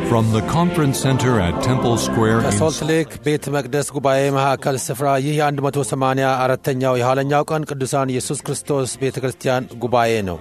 From the conference center at Temple Square in ከሶልት ሌክ ቤተ መቅደስ ጉባኤ መካከል ስፍራ ይህ የ184ኛው የኋለኛው ቀን ቅዱሳን ኢየሱስ ክርስቶስ ቤተ ክርስቲያን ጉባኤ ነው።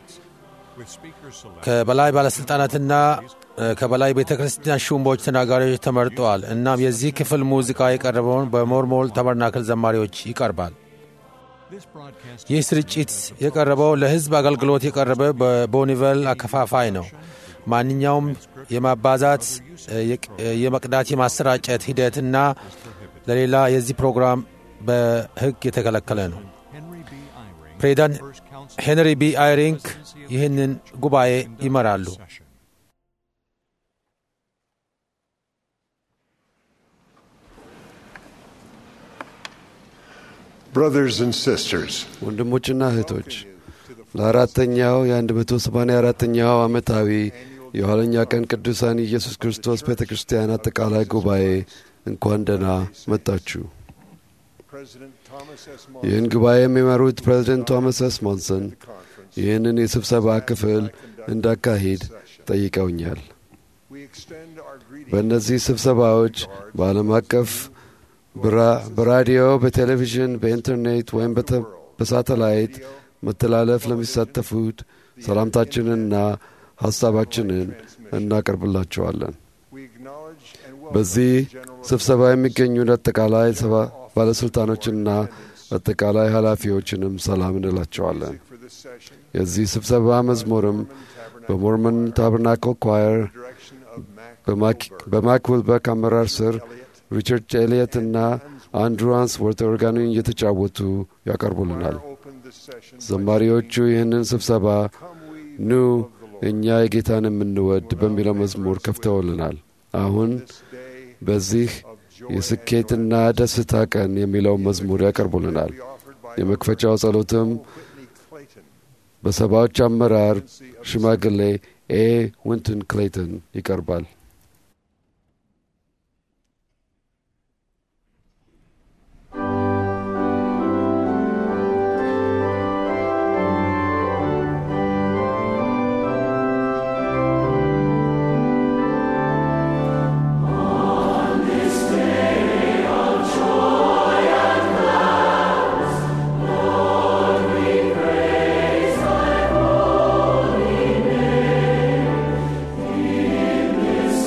ከበላይ ባለሥልጣናትና እ፣ ከበላይ ቤተ ክርስቲያን ሹሞች ተናጋሪዎች ተመርጠዋል። እናም የዚህ ክፍል ሙዚቃ የቀረበውን በሞርሞል ተበርናክል ዘማሪዎች ይቀርባል። ይህ ስርጭት የቀረበው ለሕዝብ አገልግሎት የቀረበ በቦኒቨል አከፋፋይ ነው። ማንኛውም የማባዛት እ፣ የቅ- እ፣ የመቅዳት የማሰራጨት ሂደት እና ለሌላ የዚህ ፕሮግራም በሕግ የተከለከለ ነው። ፕሬዚዳንት ሄንሪ ቢ አይሪንግ ይህንን ጉባኤ ይመራሉ። Brothers and sisters, ወንድሞችና እህቶች ለአራተኛው የ184ኛው ዓመታዊ የኋለኛ ቀን ቅዱሳን ኢየሱስ ክርስቶስ ቤተ ክርስቲያን አጠቃላይ ጉባኤ እንኳን ደህና መጣችሁ። President Thomas S. ይህን ጉባኤ የሚመሩት ፕሬዚደንት ቶማስ ኤስ ሞንሰን ይህንን የስብሰባ ክፍል እንዳካሂድ ጠይቀውኛል። we extend our greeting በእነዚህ ስብሰባዎች በዓለም አቀፍ በራ- በራዲዮ፣ በቴሌቪዥን፣ በኢንተርኔት ወይም በተ- በሳተላይት መተላለፍ ለሚሳተፉት ሰላምታችንንና ሐሳባችንን እናቀርብላቸዋለን። we acknowledge and welcome በዚህ the general ስብሰባ የሚገኙ አጠቃላይ ሰባ- ባለሥልጣኖችንና አጠቃላይ ኃላፊዎችንም ሰላም እንላቸዋለን። for this session የዚህ ስብሰባ መዝሙርም በሞርመን ታበርናክል ኳየር direction of Mac በማክ- በማክ ዊልበክ አመራር ስር ሪቻርድ ኤሊየት እና አንድሩ አንስወርት ኦርጋኑን እየተጫወቱ ያቀርቡልናል። open this session ዘማሪዎቹ ይህንን ስብሰባ ኑ እኛ የጌታን የምንወድ በሚለው መዝሙር ከፍተውልናል። አሁን በዚህ የስኬትና ደስታ ቀን የሚለው መዝሙር ያቀርቡልናል። የመክፈቻው ጸሎትም Clayton በሰባዎች አመራር ሽማግሌ ኤ ዊንተን ክሌይተን ይቀርባል። This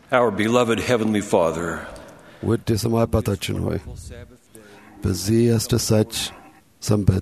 Our beloved Heavenly Father, ውድ የሰማይ አባታችን ሆይ በዚህ አስደሳች ሰንበት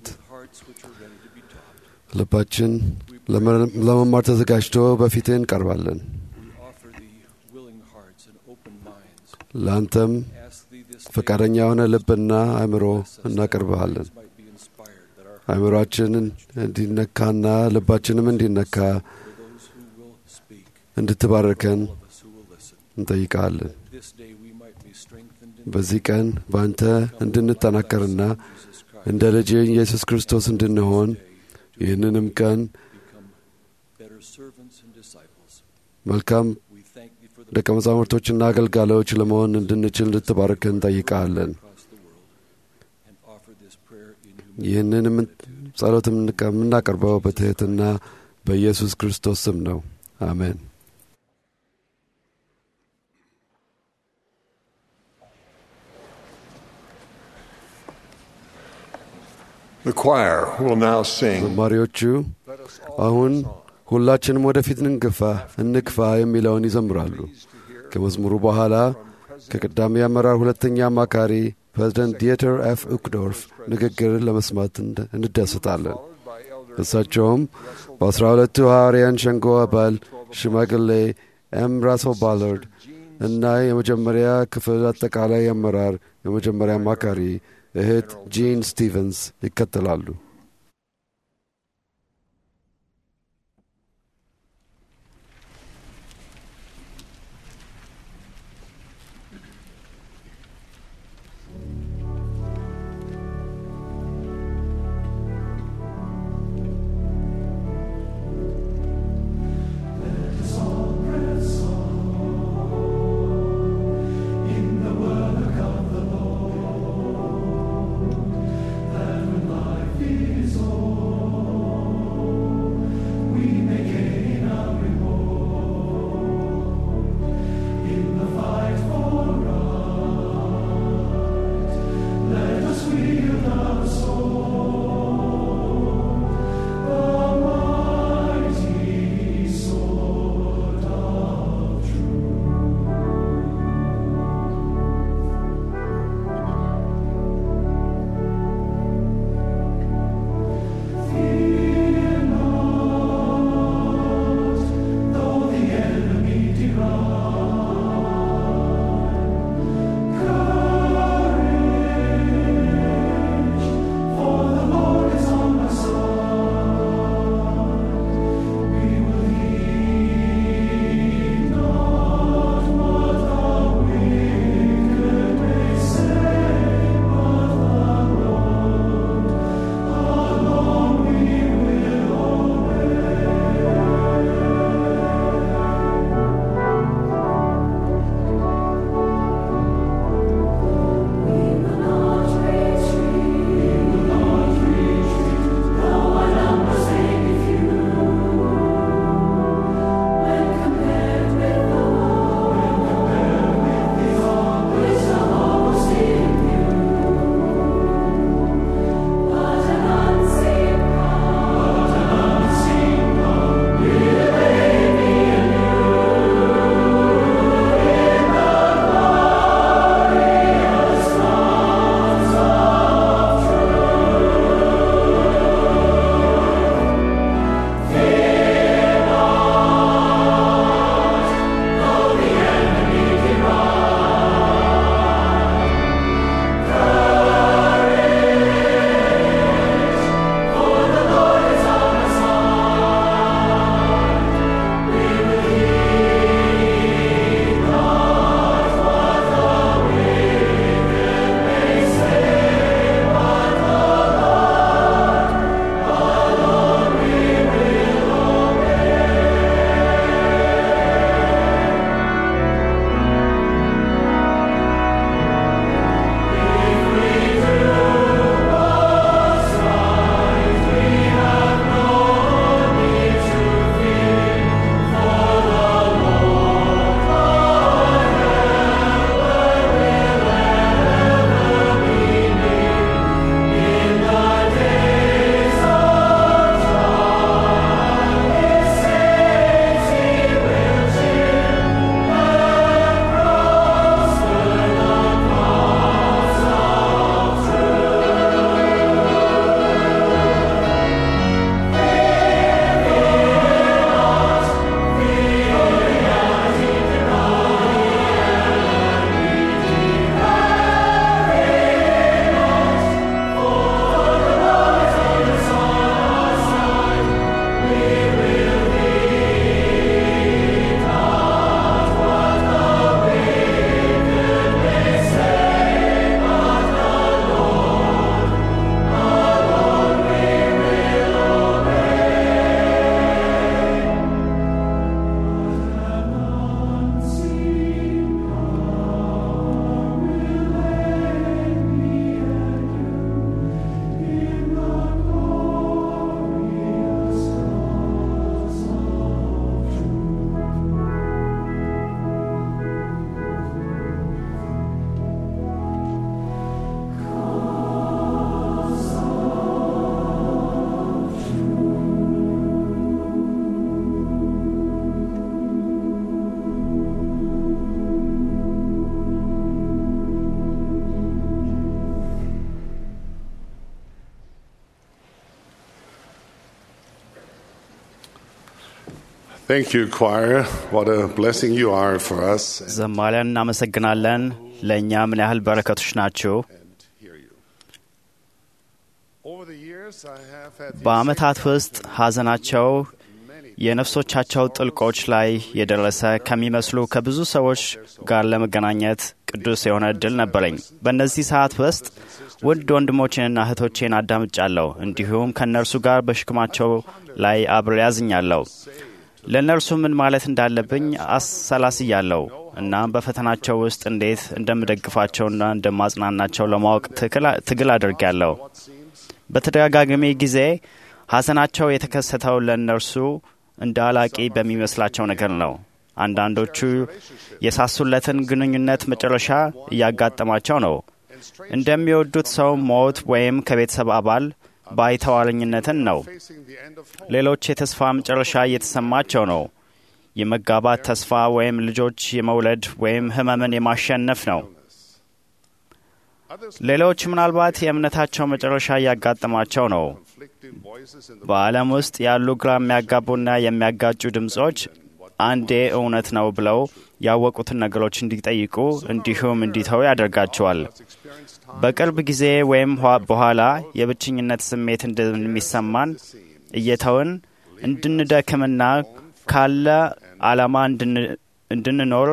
ልባችን ለመ- ለመማር ተዘጋጅቶ በፊትህ እንቀርባለን። offer thee willing hearts and open minds. ለአንተም Ask thee this ፈቃደኛ የሆነ ልብና አእምሮ እናቀርብሃለን። might be inspired, that our አእምሯችንን እንዲነካና ልባችንም እንዲነካ those who will speak, እንድትባርከን all of us who will listen, እንጠይቃለን። this day we might be strengthened in በዚህ ቀን በአንተ እንድንጠናከርና Jesus Christ, እንደ ልጅ ኢየሱስ ክርስቶስ እንድንሆን ይህንንም ቀን become better servants and disciples. መልካም We thank thee for the ደቀ መዛሙርቶችና አገልጋዮች ለመሆን እንድንችል እንድትባርከን እንጠይቃለን። across the world and offer this prayer in humility. ይህንን ጸሎት የምናቀርበው በትሕትና በኢየሱስ ክርስቶስ ስም ነው። አሜን። The choir will now sing. ዘማሪዎቹ Let us አሁን ሁላችንም ወደፊት እንግፋ እንግፋ የሚለውን ይዘምራሉ። ከመዝሙሩ በኋላ ከቀዳሚ አመራር ሁለተኛ አማካሪ ፕሬዚደንት ዲየተር ኤፍ ኡክዶርፍ ንግግር ለመስማት እንደ- እንደሰታለን። እሳቸውም በአስራ ሁለቱ ሐዋርያን ሸንጎ አባል ሽማግሌ ኤም ራሶ ባለርድ እና የመጀመሪያ ክፍል አጠቃላይ አመራር የመጀመሪያ አማካሪ እህት ጂን ስቲቨንስ ይከተላሉ። For Thank you, choir. What a blessing you are for us. ዘማሪያን እናመሰግናለን። ለእኛ ምን ያህል በረከቶች ናችሁ። And hear you. Over the years, I have had the በዓመታት ውስጥ ሐዘናቸው የነፍሶቻቸው ጥልቆች ላይ የደረሰ ከሚመስሉ ከብዙ ሰዎች ጋር ለመገናኘት ቅዱስ የሆነ እድል ነበረኝ። በእነዚህ ሰዓት ውስጥ ውድ ወንድሞቼንና እህቶቼን አዳምጫለሁ። እንዲሁም ከእነርሱ ጋር በሽክማቸው ላይ አብሬ ያዝኛለሁ። ለእነርሱ ምን ማለት እንዳለብኝ አሰላስያለሁ። እናም በፈተናቸው ውስጥ እንዴት እንደምደግፋቸውና እንደማጽናናቸው ለማወቅ ትክል- ትግል አድርጌያለሁ። በተደጋጋሚ ጊዜ ሐዘናቸው የተከሰተው ለእነርሱ እንደ አላቂ በሚመስላቸው ነገር ነው። አንዳንዶቹ የሳሱለትን ግንኙነት መጨረሻ እያጋጠማቸው ነው። እንደሚወዱት ሰው ሞት ወይም ከቤተሰብ አባል ባይተዋረኝነትን ነው። facing the end of hope. ሌሎች የተስፋ መጨረሻ እየተሰማቸው ነው። የመጋባት ተስፋ ወይም ልጆች የመውለድ ወይም ሕመምን የማሸነፍ ነው። Others ሌሎች ምናልባት የእምነታቸው መጨረሻ እያጋጠማቸው ነው። conflicting voices in the በዓለም ውስጥ ያሉ ግራ የሚያጋቡና የሚያጋጩ ድምፆች አንዴ እውነት ነው ብለው ያወቁትን ነገሮች እንዲጠይቁ እንዲሁም እንዲተው ያደርጋቸዋል። experienced time በቅርብ ጊዜ ወይም ኋ- በኋላ የብቸኝነት ስሜት እንደሚሰማን እየተውን እንድንደክምና ካለ ዓላማ እንድን- እንድንኖር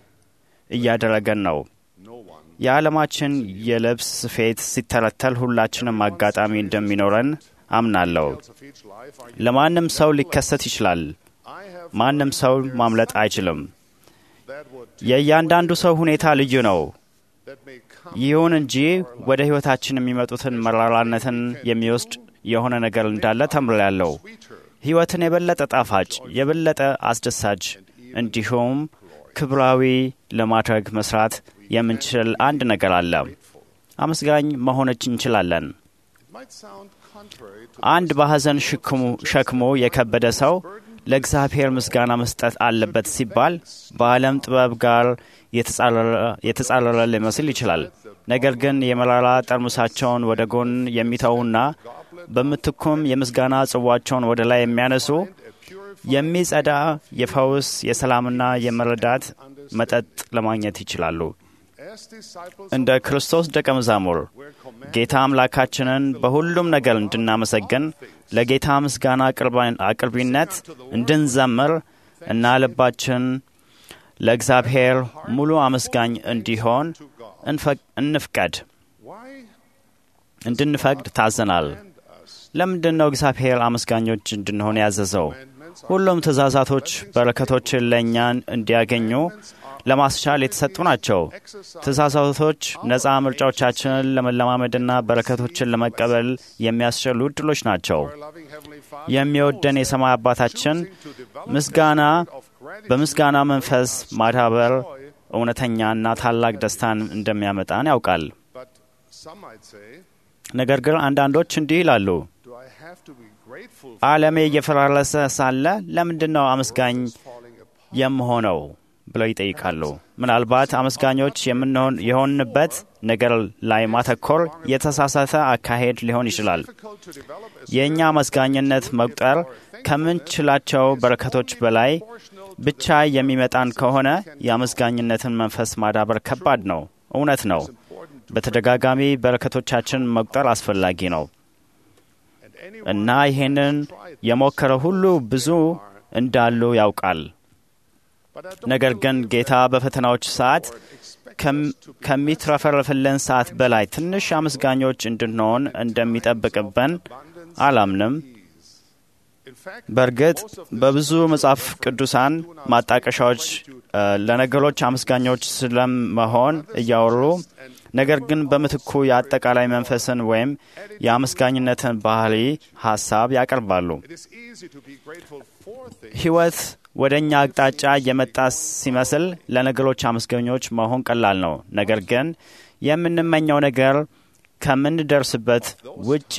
እያደረገን ነው። no one የዓለማችን የልብስ ስፌት ሲተረተል ሁላችንም አጋጣሚ እንደሚኖረን አምናለሁ። of each life are ለማንም ሰው ሊከሰት ይችላል። I have ማንም ሰው ማምለጥ አይችልም። that would የእያንዳንዱ ሰው ሁኔታ ልዩ ነው። that may come ይሁን እንጂ ወደ ሕይወታችን የሚመጡትን መራራነትን የሚወስድ የሆነ ነገር እንዳለ ተምሬያለሁ። ሕይወትን የበለጠ ጣፋጭ፣ የበለጠ አስደሳች እንዲሁም ክብራዊ ለማድረግ መስራት የምንችል አንድ ነገር አለ። አመስጋኝ መሆነች እንችላለን። it might sound contrary to አንድ በሐዘን ሽክሙ- ሸክሙ የከበደ ሰው ለእግዚአብሔር ምስጋና መስጠት አለበት ሲባል በዓለም ጥበብ ጋር የተጻረረ- የተጻረረ ሊመስል ይችላል። ነገር ግን የመራራ ጠርሙሳቸውን ወደ ጎን የሚተዉና በምትኩም የምስጋና ጽዋቸውን ወደ ላይ የሚያነሱ የሚጸዳ የፈውስ የሰላምና የመረዳት መጠጥ ለማግኘት ይችላሉ። as disciples እንደ ክርስቶስ ደቀ መዛሙር ጌታ አምላካችንን በሁሉም ነገር እንድናመሰግን ለጌታ ምስጋና አቅርባ- አቅርቢነት እንድንዘምር እና ልባችን ለእግዚአብሔር ሙሉ አመስጋኝ እንዲሆን እንፈቅ- እንፍቀድ why እንድንፈቅድ ታዘናል። ለምንድን ነው እግዚአብሔር አመስጋኞች እንድንሆን ያዘዘው? ሁሉም ትእዛዛቶች በረከቶችን ለእኛ እንዲያገኙ ለማስቻል የተሰጡ ናቸው። ትእዛዛቶች ነፃ ምርጫዎቻችንን ለመለማመድና በረከቶችን ለመቀበል የሚያስችሉ እድሎች ናቸው። loving heavenly Father የሚወደን የሰማይ አባታችን ምስጋና በምስጋና መንፈስ ማዳበር እውነተኛና ታላቅ ደስታን እንደሚያመጣን ያውቃል። but some might say ነገር ግን አንዳንዶች እንዲህ ይላሉ፣ do I have to be grateful ዓለሜ እየፈራረሰ ሳለ ለምንድን ነው አመስጋኝ falling apart የምሆነው ብለው ይጠይቃሉ። ምናልባት አመስጋኞች የምንሆን የሆንበት ነገር ላይ ማተኮር የተሳሳተ አካሄድ ሊሆን ይችላል። difficult to develop a የእኛ አመስጋኝነት መቁጠር ከምንችላቸው በረከቶች በላይ ብቻ የሚመጣን ከሆነ የአመስጋኝነትን መንፈስ ማዳበር ከባድ ነው። እውነት ነው። በተደጋጋሚ በረከቶቻችን መቁጠር አስፈላጊ ነው and anyone እና ይሄንን የሞከረ ሁሉ ብዙ እንዳሉ ያውቃል። but I don't ነገር ግን believe ጌታ በፈተናዎች ሰዓት ከም- ከሚትረፈረፍልን ሰዓት በላይ ትንሽ አመስጋኞች እንድንሆን እንደሚጠብቅብን አላምንም። in fact በእርግጥ በብዙ መጽሐፍ ቅዱሳን ማጣቀሻዎች እ፣ ለነገሮች አመስጋኞች ስለመሆን እያወሩ ነገር ግን በምትኩ የአጠቃላይ መንፈስን ወይም የአመስጋኝነትን ባህሪ ሀሳብ ያቀርባሉ። it is easy to be grateful for things ሕይወት ወደ እኛ አቅጣጫ የመጣ ሲመስል ለነገሮች አመስገኞች መሆን ቀላል ነው። ነገር ግን የምንመኘው ነገር ከምንደርስበት ውጪ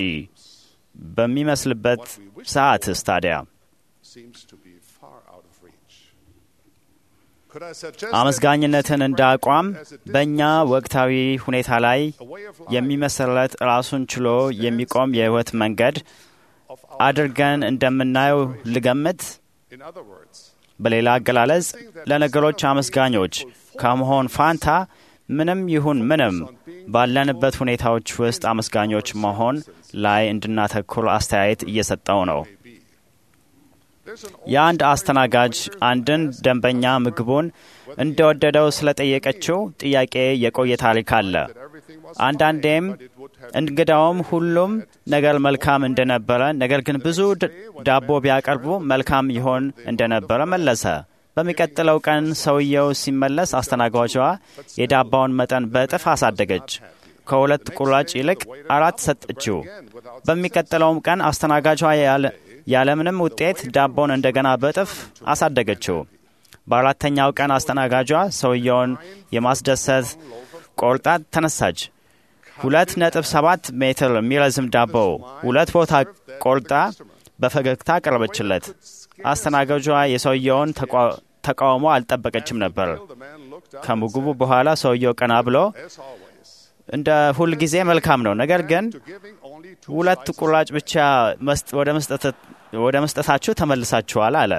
በሚመስልበት ሰዓትስ ታዲያ seems to be far out of reach could I suggest አመስጋኝነትን እንደ አቋም በእኛ ወቅታዊ ሁኔታ ላይ that a way of life የሚመሰረት ራሱን ችሎ የሚቆም የሕይወት መንገድ አድርገን እንደምናየው ልገምት። In other words, በሌላ አገላለጽ ለነገሮች አመስጋኞች ከመሆን ፋንታ ምንም ይሁን ምንም ባለንበት ሁኔታዎች ውስጥ አመስጋኞች መሆን ላይ እንድናተኩር አስተያየት እየሰጠው ነው። there's an የአንድ አስተናጋጅ አንድን ደንበኛ ምግቡን እንደወደደው ስለጠየቀችው ጥያቄ የቆየ ታሪክ አለ። everything was አንዳንዴም እንግዳውም ሁሉም ነገር መልካም እንደነበረ፣ ነገር ግን ብዙ ድ- ዳቦ ቢያቀርቡ መልካም ይሆን እንደነበረ መለሰ። በሚቀጥለው ቀን ሰውየው ሲመለስ አስተናጋጇ የዳባውን መጠን በእጥፍ አሳደገች። ከሁለት ቁራጭ ይልቅ አራት ሰጠችው። በሚቀጥለውም ቀን አስተናጋጇ ያለ- ያለምንም ውጤት ዳቦን እንደገና በእጥፍ አሳደገችው። በአራተኛው ቀን አስተናጋጇ ሰውየውን የማስደሰት ቆርጣ ተነሳች። ሁለት ነጥብ ሰባት ሜትር የሚረዝም ዳቦ ሁለት ቦታ ቆርጣ በፈገግታ ቀረበችለት። አስተናጋጇ የሰውየውን ተቋ- ተቃውሞ አልጠበቀችም ነበር። the man looked up ከምግቡ በኋላ ሰውየው ቀና ብሎ as always, እንደ ሁል ጊዜ መልካም ነው፣ ነገር ግን to giving only two ሁለት slices. ቁራጭ ብቻ መስጥ- ወደ መስጠት- ወደ መስጠታችሁ ተመልሳችኋል አለ።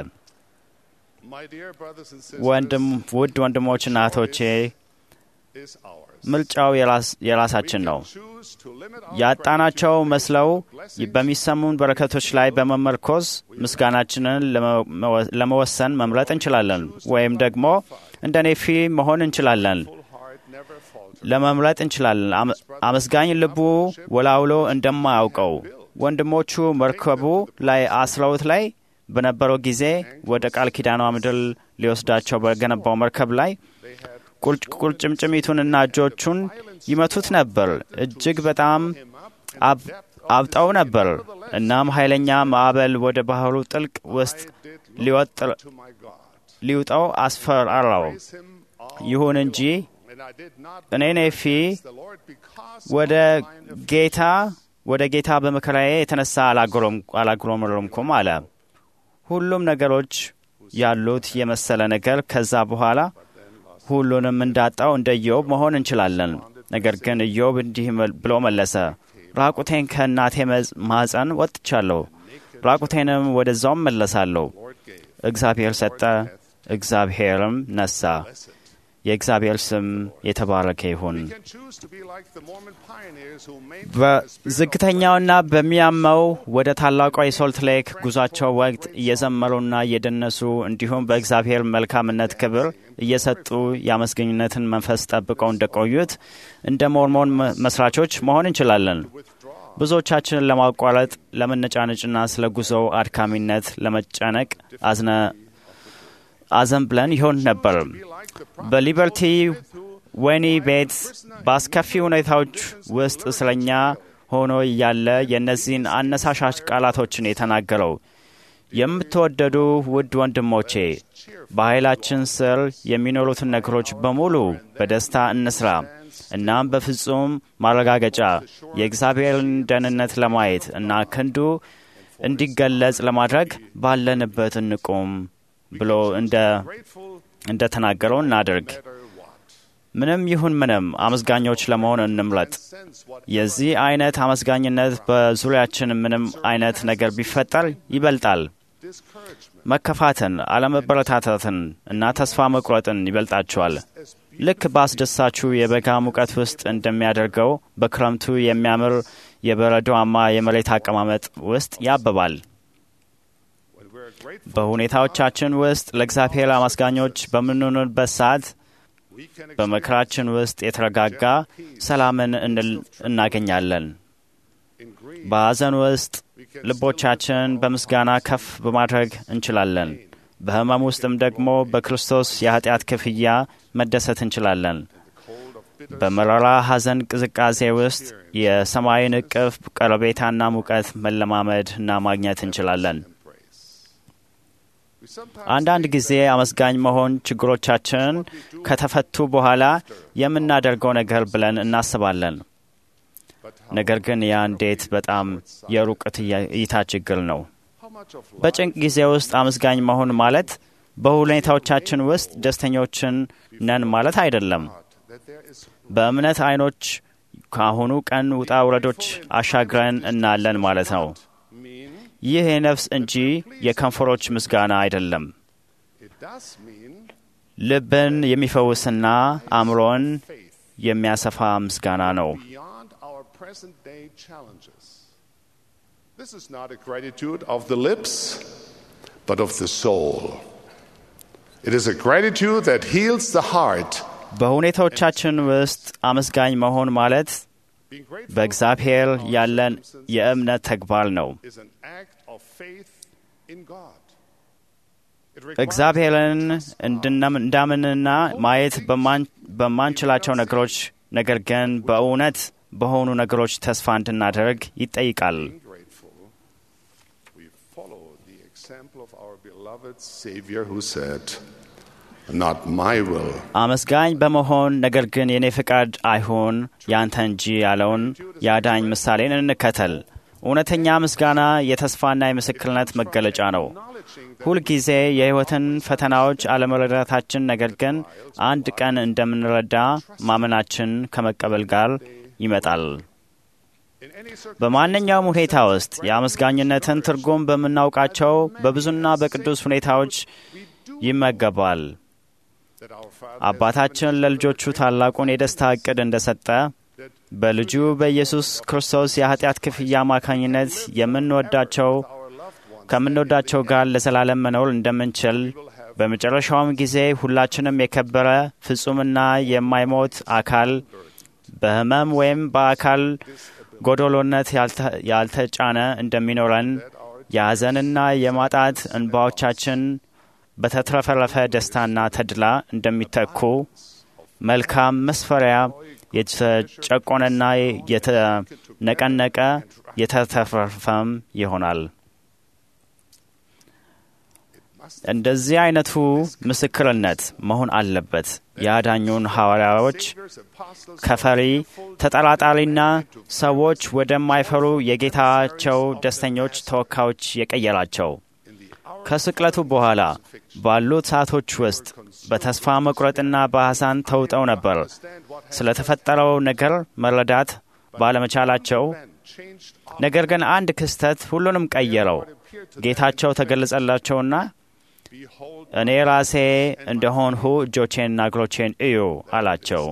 My dear brothers and ወንድም sisters, ውድ ወንድሞችና እህቶቼ is ours. ምርጫው የራስ- የራሳችን ነው። Choose to limit our ያጣናቸው gratitude መስለው blessings በሚሰሙን በረከቶች ላይ በመመርኮዝ ምስጋናችንን ለመ- ለመወሰን መምረጥ እንችላለን። ወይም ደግሞ እንደ ኔፊ መሆን እንችላለን። full heart never falter. ለመምረጥ እንችላለን። አመ- አመስጋኝ ልቡ ወላውሎ እንደማያውቀው ወንድሞቹ መርከቡ ላይ አስረውት ላይ በነበረው ጊዜ ወደ ቃል ኪዳኗ ምድር ሊወስዳቸው በገነባው መርከብ ላይ ቁርጭ- ቁርጭምጭሚቱንና እጆቹን ይመቱት ነበር። እጅግ በጣም አብ- አብጠው ነበር። እናም ኃይለኛ ማዕበል ወደ ባህሩ ጥልቅ ውስጥ ሊወጥ- To my God. ሊውጠው አስፈራራው። Praise him all ይሁን እንጂ And I did not እኔ ኔፊ the Lord because ወደ of the line of ጌታ ወደ ጌታ በመከራዬ የተነሳ አላጉረም- አላጉረመረምኩም አለ። ሁሉም ነገሮች ያሉት የመሰለ ነገር ከዛ በኋላ ሁሉንም እንዳጣው እንደ ኢዮብ መሆን እንችላለን። ነገር ግን ኢዮብ እንዲህ መል- ብሎ መለሰ፣ ራቁቴን ከእናቴ መዝ- ማኅፀን ወጥቻለሁ፣ ራቁቴንም ወደዛውም መለሳለሁ። እግዚአብሔር ሰጠ፣ እግዚአብሔርም ነሳ። የእግዚአብሔር ስም የተባረከ ይሁን። We can choose to be like the Mormon pioneers who maintained the spirit of በዝግተኛውና በሚያመው ወደ ታላቋ የሶልት ሌክ ጉዟቸው ወቅት እየዘመሩና እየደነሱ እንዲሁም በእግዚአብሔር መልካምነት ክብር እየሰጡ የአመስገኝነትን መንፈስ ጠብቀው እንደቆዩት እንደ ሞርሞን መ- መስራቾች መሆን እንችላለን። ብዙዎቻችንን ለማቋረጥ ለመነጫነጭና ስለ ጉዞው አድካሚነት ለመጨነቅ አዝነ አዘን ብለን ይሆን ነበር። በሊበርቲ ወህኒ ቤት በአስከፊ ሁኔታዎች ውስጥ እስረኛ ሆኖ እያለ የእነዚህን አነሳሻሽ ቃላቶችን የተናገረው የምትወደዱ ውድ ወንድሞቼ በኃይላችን ስር የሚኖሩትን ነገሮች በሙሉ በደስታ እንስራ። እናም በፍጹም ማረጋገጫ የእግዚአብሔርን ደህንነት ለማየት እና ክንዱ እንዲገለጽ ለማድረግ ባለንበት እንቁም ብሎ እንደ እንደ ተናገረው እናድርግ። ምንም ይሁን ምንም አመስጋኞች ለመሆን እንምረጥ። የዚህ አይነት አመስጋኝነት በዙሪያችን ምንም አይነት ነገር ቢፈጠር ይበልጣል። መከፋትን፣ አለመበረታታትን እና ተስፋ መቁረጥን ይበልጣቸዋል። ልክ በአስደሳችሁ የበጋ ሙቀት ውስጥ እንደሚያደርገው በክረምቱ የሚያምር የበረዶማ የመሬት አቀማመጥ ውስጥ ያብባል። በሁኔታዎቻችን ውስጥ ለእግዚአብሔር አመስጋኞች በምንሆንበት ሰዓት በመከራችን ውስጥ የተረጋጋ ሰላምን እንል- እናገኛለን። በሐዘን ውስጥ ልቦቻችን በምስጋና ከፍ በማድረግ እንችላለን። በሕመም ውስጥም ደግሞ በክርስቶስ የኃጢአት ክፍያ መደሰት እንችላለን። በመራራ ሐዘን ቅዝቃዜ ውስጥ የሰማይን እቅፍ ቀረቤታና ሙቀት መለማመድ እና ማግኘት እንችላለን። አንዳንድ ጊዜ አመስጋኝ መሆን ችግሮቻችን ከተፈቱ በኋላ የምናደርገው ነገር ብለን እናስባለን። ነገር ግን ያ እንዴት በጣም የሩቅ እይታ ችግር ነው። በጭንቅ ጊዜ ውስጥ አመስጋኝ መሆን ማለት በሁኔታዎቻችን ውስጥ ደስተኞችን ነን ማለት አይደለም። በእምነት አይኖች ከአሁኑ ቀን ውጣ ውረዶች አሻግረን እናለን ማለት ነው። ይህ የነፍስ እንጂ የከንፈሮች ምስጋና አይደለም። It does mean ልብን የሚፈውስና አእምሮን የሚያሰፋ ምስጋና ነው። beyond our present day challenges. This is not a gratitude of the lips, but of the soul. It is a gratitude that heals the heart. በሁኔታዎቻችን ውስጥ አመስጋኝ መሆን ማለት Being grateful በእግዚአብሔር ያለን የእምነት ተግባር ነው። is an act of faith in God. It requires እግዚአብሔርን እንድናም- እንዳምንና ማየት በማን- በማንችላቸው ነገሮች ነገር ግን በእውነት በሆኑ ነገሮች ተስፋ እንድናደርግ ይጠይቃል። being grateful. We follow the example of our beloved Savior who said, Not my will, አመስጋኝ በመሆን ነገር ግን የኔ ፍቃድ አይሁን ያንተ እንጂ ያለውን የአዳኝ ምሳሌን እንከተል። እውነተኛ ምስጋና የተስፋና የምስክርነት መገለጫ ነው። ሁልጊዜ የሕይወትን ፈተናዎች አለመረዳታችን፣ ነገር ግን አንድ ቀን እንደምንረዳ ማመናችን ከመቀበል ጋር ይመጣል። in any circumstance, በማንኛውም ሁኔታ ውስጥ የአመስጋኝነትን ትርጉም በምናውቃቸው በብዙና በቅዱስ ሁኔታዎች ይመገባል። that our Father አባታችን ለልጆቹ ታላቁን የደስታ ዕቅድ እንደሰጠ በልጁ በኢየሱስ ክርስቶስ የኃጢአት ክፍያ አማካኝነት የምንወዳቸው ከምንወዳቸው ጋር ለዘላለም መኖር እንደምንችል በመጨረሻውም ጊዜ ሁላችንም የከበረ ፍጹምና የማይሞት አካል በሕመም ወይም በአካል ጎዶሎነት ያልተ- ያልተጫነ እንደሚኖረን የሐዘንና የማጣት እንባዎቻችን በተትረፈረፈ ደስታና ተድላ እንደሚተኩ መልካም መስፈሪያ የተጨቆነና የተነቀነቀ የተትረፈረፈም ይሆናል። እንደዚህ አይነቱ ምስክርነት መሆን አለበት። የአዳኙን ሐዋርያዎች ከፈሪ ተጠራጣሪና ሰዎች ወደማይፈሩ የጌታቸው ደስተኞች ተወካዮች የቀየራቸው ከስቅለቱ በኋላ ባሉት ሰዓቶች ውስጥ በተስፋ መቁረጥና በሐሳን ተውጠው ነበር። ስለተፈጠረው ነገር መረዳት ባለመቻላቸው ነገር ግን አንድ ክስተት ሁሉንም ቀየረው። ጌታቸው ተገለጸላቸውና እኔ ራሴ እንደሆንሁ እጆቼንና እግሮቼን እዩ አላቸው።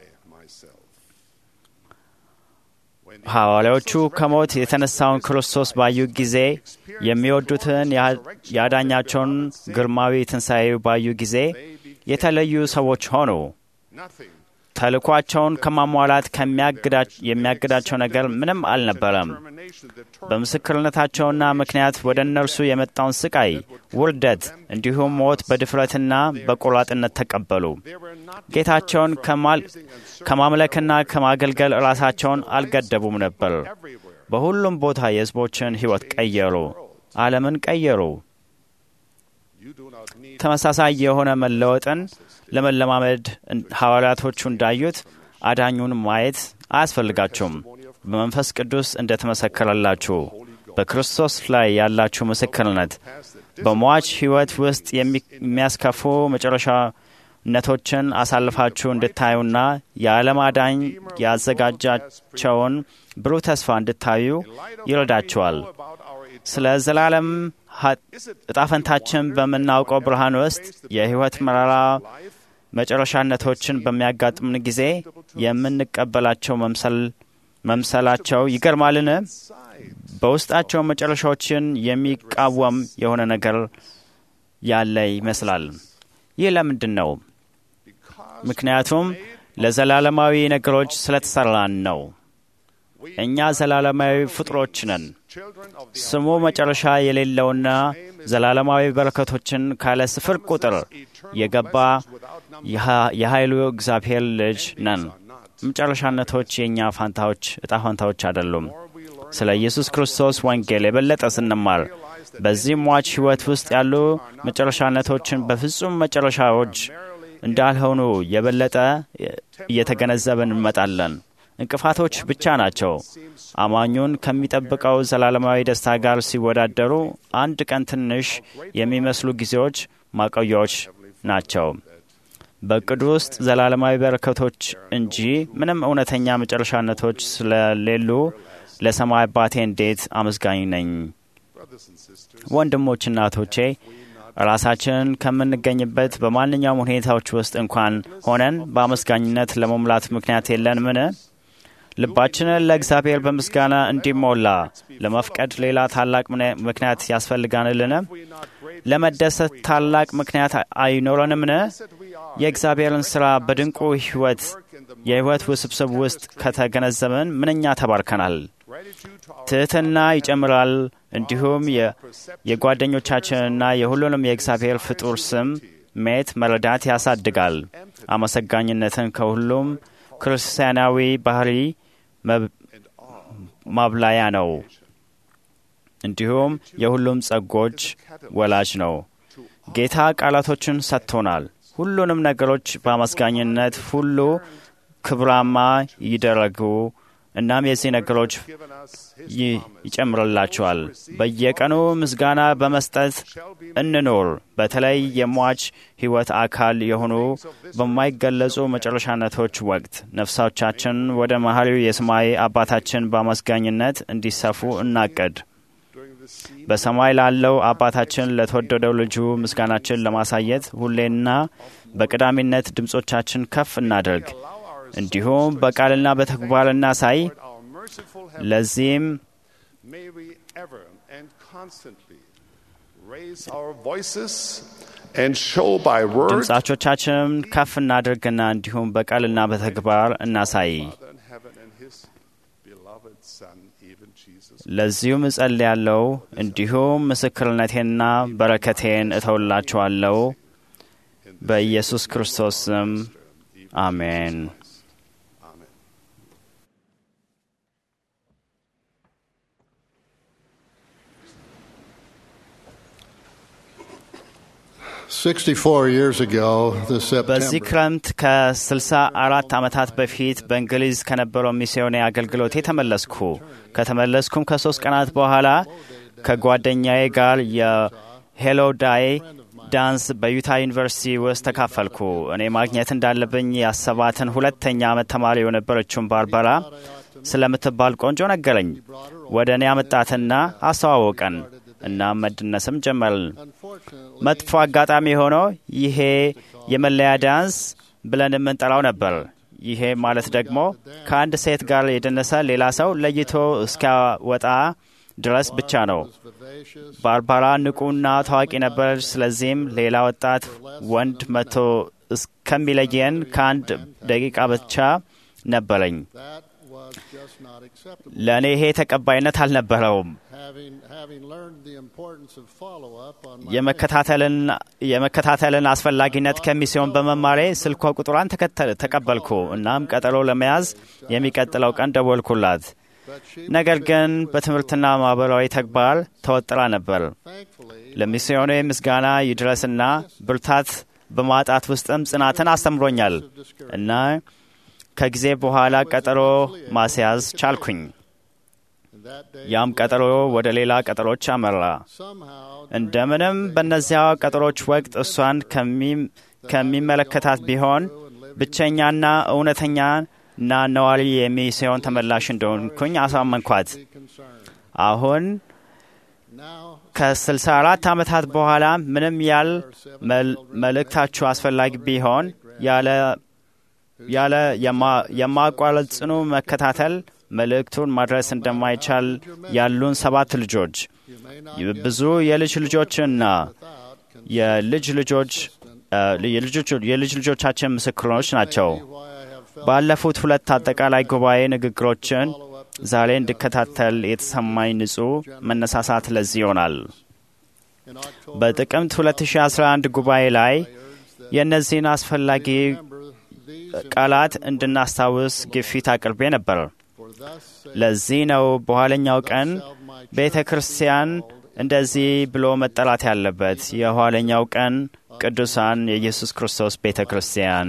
ሐዋርያዎቹ ከሞት የተነሳውን ክርስቶስ ባዩ ጊዜ የሚወዱትን ያዳኛቸውን ግርማዊ ትንሣኤ ባዩ ጊዜ የተለዩ ሰዎች ሆኑ። ተልኳቸውን ከማሟላት የሚያግዳቸው ነገር ምንም አልነበረም። በምስክርነታቸውና ምክንያት ወደ እነርሱ የመጣውን ስቃይ፣ ውርደት እንዲሁም ሞት በድፍረትና በቆራጥነት ተቀበሉ። ጌታቸውን ከማምለክና ከማገልገል ራሳቸውን አልገደቡም ነበር። በሁሉም ቦታ የሕዝቦችን ሕይወት ቀየሩ፣ ዓለምን ቀየሩ። ተመሳሳይ የሆነ መለወጥን ለመለማመድ ሐዋርያቶቹ እንዳዩት አዳኙን ማየት አያስፈልጋችሁም። በመንፈስ ቅዱስ እንደ ተመሰከረላችሁ በክርስቶስ ላይ ያላችሁ ምስክርነት በሟች ሕይወት ውስጥ የሚያስከፉ መጨረሻነቶችን አሳልፋችሁ እንድታዩና የዓለም አዳኝ ያዘጋጃቸውን ብሩህ ተስፋ እንድታዩ ይረዳችኋል። ስለ ዘላለም እጣፈንታችን በምናውቀው ብርሃን ውስጥ የሕይወት መራራ መጨረሻነቶችን በሚያጋጥምን ጊዜ የምንቀበላቸው መምሰላቸው ይገርማልን? በውስጣቸው መጨረሻዎችን የሚቃወም የሆነ ነገር ያለ ይመስላል። ይህ ለምንድን ነው? ምክንያቱም ለዘላለማዊ ነገሮች ስለተሰራን ነው። እኛ ዘላለማዊ ፍጡሮች ነን። ስሙ መጨረሻ የሌለውና ዘላለማዊ በረከቶችን ካለ ስፍር ቁጥር የገባ የኃይሉ እግዚአብሔር ልጅ ነን። መጨረሻነቶች የእኛ ፋንታዎች እጣ ፋንታዎች አይደሉም። ስለ ኢየሱስ ክርስቶስ ወንጌል የበለጠ ስንማር በዚህ ሟች ሕይወት ውስጥ ያሉ መጨረሻነቶችን በፍጹም መጨረሻዎች እንዳልሆኑ የበለጠ እየተገነዘብን እንመጣለን። እንቅፋቶች ብቻ ናቸው። አማኙን ከሚጠብቀው ዘላለማዊ ደስታ ጋር ሲወዳደሩ አንድ ቀን ትንሽ የሚመስሉ ጊዜዎች ማቆያዎች ናቸው። በእቅዱ ውስጥ ዘላለማዊ በረከቶች እንጂ ምንም እውነተኛ መጨረሻነቶች ስለሌሉ ለሰማይ አባቴ እንዴት አመስጋኝ ነኝ Brothers and sisters, ወንድሞችና እህቶቼ ራሳችንን ከምንገኝበት በማንኛውም ሁኔታዎች ውስጥ እንኳን ሆነን በአመስጋኝነት ለመሙላት ምክንያት የለንምን? ልባችንን ለእግዚአብሔር በምስጋና እንዲሞላ ለመፍቀድ ሌላ ታላቅ ምነ- ምክንያት ያስፈልጋንልን? ለመደሰት ታላቅ ምክንያት አይኖረንምን? የእግዚአብሔርን ሥራ በድንቁ ሕይወት የሕይወት ውስብስብ ውስጥ ከተገነዘብን ምንኛ ተባርከናል። ትሕትና ይጨምራል። እንዲሁም የ- የጓደኞቻችንና የሁሉንም የእግዚአብሔር ፍጡር ስም ሜት መረዳት ያሳድጋል። አመሰጋኝነትን ከሁሉም ክርስቲያናዊ ባህሪ መብ- ማብላያ ነው። እንዲሁም የሁሉም ጸጎች ወላጅ ነው። ጌታ ቃላቶችን ሰጥቶናል። ሁሉንም ነገሮች በአመስጋኝነት ሁሉ ክብራማ ይደረጉ። እናም የዚህ ነገሮች ይ- ይጨምርላቸዋል። በየቀኑ ምስጋና በመስጠት እንኖር። በተለይ የሟች ሕይወት አካል የሆኑ በማይገለጹ መጨረሻነቶች ወቅት ነፍሳቻችን ወደ መሐሪው የሰማይ አባታችን በአመስጋኝነት እንዲሰፉ እናቅድ። በሰማይ ላለው አባታችን ለተወደደው ልጁ ምስጋናችን ለማሳየት ሁሌና በቀዳሚነት ድምፆቻችን ከፍ እናደርግ። እንዲሁም በቃልና በተግባር እናሳይ። our merciful heaven, ለዚህም may we ever and constantly raise our voices and show by words ድምፃቾቻችንን ከፍ እናድርግና እንዲሁም በቃልና በተግባር እናሳይ። Father in heaven and His beloved Son, even Jesus. ለዚሁም እጸልያለሁ። እንዲሁም ምስክርነቴንና በረከቴን እተውላችኋለሁ በኢየሱስ ክርስቶስ ስም አሜን። Amen. 64 years ago, this በዚህ September, ክረምት ከ64 ዓመታት በፊት በእንግሊዝ ከነበረው ሚስዮኔ አገልግሎቴ ተመለስኩ። ከተመለስኩም ከሶስት ቀናት በኋላ ከጓደኛዬ ጋር የሄሎ ዳይ ዳንስ በዩታ ዩኒቨርሲቲ ውስጥ ተካፈልኩ። እኔ ማግኘት እንዳለብኝ ያሰባትን ሁለተኛ ዓመት ተማሪ የነበረችውን ባርባራ ስለምትባል ቆንጆ ነገረኝ። ወደ እኔ አመጣትና አስተዋወቀን። እናም መድነስም ጀመርን። መጥፎ አጋጣሚ ሆኖ ይሄ የመለያ ዳንስ ብለን የምንጠራው ነበር። ይሄ ማለት ደግሞ ከአንድ ሴት ጋር የደነሰ ሌላ ሰው ለይቶ እስኪያወጣ ድረስ ብቻ ነው። ባርባራ ንቁና ታዋቂ ነበረች። ስለዚህም ሌላ ወጣት ወንድ መጥቶ እስከሚለየን ከአንድ ደቂቃ ብቻ ነበረኝ። that was just not acceptable. ለእኔ ይሄ ተቀባይነት አልነበረውም። Having, having learned the importance of follow-up on my የመከታተልን የመከታተልን አስፈላጊነት ከሚስዮን በመማሬ ስልኳ ቁጥሯን ተከተ- ተቀበልኩ። እናም ቀጠሮ ለመያዝ የሚቀጥለው ቀን ደወልኩላት። but she ነገር ግን በትምህርትና ማህበራዊ ተግባር ተወጥራ ነበር። thankfully ለሚስዮኔ ምስጋና ይድረስና ብርታት በማጣት ውስጥም ጽናትን አስተምሮኛል እና ከጊዜ በኋላ ቀጠሮ ማስያዝ ቻልኩኝ። that day ያም ቀጠሮ ወደ ሌላ ቀጠሮች አመራ። somehow እንደምንም በእነዚያ ቀጠሮች ወቅት እሷን ከሚ- ከሚመለከታት ቢሆን ብቸኛና እውነተኛ እና ነዋሪ የሚስዮን ተመላሽ እንደሆንኩኝ አሳመንኳት። be concerned. አሁን Now ከ64 ዓመታት በኋላ ምንም ያል መል- መልእክታችሁ አስፈላጊ ቢሆን ያለ ያለ የማ- የማቋረጥ ጽኑ መከታተል መልእክቱን ማድረስ እንደማይቻል ያሉን ሰባት ልጆች you may not ብዙ የልጅ ልጆችና የልጅ ልጆች እ፣ የልጆች- የልጅ ልጆቻችን ምስክሮች ናቸው። why I have felt ባለፉት ሁለት አጠቃላይ ጉባኤ ንግግሮችን ዛሬ እንድከታተል የተሰማኝ ንጹሕ መነሳሳት ለዚህ ይሆናል። in October በጥቅምት 2011 ጉባኤ ላይ የእነዚህን አስፈላጊ remember these ቃላት እንድናስታውስ ግፊት አቅርቤ ነበር። for thus saith ለዚህ ነው በኋለኛው ቀን of my ቤተ ክርስቲያን እንደዚህ ብሎ መጠራት ያለበት የኋለኛው ቀን ቅዱሳን የኢየሱስ ክርስቶስ ቤተ ክርስቲያን።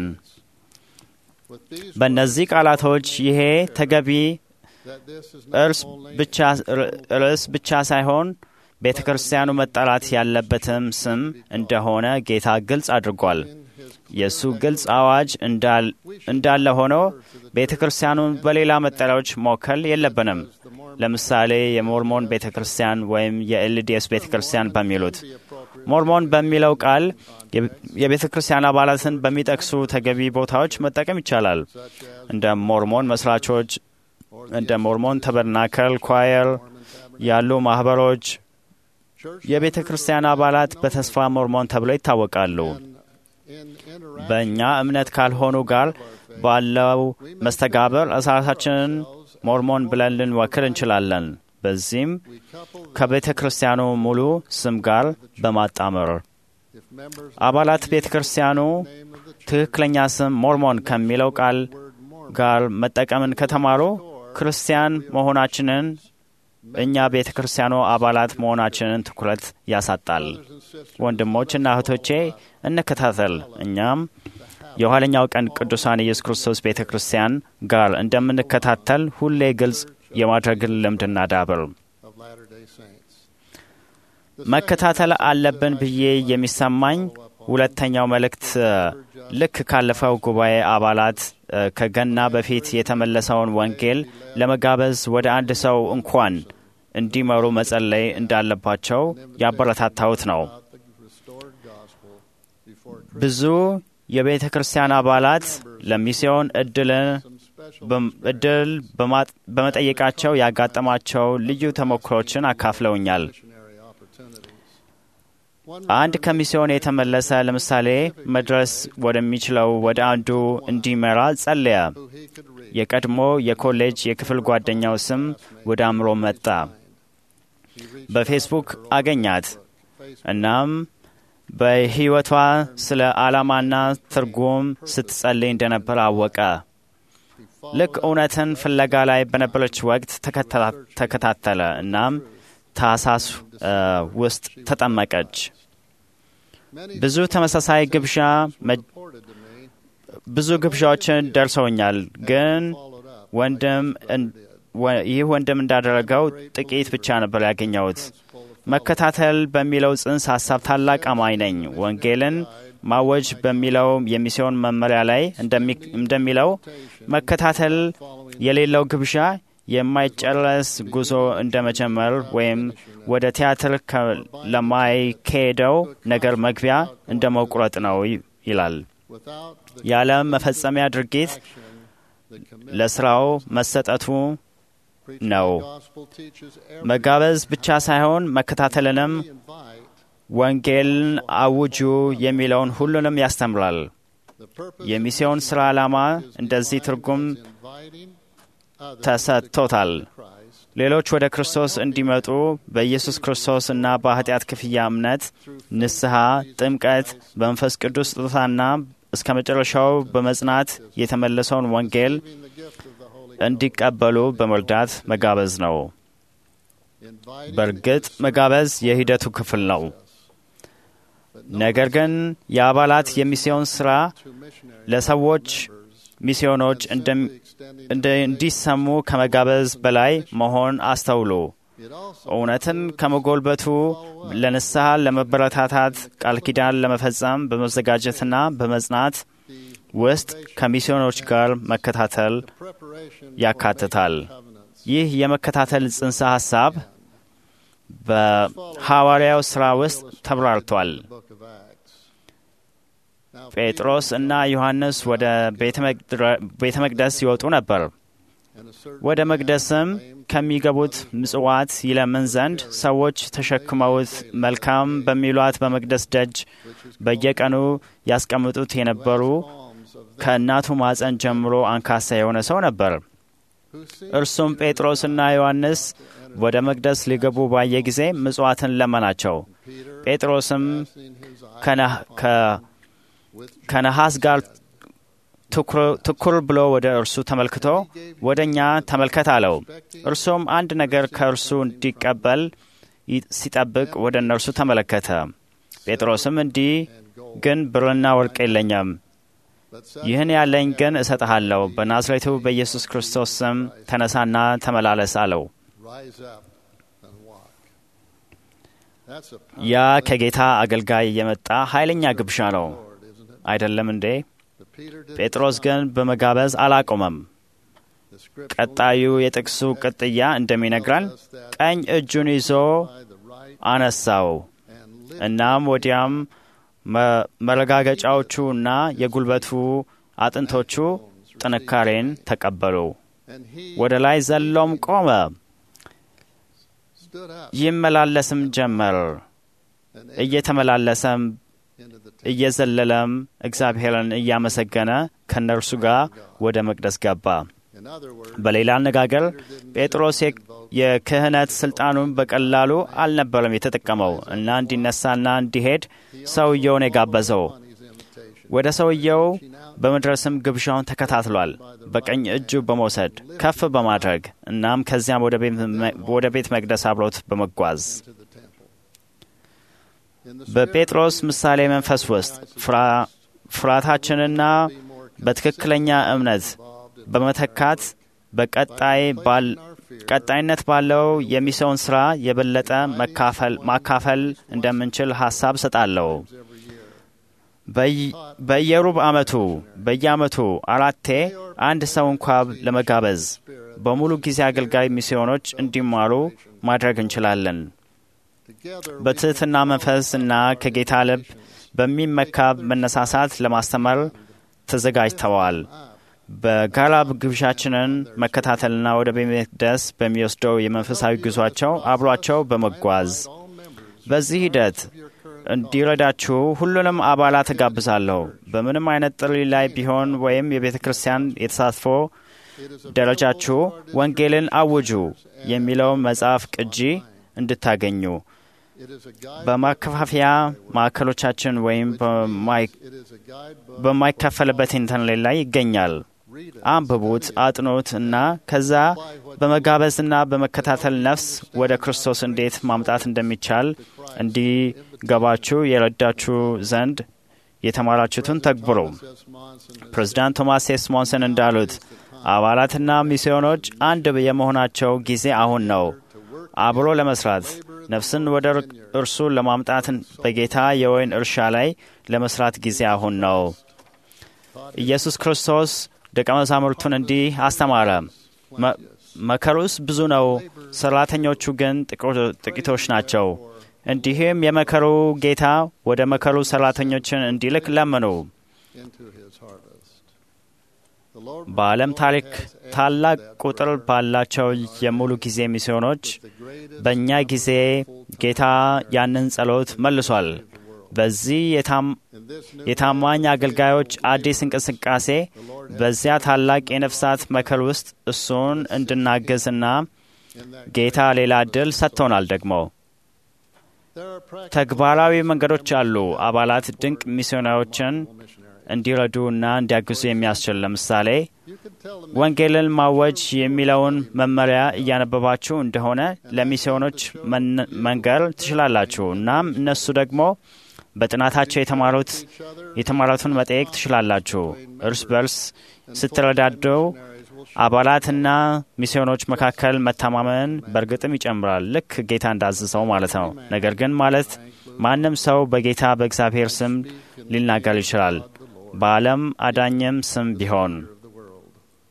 with these በእነዚህ ቃላቶች ይሄ ተገቢ that this is እርስ not only ብቻ ርዕስ ብቻ ሳይሆን ቤተ ክርስቲያኑ መጠራት ያለበትም ስም እንደሆነ ጌታ ግልጽ አድርጓል። የእሱ ግልጽ አዋጅ እንዳል- እንዳለ ሆኖ ቤተ ክርስቲያኑን በሌላ መጠሪያዎች መወከል የለብንም። the more ለምሳሌ የሞርሞን ቤተ ክርስቲያን ወይም የኤልዲኤስ ቤተ ክርስቲያን በሚሉት ሞርሞን በሚለው ቃል የቤተ ክርስቲያን አባላትን በሚጠቅሱ ተገቢ ቦታዎች መጠቀም ይቻላል። እንደ ሞርሞን መስራቾች፣ እንደ ሞርሞን ተበርናከል ኳየር ያሉ ማኅበሮች የቤተ ክርስቲያን አባላት በተስፋ ሞርሞን ተብለው ይታወቃሉ። በእኛ እምነት ካልሆኑ ጋር ባለው መስተጋብር ራሳችንን ሞርሞን ብለን ልንወክል እንችላለን። በዚህም ከቤተ ክርስቲያኑ ሙሉ ስም ጋር በማጣመር አባላት ቤተ ክርስቲያኑ ትክክለኛ ስም ሞርሞን ከሚለው ቃል ጋር መጠቀምን ከተማሩ ክርስቲያን መሆናችንን እኛ ቤተ ክርስቲያኑ አባላት መሆናችንን ትኩረት ያሳጣል። ወንድሞችና እህቶቼ እንከታተል። እኛም የኋለኛው ቀን ቅዱሳን ኢየሱስ ክርስቶስ ቤተ ክርስቲያን ጋር እንደምንከታተል ሁሌ ግልጽ የማድረግን ልምድ እናዳብር። መከታተል አለብን ብዬ የሚሰማኝ ሁለተኛው መልእክት ልክ ካለፈው ጉባኤ አባላት ከገና በፊት የተመለሰውን ወንጌል ለመጋበዝ ወደ አንድ ሰው እንኳን እንዲመሩ መጸለይ እንዳለባቸው ያበረታታሁት ነው። ብዙ የቤተ ክርስቲያን አባላት ለሚስዮን እድል በመጠየቃቸው ያጋጠማቸው ልዩ ተሞክሮችን አካፍለውኛል። አንድ ከሚስዮን የተመለሰ ለምሳሌ መድረስ ወደሚችለው ወደ አንዱ እንዲመራ ጸለየ። የቀድሞ የኮሌጅ የክፍል ጓደኛው ስም ወደ አእምሮ መጣ። በፌስቡክ አገኛት። እናም በሕይወቷ ስለ ዓላማና ትርጉም ስትጸልይ እንደነበር አወቀ። ልክ እውነትን ፍለጋ ላይ በነበረች ወቅት ተከታተለ። እናም ታህሳስ ውስጥ ተጠመቀች። ብዙ ተመሳሳይ ግብዣ ብዙ ግብዣዎችን ደርሰውኛል፣ ግን ወንድም ይህ ወንድም እንዳደረገው ጥቂት ብቻ ነበር ያገኘሁት። መከታተል በሚለው ጽንሰ ሀሳብ ታላቅ አማኝ ነኝ። ወንጌልን ማወጅ በሚለው የሚስዮን መመሪያ ላይ እንደሚለው መከታተል የሌለው ግብዣ የማይጨረስ ጉዞ እንደ መጀመር ወይም ወደ ቲያትር ለማይካሄደው ነገር መግቢያ እንደ መቁረጥ ነው ይላል። ያለ መፈጸሚያ ድርጊት ለስራው መሰጠቱ ነው። መጋበዝ ብቻ ሳይሆን መከታተልንም ወንጌልን አውጁ የሚለውን ሁሉንም ያስተምራል። የሚስዮን ሥራ ዓላማ እንደዚህ ትርጉም ተሰጥቶታል። ሌሎች ወደ ክርስቶስ እንዲመጡ በኢየሱስ ክርስቶስ እና በኃጢአት ክፍያ እምነት፣ ንስሐ፣ ጥምቀት፣ በመንፈስ ቅዱስ ስጦታና እስከ መጨረሻው በመጽናት የተመለሰውን ወንጌል እንዲቀበሉ በመርዳት መጋበዝ ነው። በእርግጥ መጋበዝ የሂደቱ ክፍል ነው። ነገር ግን የአባላት የሚስዮን ሥራ ለሰዎች ሚስዮኖች እንዲሰሙ ከመጋበዝ በላይ መሆን አስተውሉ። እውነትን ከመጎልበቱ ለንስሐ ለመበረታታት ቃል ኪዳን ለመፈጸም በመዘጋጀትና በመጽናት ውስጥ ከሚስዮኖች ጋር መከታተል ያካትታል። ይህ የመከታተል ጽንሰ ሐሳብ በሐዋርያው ሥራ ውስጥ ተብራርቷል። ጴጥሮስ እና ዮሐንስ ወደ ቤተ መቅደስ ይወጡ ነበር። ወደ መቅደስም ከሚገቡት ምጽዋት ይለምን ዘንድ ሰዎች ተሸክመውት መልካም በሚሏት በመቅደስ ደጅ በየቀኑ ያስቀምጡት የነበሩ ከእናቱ ማፀን ጀምሮ አንካሳ የሆነ ሰው ነበር። እርሱም ጴጥሮስና ዮሐንስ ወደ መቅደስ ሊገቡ ባየ ጊዜ ምጽዋትን ለመናቸው። ጴጥሮስም ከነሐስ ጋር ትኩር ብሎ ወደ እርሱ ተመልክቶ ወደ እኛ ተመልከት አለው። እርሱም አንድ ነገር ከእርሱ እንዲቀበል ሲጠብቅ ወደ እነርሱ ተመለከተ። ጴጥሮስም እንዲህ ግን ብርና ወርቅ የለኝም፣ ይህን ያለኝ ግን እሰጥሃለሁ። በናዝሬቱ በኢየሱስ ክርስቶስ ስም ተነሳና ተመላለስ አለው። ያ ከጌታ አገልጋይ የመጣ ኃይለኛ ግብዣ ነው አይደለም እንዴ? ጴጥሮስ ግን በመጋበዝ አላቆመም። The scripture ቀጣዩ የጥቅሱ ቅጥያ እንደሚነግረን ቀኝ እጁን ይዞ by the right አነሳው። and lift እናም ወዲያም መ- መረጋገጫዎቹ እና የጉልበቱ አጥንቶቹ ጥንካሬን ተቀበሉ። and he ወደ ላይ ዘሎም ቆመ፣ stood up ይመላለስም ጀመር። and እየተመላለሰም into the temple. እየዘለለም እግዚአብሔርን እያመሰገነ ከእነርሱ ጋር ወደ መቅደስ ገባ። In other words, በሌላ አነጋገር ጴጥሮስ የ- የክህነት ስልጣኑን በቀላሉ አልነበረም የተጠቀመው እና እንዲነሳና እንዲሄድ ሰውየውን የጋበዘው። on his invitation, ወደ ሰውየው በመድረስም ግብዣውን ተከታትሏል። በቀኝ እጁ በመውሰድ ከፍ በማድረግ እናም ከዚያም ወደ ቤት መ- ወደ ቤት መቅደስ አብሮት በመጓዝ to the temple. In the spirit በጴጥሮስ ምሳሌ መንፈስ ውስጥ ፍራ- ፍርሃታችንና be more በትክክለኛ እምነት involved in በመተካት በቀጣይ ባል ቀጣይነት ባለው የሚሰውን ስራ የበለጠ መካፈል ማካፈል እንደምንችል ሀሳብ ሰጣለሁ። every year. በይ- በየሩብ ዓመቱ በየዓመቱ አራቴ አንድ ሰው እንኳ ለመጋበዝ በሙሉ ጊዜ አገልጋይ ሚስዮኖች እንዲማሩ ማድረግ እንችላለን። Together we በትሕትና መንፈስ እና ከጌታ ልብ በሚመካ መነሳሳት ለማስተማር ተዘጋጅተዋል። በጋራ ግብዣችንን መከታተልና ወደ ቤተ መቅደስ በሚወስደው የመንፈሳዊ ጉዟቸው አብሯቸው በመጓዝ all members በዚህ ሂደት እንዲረዳችሁ ሁሉንም አባላት እጋብዛለሁ። በምንም አይነት ጥሪ ላይ ቢሆን ወይም የቤተ ክርስቲያን የተሳትፎ ደረጃችሁ ወንጌልን አውጁ የሚለው መጽሐፍ ቅጂ እንድታገኙ it is a guide በማከፋፈያ ማዕከሎቻችን ወይም በማይ- it is a guidebook በማይከፈልበት ኢንተርኔት ላይ ይገኛል። read it አንብቡት፣ አጥኑት እና ከዛ በመጋበዝና በመከታተል ነፍስ ወደ ክርስቶስ እንዴት ማምጣት እንደሚቻል እንዲገባችሁ የረዳችሁ ዘንድ የተማራችሁትን ተግብሩ። says Monson is ፕሬዚዳንት ቶማስ ሴ ስሞንሰን እንዳሉት አባላትና ሚስዮኖች አንድ የመሆናቸው ጊዜ አሁን ነው። አብሮ ለመስራት ነፍስን ወደ እርሱ ለማምጣት በጌታ የወይን እርሻ ላይ ለመስራት ጊዜ አሁን ነው። ኢየሱስ ክርስቶስ ደቀ መዛሙርቱን እንዲህ አስተማረ። መ- መከሩስ ብዙ ነው፣ ሰራተኞቹ ግን ጥቂቶ- ጥቂቶች ናቸው። እንዲህም የመከሩ ጌታ ወደ መከሩ ሰራተኞችን እንዲልክ ለምኑ። into his harvest. The Lord በዓለም ታሪክ ታላቅ ቁጥር ባላቸው የሙሉ ጊዜ ሚስዮኖች the greatest በእኛ ጊዜ ጌታ ያንን ጸሎት መልሷል። በዚህ የታም- in this new የታማኝ አገልጋዮች አዲስ እንቅስቃሴ በዚያ ታላቅ የነፍሳት መከር ውስጥ እሱን እንድናገዝና in that ጌታ ሌላ ዕድል ሰጥቶናል። ደግሞ there are practical ተግባራዊ መንገዶች አሉ አባላት ድንቅ ሚስዮናዎችን missionaries. እንዲረዱ እና እንዲያግዙ የሚያስችል ለምሳሌ You can tell them ወንጌልን ማወጅ የሚለውን መመሪያ እያነበባችሁ እንደሆነ ለሚስዮኖች መን- መንገር ትችላላችሁ። እናም እነሱ ደግሞ በጥናታቸው የተማሩት each other የተማሩትን መጠየቅ ትችላላችሁ። እርስ በርስ ስትረዳዱ አባላትና ሚስዮኖች መካከል መተማመን በእርግጥም ይጨምራል፣ ልክ ጌታ እንዳዘዘው ማለት ነው። ነገር ግን ማለት ማንም ሰው በጌታ በእግዚአብሔር ስም ሊናገር ይችላል፣ በዓለም አዳኝም ስም ቢሆን of the world.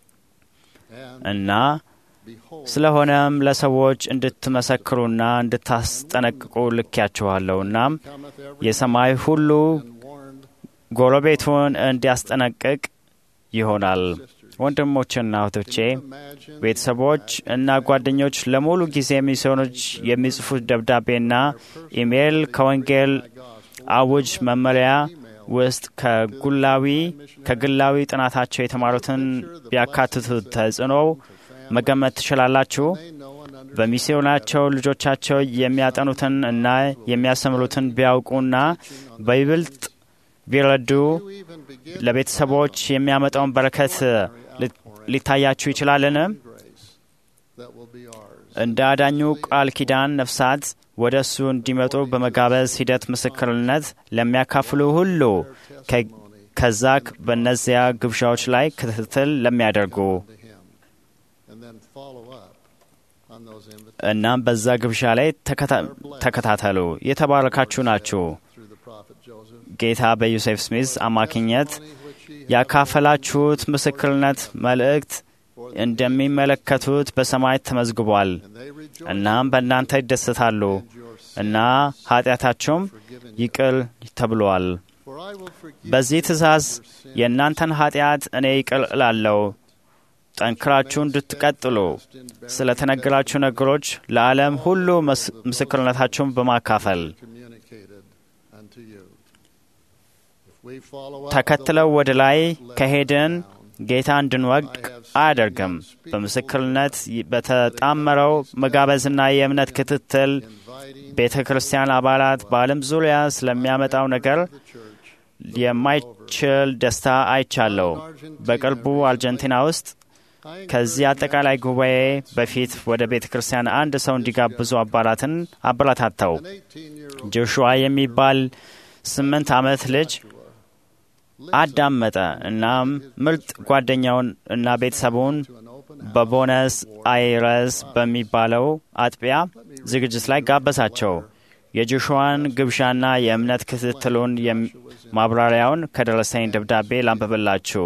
And እና behold, ስለሆነም ለሰዎች እንድትመሰክሩና እንድታስጠነቅቁ ልኬያችኋለሁ። እናም cometh every የሰማይ ሁሉ and warned ጎረቤቱን እንዲያስጠነቅቅ ይሆናል። ወንድሞችና እህቶቼ፣ imagine ቤተሰቦች እና ጓደኞች ለሙሉ ጊዜ ሚስዮኖች የሚጽፉት ደብዳቤና ኢሜይል ከወንጌል አውጅ መመሪያ ውስጥ ከጉላዊ ከግላዊ ጥናታቸው የተማሩትን ቢያካትቱ ተጽዕኖ መገመት ትችላላችሁ። they know and understand በሚስዮናቸው ልጆቻቸው የሚያጠኑትን እና የሚያስተምሩትን ቢያውቁና በይበልጥ ቢረዱ you even begin ለቤተሰቦች የሚያመጣውን በረከት ሊ- ሊታያችሁ ይችላልን? grace that will be ours. እንደ አዳኙ ቃል ኪዳን ነፍሳት ወደ እሱ እንዲመጡ በመጋበዝ ሂደት ምስክርነት ለሚያካፍሉ ሁሉ ከ- ከዛ በእነዚያ ግብዣዎች ላይ ክትትል ለሚያደርጉ to him and then follow up on those invitations እናም በዛ ግብዣ ላይ ተከታ- ተከታተሉ። የተባረካችሁ ናችሁ። through the prophet Joseph. ጌታ በዮሴፍ ስሚዝ አማካኝነት Which he ያካፈላችሁት ምስክርነት መልእክት for እንደሚመለከቱት በሰማይ ተመዝግቧል። እናም በእናንተ ይደሰታሉ እና ኃጢአታቸውም ይቅር ተብሏል። በዚህ ትእዛዝ የእናንተን ኃጢአት እኔ ይቅር እላለሁ። ጠንክራችሁ እንድትቀጥሉ ስለ ተነገራችሁ ነገሮች ለዓለም ሁሉ ምስክርነታችሁን በማካፈል ተከትለው ወደ ላይ ከሄድን ጌታ እንድንወድቅ አያደርግም። በምስክርነት በተጣመረው መጋበዝና የእምነት ክትትል ቤተ ክርስቲያን አባላት በዓለም ዙሪያ ስለሚያመጣው ነገር የማይችል ደስታ አይቻለሁ። በቅርቡ አርጀንቲና ውስጥ ከዚህ አጠቃላይ ጉባኤ በፊት ወደ ቤተ ክርስቲያን አንድ ሰው እንዲጋብዙ አባላትን አበረታታው። ጆሹዋ የሚባል ስምንት ዓመት ልጅ አዳመጠ። እናም ምርጥ ጓደኛውን እና ቤተሰቡን በቦነስ አይረስ በሚባለው አጥቢያ ዝግጅት ላይ ጋበዛቸው። የጆሹዋን ግብዣና የእምነት ክትትሉን ማብራሪያውን ከደረሰኝ ደብዳቤ ላንብብላችሁ።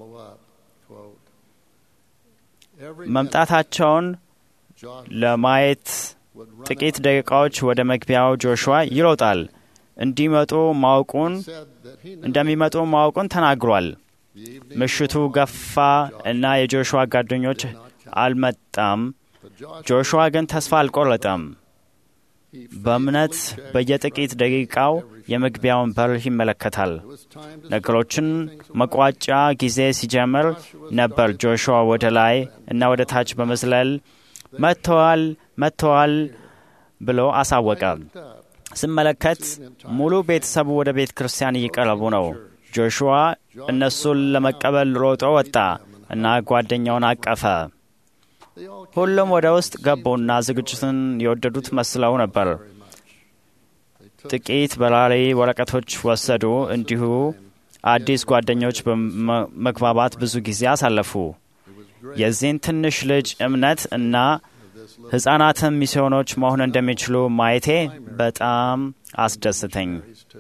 መምጣታቸውን ለማየት ጥቂት ደቂቃዎች ወደ መግቢያው ጆሹዋ ይሮጣል። እንዲመጡ ማወቁን እንደሚመጡ ማወቁን ተናግሯል። ምሽቱ ገፋ እና የጆሹዋ ጓደኞች አልመጣም። ጆሹዋ ግን ተስፋ አልቆረጠም። በእምነት በየጥቂት ደቂቃው የመግቢያውን በር ይመለከታል። ነገሮችን መቋጫ ጊዜ ሲጀምር ነበር ጆሹዋ ወደ ላይ እና ወደ ታች በመዝለል መጥተዋል መጥተዋል ብሎ አሳወቀ። ስመለከት ሙሉ ቤተሰቡ ወደ ቤተ ክርስቲያን እየቀረቡ ነው። ጆሹዋ እነሱን ለመቀበል ሮጦ ወጣ እና ጓደኛውን አቀፈ። ሁሉም ወደ ውስጥ ገቡና ዝግጅቱን የወደዱት መስለው ነበር። ጥቂት በራሪ ወረቀቶች ወሰዱ። እንዲሁ አዲስ ጓደኞች በመግባባት ብዙ ጊዜ አሳለፉ። የዚህን ትንሽ ልጅ እምነት እና ሕፃናትም ሚስዮኖች መሆን እንደሚችሉ ማየቴ በጣም አስደስተኝ።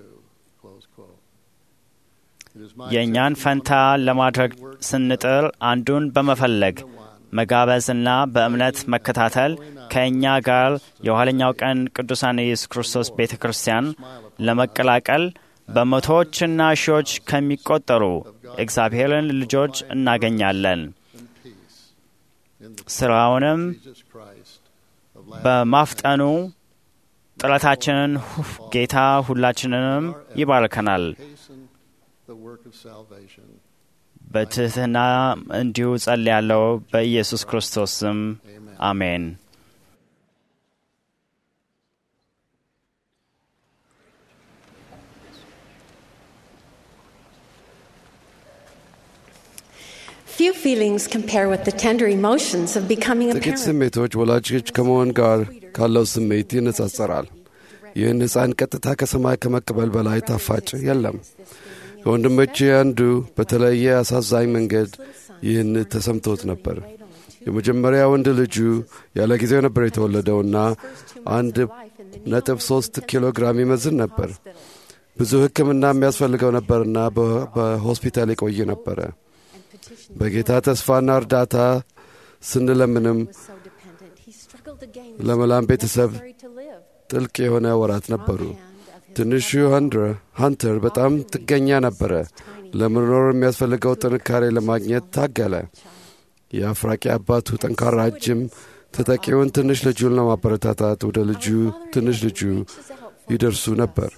የእኛን ፈንታ ለማድረግ ስንጥር አንዱን በመፈለግ መጋበዝና በእምነት መከታተል ከእኛ ጋር የኋለኛው ቀን ቅዱሳን ኢየሱስ ክርስቶስ ቤተ ክርስቲያን ለመቀላቀል በመቶዎችና ሺዎች ከሚቆጠሩ እግዚአብሔርን ልጆች እናገኛለን። ስራውንም በማፍጠኑ ጥረታችንን ጌታ ሁላችንንም ይባርከናል። በትህትና እንዲሁ ጸልያለሁ። በኢየሱስ ክርስቶስ ስም አሜን። Few feelings compare with the tender emotions of becoming a ጥቂት parent. ስሜቶች ወላጆች ከመሆን ጋር ካለው ስሜት ይነጻጸራል። ይህን ሕፃን ቀጥታ ከሰማይ ከመቀበል በላይ ጣፋጭ የለም። ከወንድሞቼ አንዱ በተለየ አሳዛኝ መንገድ ይህን ተሰምቶት ነበር። የመጀመሪያ ወንድ ልጁ ያለ ጊዜው ነበር የተወለደውና አንድ ነጥብ ሶስት ኪሎ ግራም ይመዝን ነበር። ብዙ ሕክምና የሚያስፈልገው ነበርና በ- በሆስፒታል የቆየ ነበረ። በጌታ ተስፋና እርዳታ ስንለምንም ለመላም ቤተሰብ ጥልቅ የሆነ ወራት ነበሩ። ትንሹ ሃንድረ ሃንተር በጣም ጥገኛ ነበረ። ለመኖር የሚያስፈልገው ጥንካሬ ለማግኘት ታገለ። የአፍራቂ አባቱ ጠንካራ እጅም ተጠቂውን ትንሽ ልጁን ለማበረታታት ወደ ልጁ ትንሽ ልጁ ይደርሱ ነበር።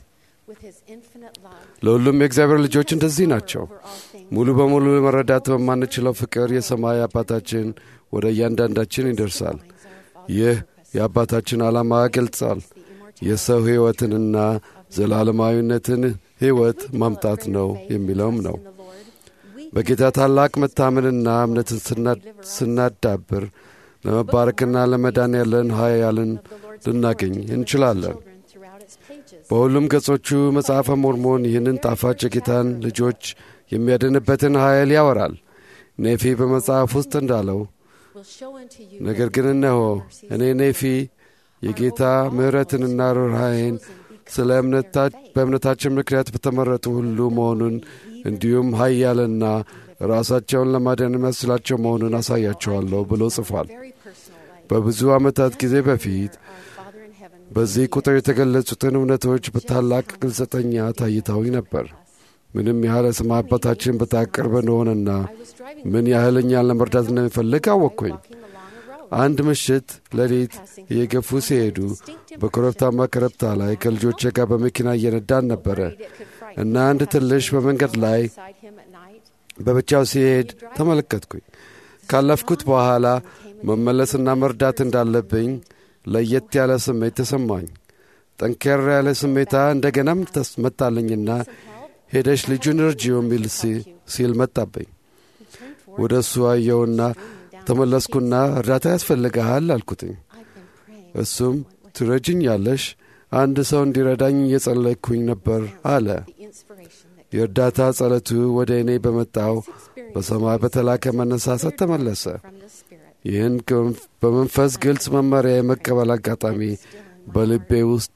ለሁሉም የእግዚአብሔር ልጆች እንደዚህ ናቸው። ሙሉ በሙሉ መረዳት በማንችለው ፍቅር የሰማይ አባታችን ወደ እያንዳንዳችን ይደርሳል። ይህ የአባታችን ዓላማ ገልጻል። የሰው ሕይወትንና ዘላለማዊነትን ሕይወት ማምጣት ነው የሚለውም ነው። በጌታ ታላቅ መታመንና እምነትን ስና- ስናዳብር ለመባረክና ለመዳን ያለን ኃያልን ልናገኝ እንችላለን። በሁሉም ገጾቹ መጽሐፈ ሞርሞን ይህንን ጣፋጭ የጌታን ልጆች የሚያድንበትን ኃይል ያወራል። ኔፊ በመጽሐፍ ውስጥ እንዳለው ነገር ግን እነሆ እኔ ኔፊ የጌታ ምሕረትንና ርኅራኄን ስለ እምነታ- በእምነታችን ምክንያት በተመረጡ ሁሉ መሆኑን እንዲሁም ኃያልና ራሳቸውን ለማዳን የሚያስችላቸው መሆኑን አሳያቸዋለሁ ብሎ ጽፏል። very personal way. በብዙ ዓመታት ጊዜ በፊት Our Father in heaven በዚህ ቁጥር የተገለጹትን እውነቶች በታላቅ ግልጸተኛ ታይተውኝ ነበር። ምንም ያህል የሰማይ አባታችን በጣም ቅርብ እንደሆነና was driving ምን ያህል እኛን ለመርዳት እንደሚፈልግ አወቅኩኝ። walking along a road. አንድ ምሽት ሌሊት እየገፉ ሲሄዱ በኮረብታማ ኮረብታ ላይ ከልጆቼ ጋር በመኪና እየነዳን ነበረ It could frighten እና አንድ ትንሽ በመንገድ ላይ beside him at night. በብቻው ሲሄድ ተመለከትኩኝ። ካለፍኩት በኋላ መመለስና መርዳት እንዳለብኝ ለየት ያለ ስሜት ተሰማኝ። ጠንከር ያለ ስሜታ እንደገናም ተስ- መጣልኝና ሄደሽ ልጁን እርጂው የሚል ሲ- ሲል መጣብኝ። ወደ እሱ አየውና ተመለስኩና እርዳታ ያስፈልግሃል አልኩትኝ። I've been praying. እሱም ትረጅኛለሽ፣ አንድ ሰው እንዲረዳኝ እየጸለይኩኝ ነበር አለ። The inspiration that የእርዳታ ጸለቱ ወደ እኔ በመጣው በሰማይ በተላከ መነሳሳት ተመለሰ። from the Spirit ይህን ከመንፍ- በመንፈስ ግልጽ መመሪያ የመቀበል አጋጣሚ በልቤ ውስጥ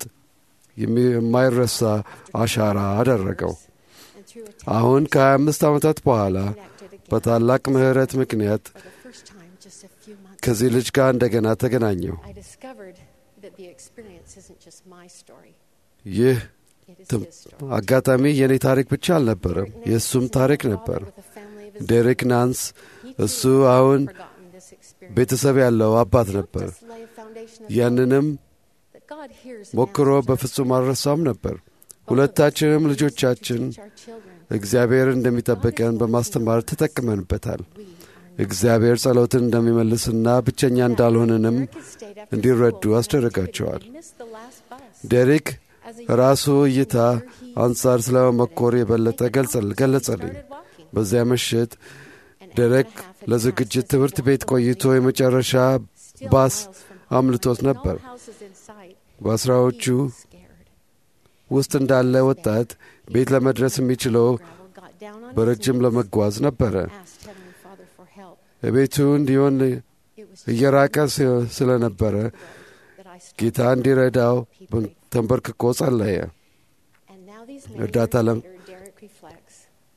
የሚ- የማይረሳ አሻራ አደረገው። and through a አሁን ከ25 ዓመታት በኋላ connected again በታላቅ ምሕረት ምክንያት for the first time just a few months ከዚህ ልጅ ጋር እንደገና ተገናኘው። I discovered that the experience isn't just my story. ይህ It is ትም- his story. አጋጣሚ የእኔ ታሪክ ብቻ አልነበረም፣ የእሱም ታሪክ ነበር። With a family of his ዴሪክ ናንስ He እሱ too አሁን had forgotten this experience. ቤተሰብ ያለው አባት ነበር። Just lay a foundation of ያንንም faith that God hears and ሞክሮ answers our በፍጹም prayers. አልረሳም ነበር። Both of us ሁለታችንም need ልጆቻችን to teach our children እግዚአብሔር እንደሚጠብቀን በማስተማር ተጠቅመንበታል። we are እግዚአብሔር ጸሎትን እንደሚመልስና ብቸኛ እንዳልሆንንም Derek had stayed after እንዲረዱ school for an አስደረጋቸዋል። activity and missed the last bus. ዴሪክ As a ራሱ young እይታ teenager, he አንጻር ስለ መኮር የበለጠ ገለጸል- ገለጸልኝ። started walking. በዚያ ምሽት An hour and ዴሬክ a half had ለዝግጅት passed as he ትምህርት ቤት walked ቆይቶ along the የመጨረሻ still ባስ miles from home, አምልጦት with no ነበር። houses in sight. በአስራዎቹ He was scared. ውስጥ እንዳለ ወጣት ቤት ለመድረስ የሚችለው Gravel got down on his በረጅም knees, ለመጓዝ ነበረ። asked Heavenly Father for help. ቤቱ እንዲሆን It was እየራቀ ስ- ስለነበረ that I stopped. ጌታ እንዲረዳው በ- ተንበርክኮ ጸለየ። And now these እርዳታ many ለም- years later, Derek reflects.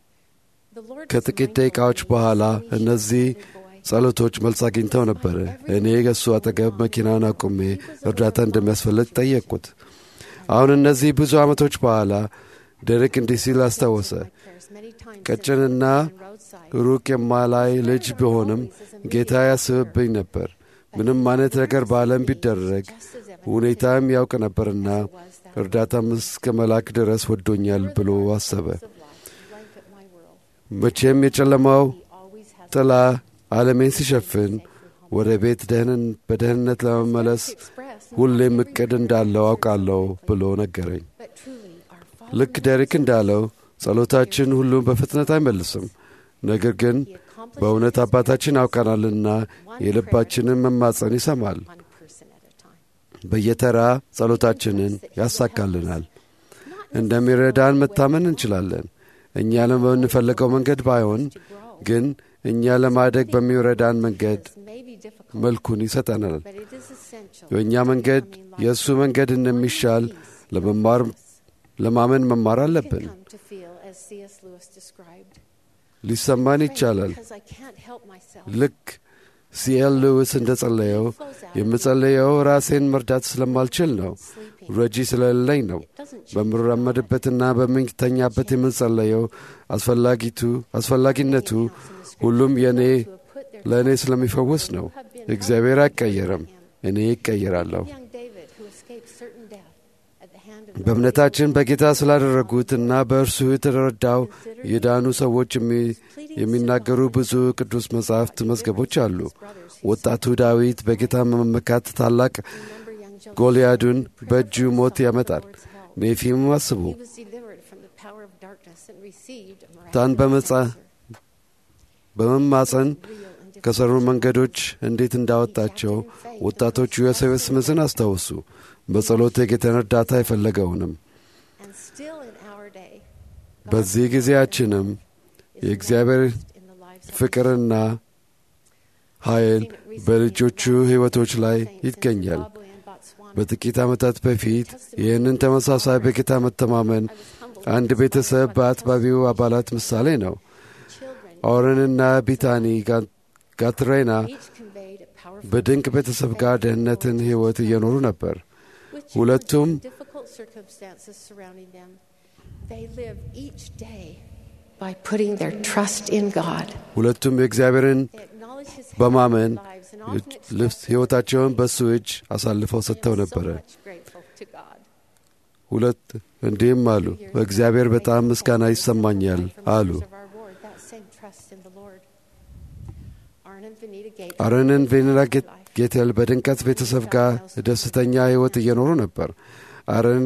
The Lord was ከጥቂት mindful ደቂቃዎች of me, በኋላ so he እነዚህ showed me boy. ጸሎቶች መልስ አግኝተው ነበረ። እኔ ከእሱ አጠገብ መኪናውን አቁሜ እርዳታ እንደሚያስፈልግ ጠየቅኩት። አሁን እነዚህ ብዙ ዓመቶች በኋላ ዴሬክ እንዲህ ሲል አስታወሰ። My prayers many times ቀጭንና at the roadside. ሩቅ የማላይ ልጅ ቢሆንም ጌታ ያስብብኝ ነበር። ምንም አይነት ነገር በዓለም ቢደረግ ሁኔታም ያውቅ ነበርና እርዳታም እስከ መላክ ድረስ ወዶኛል ብሎ አሰበ። of life blanket my world. መቼም የጨለማው He always has ጥላ ዓለሜን ሲሸፍን ወደ ቤት ደህንን- በደህንነት ለመመለስ expressed ሁሌም እቅድ እንዳለው አውቃለሁ ብሎ ነገረኝ። but truly our Father ልክ ዴሪክ እንዳለው ጸሎታችን ሁሉም በፍጥነት አይመልስም። ነገር ግን በእውነት አባታችን ያውቀናልና የልባችንን መማፀን ይሰማል። one person at a time. በየተራ ጸሎታችንን ያሳካልናል። እንደሚረዳን መታመን እንችላለን። እኛ ለምንፈልገው መንገድ ባይሆን ግን እኛ ለማደግ በሚረዳን መንገድ This may be difficult, መልኩን ይሰጠናል። but it is essential. የእኛ መንገድ የእሱ መንገድ እንደሚሻል ለመማር ለማመን መማር አለብን። Come to feel as C.S. Lewis described. ሊሰማን ይቻላል። Because I can't help myself. ልክ ሲኤል ሉዊስ እንደ ጸለየው የምጸለየው ራሴን መርዳት ስለማልችል ነው። ረጂ ስለሌለኝ ነው። በምራመድበትና በምንተኛበት የምንጸለየው አስፈላጊቱ አስፈላጊነቱ ሁሉም የእኔ ለእኔ ስለሚፈውስ ነው። እግዚአብሔር አይቀየርም፣ እኔ ይቀየራለሁ። Young David, who escaped certain death at the hand of በእምነታችን በጌታ ስላደረጉትና በእርሱ የተረዳው የዳኑ ሰዎች የሚ- የሚናገሩ ብዙ ቅዱስ መጻሕፍት መዝገቦች አሉ። ወጣቱ ዳዊት በጌታ መመካት ታላቅ remember young Joseph. ጎልያዱን በእጁ ሞት ያመጣል። ኔፊም አስቡ He was delivered from the power of darkness and received a ታን miraculous በመጻ answer. በመማፀን Real and different. ከሰሩ መንገዶች እንዴት እንዳወጣቸው ወጣቶቹ ዮሴፍ ስምስን አስታውሱ። በጸሎት የጌታን እርዳታ የፈለገውንም And still in our day, God's በዚህ ጊዜያችንም የእግዚአብሔር in the lives of ፍቅርና ኃይል በልጆቹ ሕይወቶች ላይ ይገኛል። Zimbabwe and Botswana. በጥቂት ዓመታት በፊት ይህንን ተመሳሳይ በጌታ መተማመን አንድ ቤተሰብ በአጥባቢው አባላት ምሳሌ ነው። Children ኦረንና ቢታኒ ጋትሬና each conveyed a powerful በድንቅ ቤተሰብ ጋር ደህንነትን ሕይወት እየኖሩ ነበር። ሁለቱም difficult circumstances surrounding them. They live each day by putting their trust in God. ሁለቱም የእግዚአብሔርን They acknowledge His hand በማመን in their lives and often express ልብስ ሕይወታቸውን በእሱ እጅ አሳልፈው they ሰጥተው are so ነበረ። much grateful to God. ሁለት እንዲህም አሉ፣ በእግዚአብሔር በጣም ምስጋና ይሰማኛል አሉ። አረንን ቬኔላ ጌቴል በድንቀት ቤተሰብ ጋር ደስተኛ ሕይወት እየኖሩ ነበር። አረን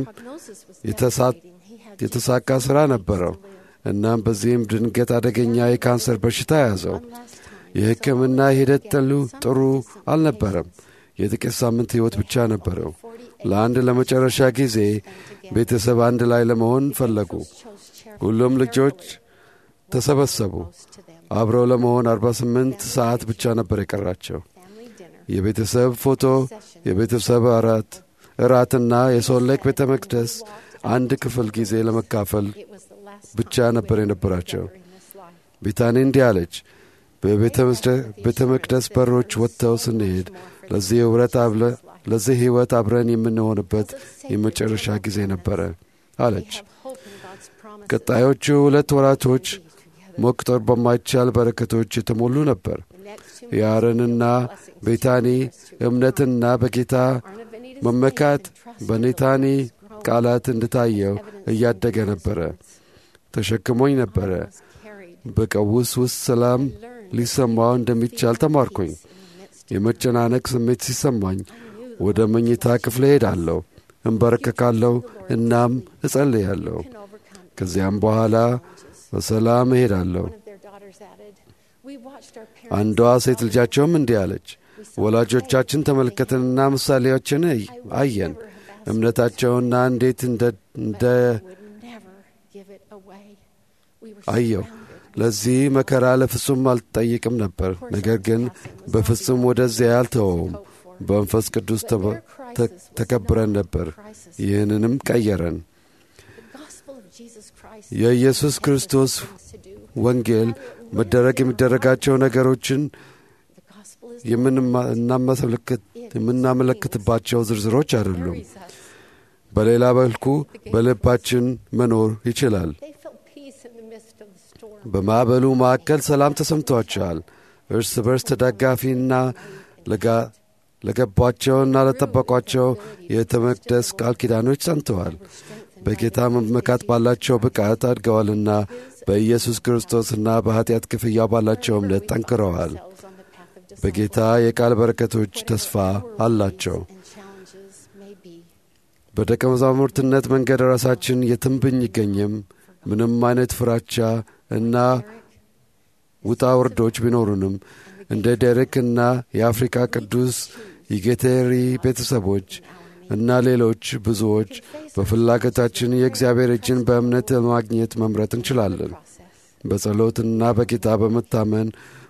የተሳካ ሥራ ነበረው። እናም በዚህም ድንገት አደገኛ የካንሰር በሽታ ያዘው። የሕክምና ሂደት ጥሉ ጥሩ አልነበረም። የጥቂት ሳምንት ሕይወት ብቻ ነበረው። ለአንድ ለመጨረሻ ጊዜ ቤተሰብ አንድ ላይ ለመሆን ፈለጉ። ሁሉም ልጆች ተሰበሰቡ። አብረው ለመሆን 48 ሰዓት ብቻ ነበር የቀራቸው። የቤተሰብ ፎቶ፣ የቤተሰብ እራት እራትና የሶል ሌክ ቤተ መቅደስ አንድ ክፍል ጊዜ ለመካፈል ብቻ ነበር የነበራቸው። ቤታኒ እንዲህ አለች፣ በቤተ መቅደስ በሮች ወጥተው ስንሄድ ለዚህ ኅብረት አብለ ለዚህ ሕይወት አብረን የምንሆንበት የመጨረሻ ጊዜ ነበረ አለች። ቀጣዮቹ ሁለት ወራቶች መቁጠር በማይቻል በረከቶች የተሞሉ ነበር። የአረንና ቤታኒ እምነትና በጌታ መመካት በኔታኒ ቃላት እንድታየው እያደገ ነበረ። ተሸክሞኝ ነበረ። በቀውስ ውስጥ ሰላም ሊሰማው እንደሚቻል ተማርኩኝ። የመጨናነቅ ስሜት ሲሰማኝ ወደ መኝታ ክፍል ሄዳለሁ፣ እንበረከካለሁ፣ እናም እጸልያለሁ። ከዚያም በኋላ በሰላም እሄዳለሁ። አንዷ ሴት ልጃቸውም እንዲህ አለች፣ ወላጆቻችን ተመለከተንና ምሳሌዎችን አየን። እምነታቸውና እንዴት እንደ አየው። ለዚህ መከራ ለፍጹም አልጠይቅም ነበር። ነገር ግን በፍጹም ወደዚያ አልተወውም። በመንፈስ ቅዱስ ተከብረን ነበር። ይህንንም ቀየረን። የኢየሱስ ክርስቶስ ወንጌል መደረግ የሚደረጋቸው ነገሮችን የምናመለክትባቸው ዝርዝሮች አይደሉም። በሌላ መልኩ በልባችን መኖር ይችላል። በማዕበሉ ማዕከል ሰላም ተሰምቷቸዋል። እርስ በርስ ተደጋፊና ለገቧቸውና ለጠበቋቸው የቤተ መቅደስ ቃል ኪዳኖች ጸንተዋል። በጌታ መመካት ባላቸው ብቃት አድገዋልና በኢየሱስ ክርስቶስና በኀጢአት ክፍያ ባላቸው እምነት ጠንክረዋል። በጌታ የቃል በረከቶች ተስፋ አላቸው። በደቀ መዛሙርትነት መንገድ ራሳችን የትም ብንገኝም ምንም አይነት ፍራቻ እና ውጣ ውርዶች ቢኖሩንም እንደ ዴሬክና የአፍሪካ ቅዱስ የጌቴሪ ቤተሰቦች እና ሌሎች ብዙዎች በፍላጎታችን የእግዚአብሔር እጅን በእምነት ለማግኘት መምረጥ እንችላለን። በጸሎትና በጌታ በመታመን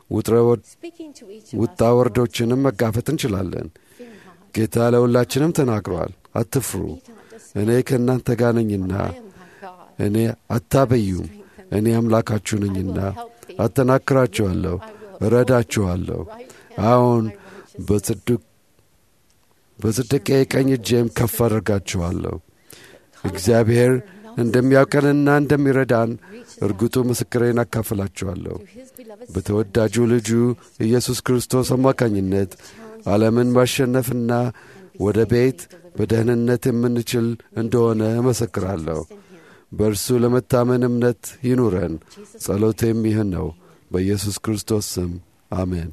ውጣ ወርዶችንም መጋፈጥ እንችላለን። ጌታ ለሁላችንም ተናግሯል፣ አትፍሩ፣ እኔ ከእናንተ ጋር ነኝና፣ እኔ አታበዩም፣ እኔ አምላካችሁ ነኝና፣ አጠናክራችኋለሁ፣ እረዳችኋለሁ። አሁን በጽድቅ በጽድቄ ቀኝ እጄም ከፍ አድርጋችኋለሁ። እግዚአብሔር እንደሚያውቀንና እንደሚረዳን እርግጡ ምስክሬን አካፍላችኋለሁ። በተወዳጁ ልጁ ኢየሱስ ክርስቶስ አማካኝነት ዓለምን ማሸነፍና ወደ ቤት በደህንነት የምንችል እንደሆነ እመሰክራለሁ። በእርሱ ለመታመን እምነት ይኑረን። ጸሎቴም ይህን ነው። በኢየሱስ ክርስቶስ ስም አሜን።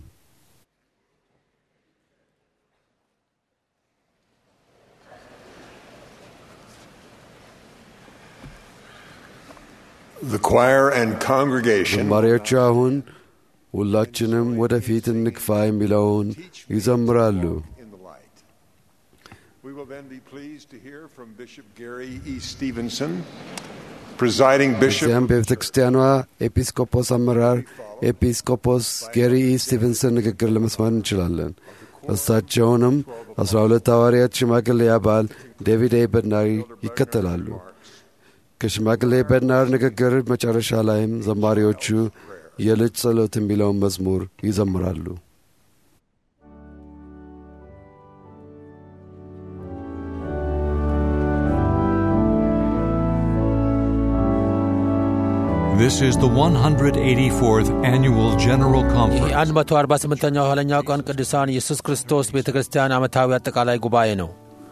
The choir and congregation ዘማሪዎቹ አሁን ሁላችንም ወደፊት እንግፋ የሚለውን ይዘምራሉ። in the light. We will then be pleased to hear from Bishop Gary E. Stevenson, presiding bishop እዚያም በቤተ ክርስቲያኗ ኤጲስቆጶስ አመራር ኤጲስቆጶስ ጌሪ ኢ ስቲቨንሰን ንግግር ለመስማት እንችላለን። እሳቸውንም አስራ ሁለት ሐዋርያት ሽማግሌ አባል ዴቪድ ኤ በድናር ይከተላሉ። ከሽማግሌ በድናር ንግግር መጨረሻ ላይም ዘማሪዎቹ የልጅ ጸሎት የሚለውን መዝሙር ይዘምራሉ። This is the 184th Annual General ይህ Conference. 148ኛው የኋለኛው ቀን ቅዱሳን ኢየሱስ ክርስቶስ ቤተ ክርስቲያን ዓመታዊ አጠቃላይ ጉባኤ ነው።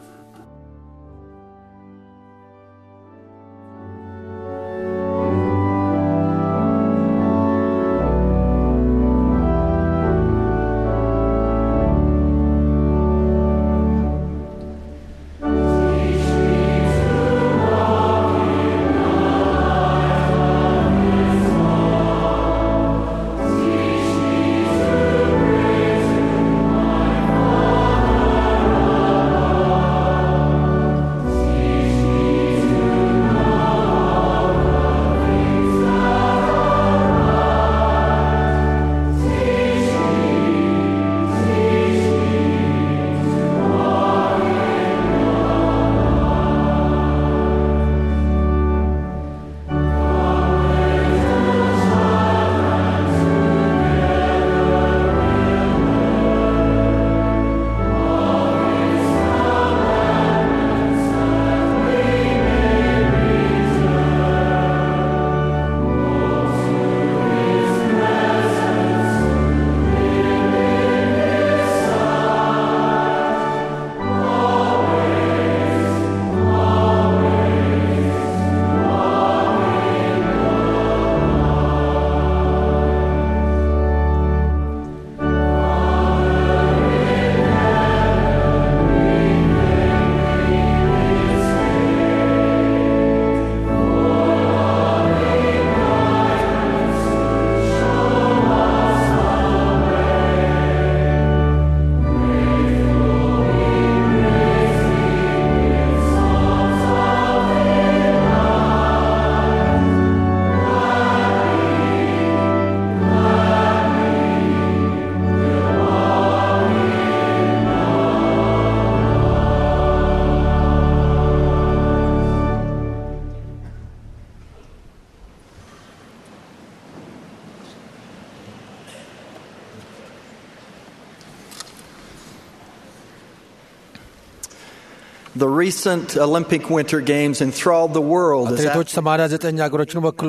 The recent Olympic Winter Games enthralled the world as አትሌቶች 89 ሀገሮችን ወክሎ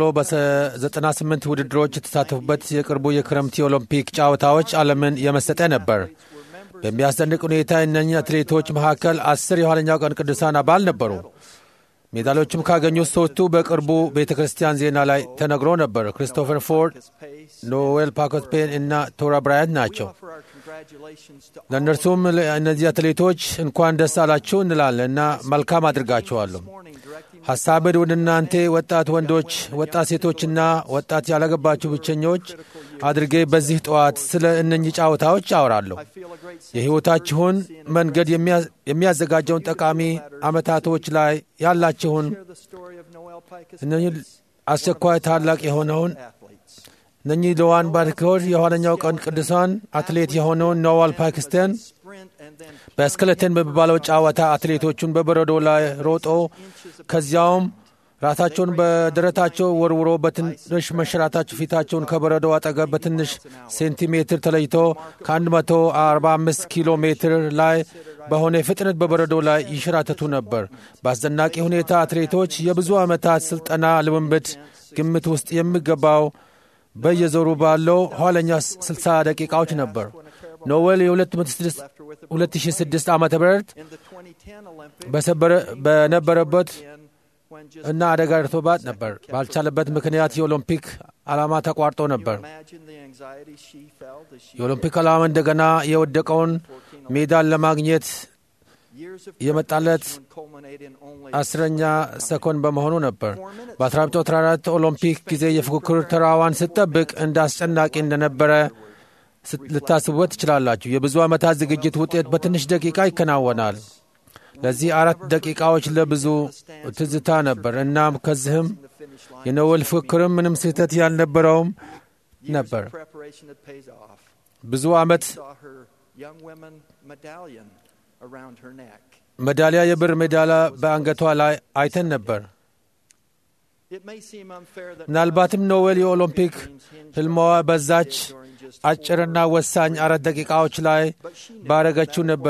በ98 ውድድሮች የተሳተፉበት የቅርቡ የክረምት የኦሎምፒክ ጨዋታዎች ዓለምን የመሰጠ ነበር። በሚያስደንቅ ሁኔታ እነኚህ አትሌቶች መካከል አስር የኋለኛው ቀን ቅዱሳን አባል ነበሩ። ሜዳሊያዎችም ካገኙት ሶስቱ በቅርቡ ቤተ ክርስቲያን ዜና ላይ ተነግሮ ነበር። ክሪስቶፈር ፎርድ፣ ኖዌል ፓኮስፔን እና ቶራ ብራያንት ናቸው። ለእነርሱም እነዚህ አትሌቶች እንኳን ደስ አላችሁ እንላለን እና መልካም አድርጋችኋለሁ። ሐሳብን ወደ እናንተ ወጣት ወንዶች፣ ወጣት ሴቶችና ወጣት ያላገባችሁ ብቸኞች አድርጌ በዚህ ጠዋት ስለ እነኚህ ጨዋታዎች አወራለሁ። የሕይወታችሁን መንገድ የሚያዘጋጀውን ጠቃሚ ዓመታቶች ላይ ያላችሁን እነኚህ አስቸኳይ ታላቅ የሆነውን እነኚህ ለዋን ባርኮር የኋለኛው ቀን ቅዱሳን አትሌት የሆነውን ኖዋል ፓኪስታን በስክለተን በሚባለው ጨዋታ አትሌቶቹን በበረዶ ላይ ሮጦ ከዚያውም ራሳቸውን በደረታቸው ወርውሮ በትንሽ መሸራታቸው ፊታቸውን ከበረዶ አጠገብ በትንሽ ሴንቲሜትር ተለይቶ ከ145 ኪሎ ሜትር ላይ በሆነ ፍጥነት በበረዶ ላይ ይሸራተቱ ነበር። በአስደናቂ ሁኔታ አትሌቶች የብዙ ዓመታት ሥልጠና ልምምድ ግምት ውስጥ የሚገባው በየዞሩ ባለው ኋለኛ 60 ደቂቃዎች ነበር። ኖዌል የ2006 ዓ ም በነበረበት እና አደጋ ደርሶባት ነበር። ባልቻለበት ምክንያት የኦሎምፒክ ዓላማ ተቋርጦ ነበር። የኦሎምፒክ ዓላማ እንደገና የወደቀውን ሜዳን ለማግኘት የመጣለት አስረኛ ሰኮንድ በመሆኑ ነበር። በ1914 ኦሎምፒክ ጊዜ የፉክክር ተራዋን ስትጠብቅ እንደ አስጨናቂ እንደነበረ ልታስቡበት ትችላላችሁ። የብዙ ዓመታት ዝግጅት ውጤት በትንሽ ደቂቃ ይከናወናል። ለዚህ አራት ደቂቃዎች ለብዙ ትዝታ ነበር። እናም ከዚህም የኖዌል ፉክክርም ምንም ስህተት ያልነበረውም ነበር። ብዙ ዓመት ሜዳሊያ የብር ሜዳሊያ በአንገቷ ላይ አይተን ነበር። ምናልባትም ኖዌል የኦሎምፒክ ህልማዋ በዛች አጭርና ወሳኝ አራት ደቂቃዎች ላይ ባረገችው ነበር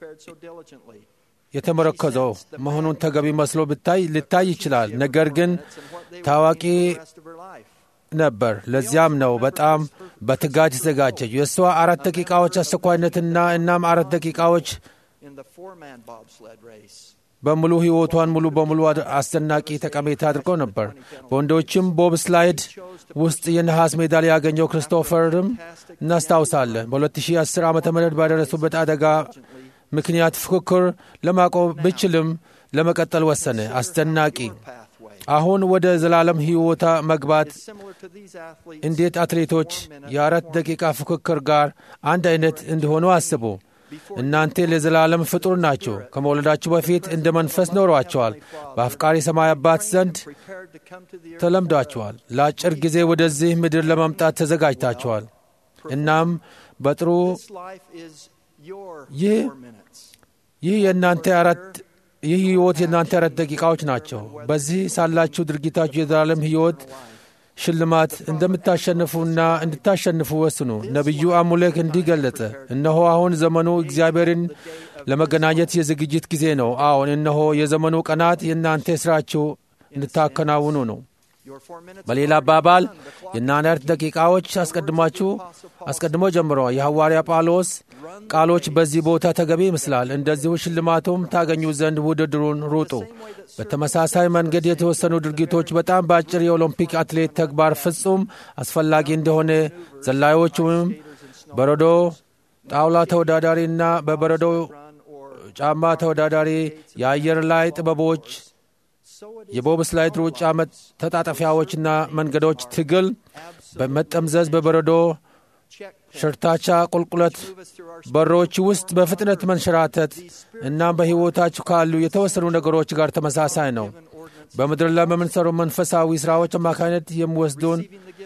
የተመረኮዘው መሆኑን ተገቢ መስሎ ብታይ ልታይ ይችላል። ነገር ግን ታዋቂ ነበር። ለዚያም ነው በጣም በትጋት የተዘጋጀች። የእሷ አራት ደቂቃዎች አስቸኳይነትና እናም አራት ደቂቃዎች በሙሉ ህይወቷን ሙሉ በሙሉ አስደናቂ ጠቀሜታ አድርገው ነበር። በወንዶችም ቦብ ስላይድ ውስጥ የነሐስ ሜዳሊያ ያገኘው ክሪስቶፈርም እናስታውሳለን። በ2010 ዓ ም ባደረሱበት አደጋ ምክንያት ፉክክር ለማቆም ብችልም ለመቀጠል ወሰነ። አስደናቂ አሁን ወደ ዘላለም ሕይወታ መግባት እንዴት አትሌቶች የአራት ደቂቃ ፉክክር ጋር አንድ አይነት እንዲሆኑ አስቡ። እናንተ ለዘላለም ፍጡር ናቸው። ከመውለዳችሁ በፊት እንደ መንፈስ ኖሯቸዋል። በአፍቃሪ ሰማይ አባት ዘንድ ተለምዷቸዋል። ለአጭር ጊዜ ወደዚህ ምድር ለመምጣት ተዘጋጅታቸዋል። እናም በጥሩ ይህ ይህ የእናንተ አራት ይህ ሕይወት የእናንተ አራት ደቂቃዎች ናቸው። በዚህ ሳላችሁ ድርጊታችሁ የዘላለም ሕይወት ሽልማት እንደምታሸንፉና እንድታሸንፉ ወስኑ። ነቢዩ አሙሌክ እንዲህ ገለጸ፣ እነሆ አሁን ዘመኑ እግዚአብሔርን ለመገናኘት የዝግጅት ጊዜ ነው። አዎን፣ እነሆ የዘመኑ ቀናት የእናንተ ሥራችሁ እንድታከናውኑ ነው። በሌላ አባባል የናናርት ደቂቃዎች አስቀድማችሁ አስቀድሞ ጀምሮ የሐዋርያ ጳውሎስ ቃሎች በዚህ ቦታ ተገቢ ይመስላል። እንደዚሁ ሽልማቱም ታገኙ ዘንድ ውድድሩን ሩጡ። በተመሳሳይ መንገድ የተወሰኑ ድርጊቶች በጣም በአጭር የኦሎምፒክ አትሌት ተግባር ፍጹም አስፈላጊ እንደሆነ ዘላዮች ወይም በረዶ ጣውላ ተወዳዳሪና በበረዶ ጫማ ተወዳዳሪ የአየር ላይ ጥበቦች የቦብ ስላይድ ሩጫ ተጣጠፊያዎችና መንገዶች ትግል በመጠምዘዝ በበረዶ ሸርታቻ ቁልቁለት በሮች ውስጥ በፍጥነት መንሸራተት እናም በሕይወታችሁ ካሉ የተወሰኑ ነገሮች ጋር ተመሳሳይ ነው። በምድር ላይ በምንሰሩ መንፈሳዊ ሥራዎች አማካኝነት የሚወስዱን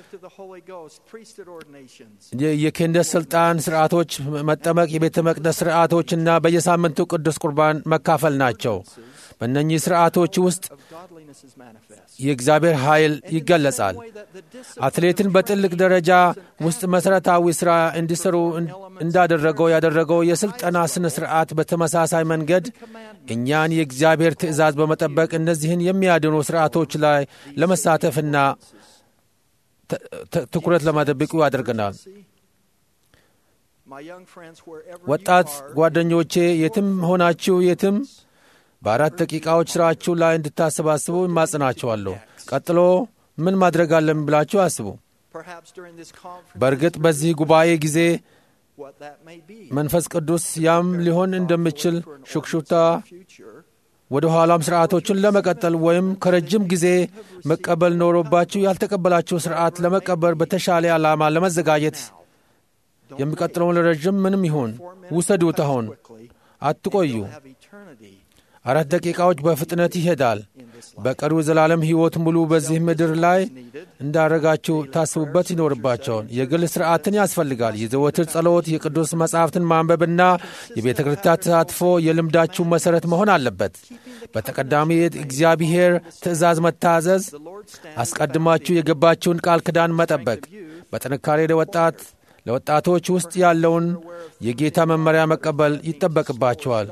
የክህነት ሥልጣን ሥርዓቶች፣ መጠመቅ፣ የቤተ መቅደስ ሥርዓቶችና በየሳምንቱ ቅዱስ ቁርባን መካፈል ናቸው። በእነኚህ ሥርዓቶች ውስጥ የእግዚአብሔር ኃይል ይገለጻል። አትሌትን በጥልቅ ደረጃ ውስጥ መሠረታዊ ሥራ እንዲሠሩ እንዳደረገው ያደረገው የሥልጠና ሥነ ሥርዓት በተመሳሳይ መንገድ እኛን የእግዚአብሔር ትእዛዝ በመጠበቅ እነዚህን የሚያድኑ ሥርዓቶች ላይ ለመሳተፍና ትኩረት ለማደብቁ ያደርገናል። ወጣት ጓደኞቼ የትም ሆናችሁ የትም በአራት ደቂቃዎች ሥራችሁ ላይ እንድታሰባስቡ እማጽናችኋለሁ። ቀጥሎ ምን ማድረግ አለን ብላችሁ አስቡ። በእርግጥ በዚህ ጉባኤ ጊዜ መንፈስ ቅዱስ ያም ሊሆን እንደሚችል ሹክሹክታ ወደ ኋላም ሥርዓቶችን ለመቀጠል ወይም ከረጅም ጊዜ መቀበል ኖሮባችሁ ያልተቀበላችሁ ሥርዓት ለመቀበል በተሻለ ዓላማ ለመዘጋጀት የሚቀጥለውን ለረዥም ምንም ይሁን ውሰዱት። አሁን አትቆዩ። አራት ደቂቃዎች በፍጥነት ይሄዳል። በቀሪው ዘላለም ሕይወት ሙሉ በዚህ ምድር ላይ እንዳረጋችሁ ታስቡበት ይኖርባቸውን የግል ሥርዓትን ያስፈልጋል። የዘወትር ጸሎት፣ የቅዱስ መጻሕፍትን ማንበብና የቤተ ክርስቲያን ተሳትፎ የልምዳችሁ መሠረት መሆን አለበት። በተቀዳሚ እግዚአብሔር ትእዛዝ መታዘዝ፣ አስቀድማችሁ የገባችውን ቃል ኪዳን መጠበቅ፣ በጥንካሬ ለወጣት ለወጣቶች ውስጥ ያለውን የጌታ መመሪያ መቀበል ይጠበቅባቸዋል።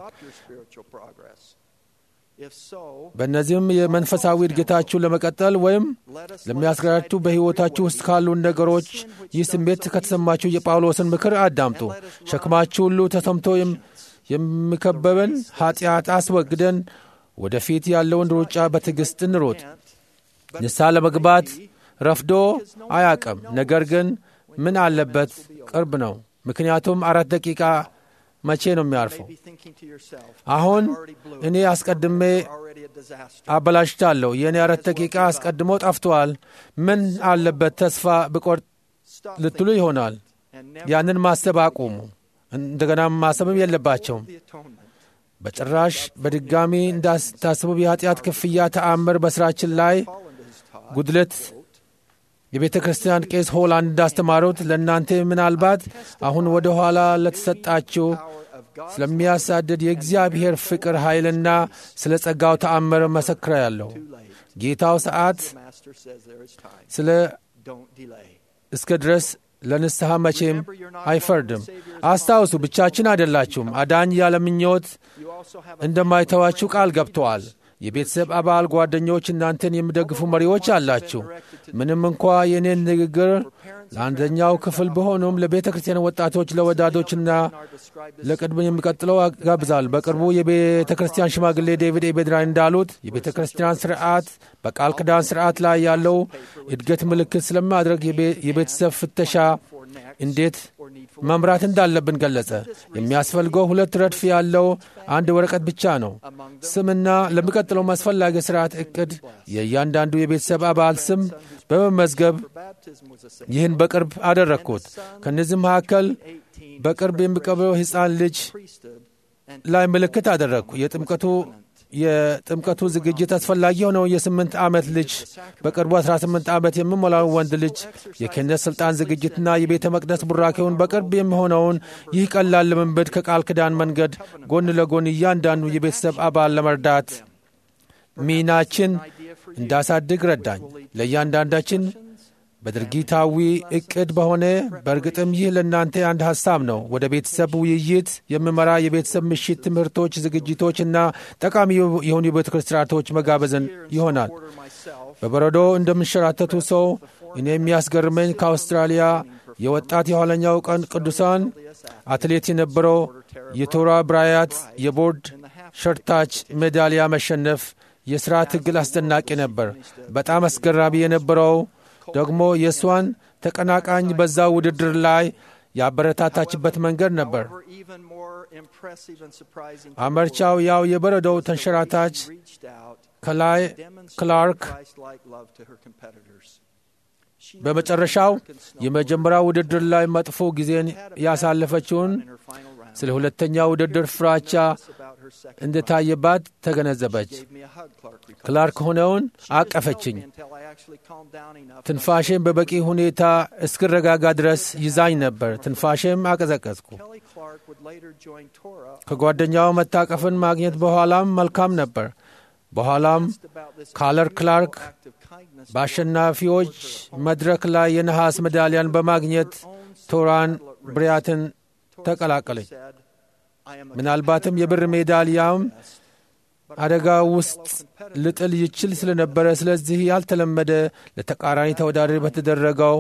በእነዚህም የመንፈሳዊ እድገታችሁ ለመቀጠል ወይም ለሚያስገራችሁ በሕይወታችሁ ውስጥ ካሉን ነገሮች ይህ ስሜት ከተሰማችሁ የጳውሎስን ምክር አዳምጡ። ሸክማችሁ ሁሉ ተሰምቶ የሚከበበን ኀጢአት አስወግደን ወደፊት ያለውን ሩጫ በትዕግሥት እንሮጥ። ንስሐ ለመግባት ረፍዶ አያቅም፣ ነገር ግን ምን አለበት ቅርብ ነው። ምክንያቱም አራት ደቂቃ መቼ ነው የሚያርፈው? አሁን እኔ አስቀድሜ አበላሽታለሁ። የእኔ አራት ደቂቃ አስቀድሞ ጠፍቷል። ምን አለበት ተስፋ ብቆርጥ ልትሉ ይሆናል። ያንን ማሰብ አቁሙ። እንደገና ማሰብም የለባቸውም። በጭራሽ በድጋሚ እንዳታስቡ። የኃጢአት ክፍያ ተአምር በሥራችን ላይ ጉድለት የቤተ ክርስቲያን ቄስ ሆላንድ እንዳስተማሩት ለእናንተ ምናልባት አሁን ወደ ኋላ ለተሰጣችሁ ስለሚያሳድድ የእግዚአብሔር ፍቅር ኃይልና ስለ ጸጋው ተአምር መሰክሬአለሁ። ጌታው ሰዓት ስለ እስከ ድረስ ለንስሐ መቼም አይፈርድም። አስታውሱ፣ ብቻችን አይደላችሁም። አዳኝ ያለ ምኞት እንደማይተዋችሁ ቃል ገብተዋል። የቤተሰብ አባል ጓደኞች፣ እናንተን የሚደግፉ መሪዎች አላችሁ። ምንም እንኳ የእኔን ንግግር ለአንደኛው ክፍል በሆኑም ለቤተ ክርስቲያን ወጣቶች፣ ለወዳዶችና ለቅድም የሚቀጥለው ጋብዛል። በቅርቡ የቤተ ክርስቲያን ሽማግሌ ዴቪድ ኤቤድራን እንዳሉት የቤተ ክርስቲያን ስርዓት በቃል ኪዳን ስርዓት ላይ ያለው እድገት ምልክት ስለማድረግ የቤተሰብ ፍተሻ እንዴት መምራት እንዳለብን ገለጸ። የሚያስፈልገው ሁለት ረድፍ ያለው አንድ ወረቀት ብቻ ነው። ስምና ለሚቀጥለው አስፈላጊ ስርዓት እቅድ የእያንዳንዱ የቤተሰብ አባል ስም በመመዝገብ ይህን በቅርብ አደረግኩት። ከእነዚህ መካከል በቅርብ የሚቀበለው ሕፃን ልጅ ላይ ምልክት አደረግኩ። የጥምቀቱ የጥምቀቱ ዝግጅት አስፈላጊ የሆነው የስምንት ዓመት ልጅ በቅርቡ 18 ዓመት የሚሞላው ወንድ ልጅ የክህነት ሥልጣን ዝግጅትና የቤተ መቅደስ ቡራኬውን በቅርብ የሚሆነውን ይህ ቀላል ልምምድ ከቃል ኪዳን መንገድ ጎን ለጎን እያንዳንዱ የቤተሰብ አባል ለመርዳት ሚናችን እንዳሳድግ ረዳኝ። ለእያንዳንዳችን በድርጊታዊ እቅድ በሆነ በእርግጥም ይህ ለእናንተ አንድ ሐሳብ ነው። ወደ ቤተሰብ ውይይት የሚመራ የቤተሰብ ምሽት ትምህርቶች፣ ዝግጅቶችና ጠቃሚ የሆኑ የቤተ ክርስቲያኖች መጋበዝን ይሆናል። በበረዶ እንደምንሸራተቱ ሰው እኔ የሚያስገርመኝ ከአውስትራሊያ የወጣት የኋለኛው ቀን ቅዱሳን አትሌት የነበረው የቶራ ብራያት የቦርድ ሸርታች ሜዳሊያ መሸነፍ የሥራ ትግል አስደናቂ ነበር። በጣም አስገራሚ የነበረው ደግሞ የእሷን ተቀናቃኝ በዛ ውድድር ላይ ያበረታታችበት መንገድ ነበር። አመርቻው ያው የበረዶው ተንሸራታች ከላይ ክላርክ በመጨረሻው የመጀመሪያ ውድድር ላይ መጥፎ ጊዜን ያሳለፈችውን ስለ ሁለተኛ ውድድር ፍራቻ እንደታየባት ተገነዘበች። ክላርክ ሆነውን አቀፈችኝ። ትንፋሼም በበቂ ሁኔታ እስክረጋጋ ድረስ ይዛኝ ነበር። ትንፋሼም አቀዘቀዝኩ። ከጓደኛው መታቀፍን ማግኘት በኋላም መልካም ነበር። በኋላም ካለር ክላርክ በአሸናፊዎች መድረክ ላይ የነሐስ ሜዳሊያን በማግኘት ቶራን ብሪያትን ተቀላቀለች። ምናልባትም የብር ሜዳሊያም አደጋ ውስጥ ልጥል ይችል ስለነበረ፣ ስለዚህ ያልተለመደ ለተቃራኒ ተወዳዳሪ በተደረገው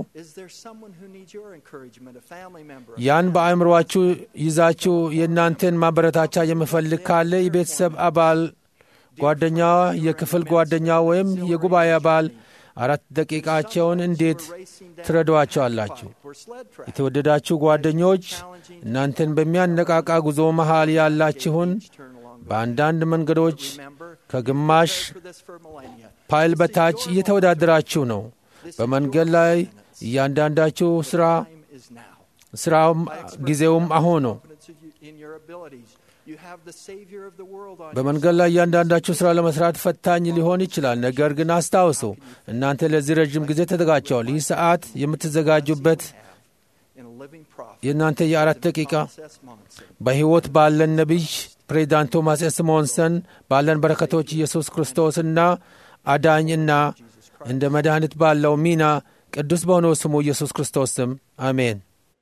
ያን በአእምሮአችሁ ይዛችሁ የእናንተን ማበረታቻ የምፈልግ ካለ የቤተሰብ አባል ጓደኛ፣ የክፍል ጓደኛ ወይም የጉባኤ አባል አራት ደቂቃቸውን እንዴት ትረዷቸዋላችሁ? የተወደዳችሁ ጓደኞች እናንተን በሚያነቃቃ ጉዞ መሃል ያላችሁን በአንዳንድ መንገዶች ከግማሽ ፓይል በታች እየተወዳደራችሁ ነው። በመንገድ ላይ እያንዳንዳችሁ ሥራ ሥራውም ጊዜውም አሁን ነው። በመንገድ ላይ እያንዳንዳችሁ ሥራ ለመሥራት ፈታኝ ሊሆን ይችላል። ነገር ግን አስታውሱ፣ እናንተ ለዚህ ረዥም ጊዜ ተዘጋጅተዋል። ይህ ሰዓት የምትዘጋጁበት የእናንተ የአራት ደቂቃ በሕይወት ባለን ነቢይ ፕሬዚዳንት ቶማስ ኤስ ሞንሰን ባለን በረከቶች ኢየሱስ ክርስቶስና አዳኝና እንደ መድኃኒት ባለው ሚና ቅዱስ በሆነው ስሙ ኢየሱስ ክርስቶስ ስም አሜን።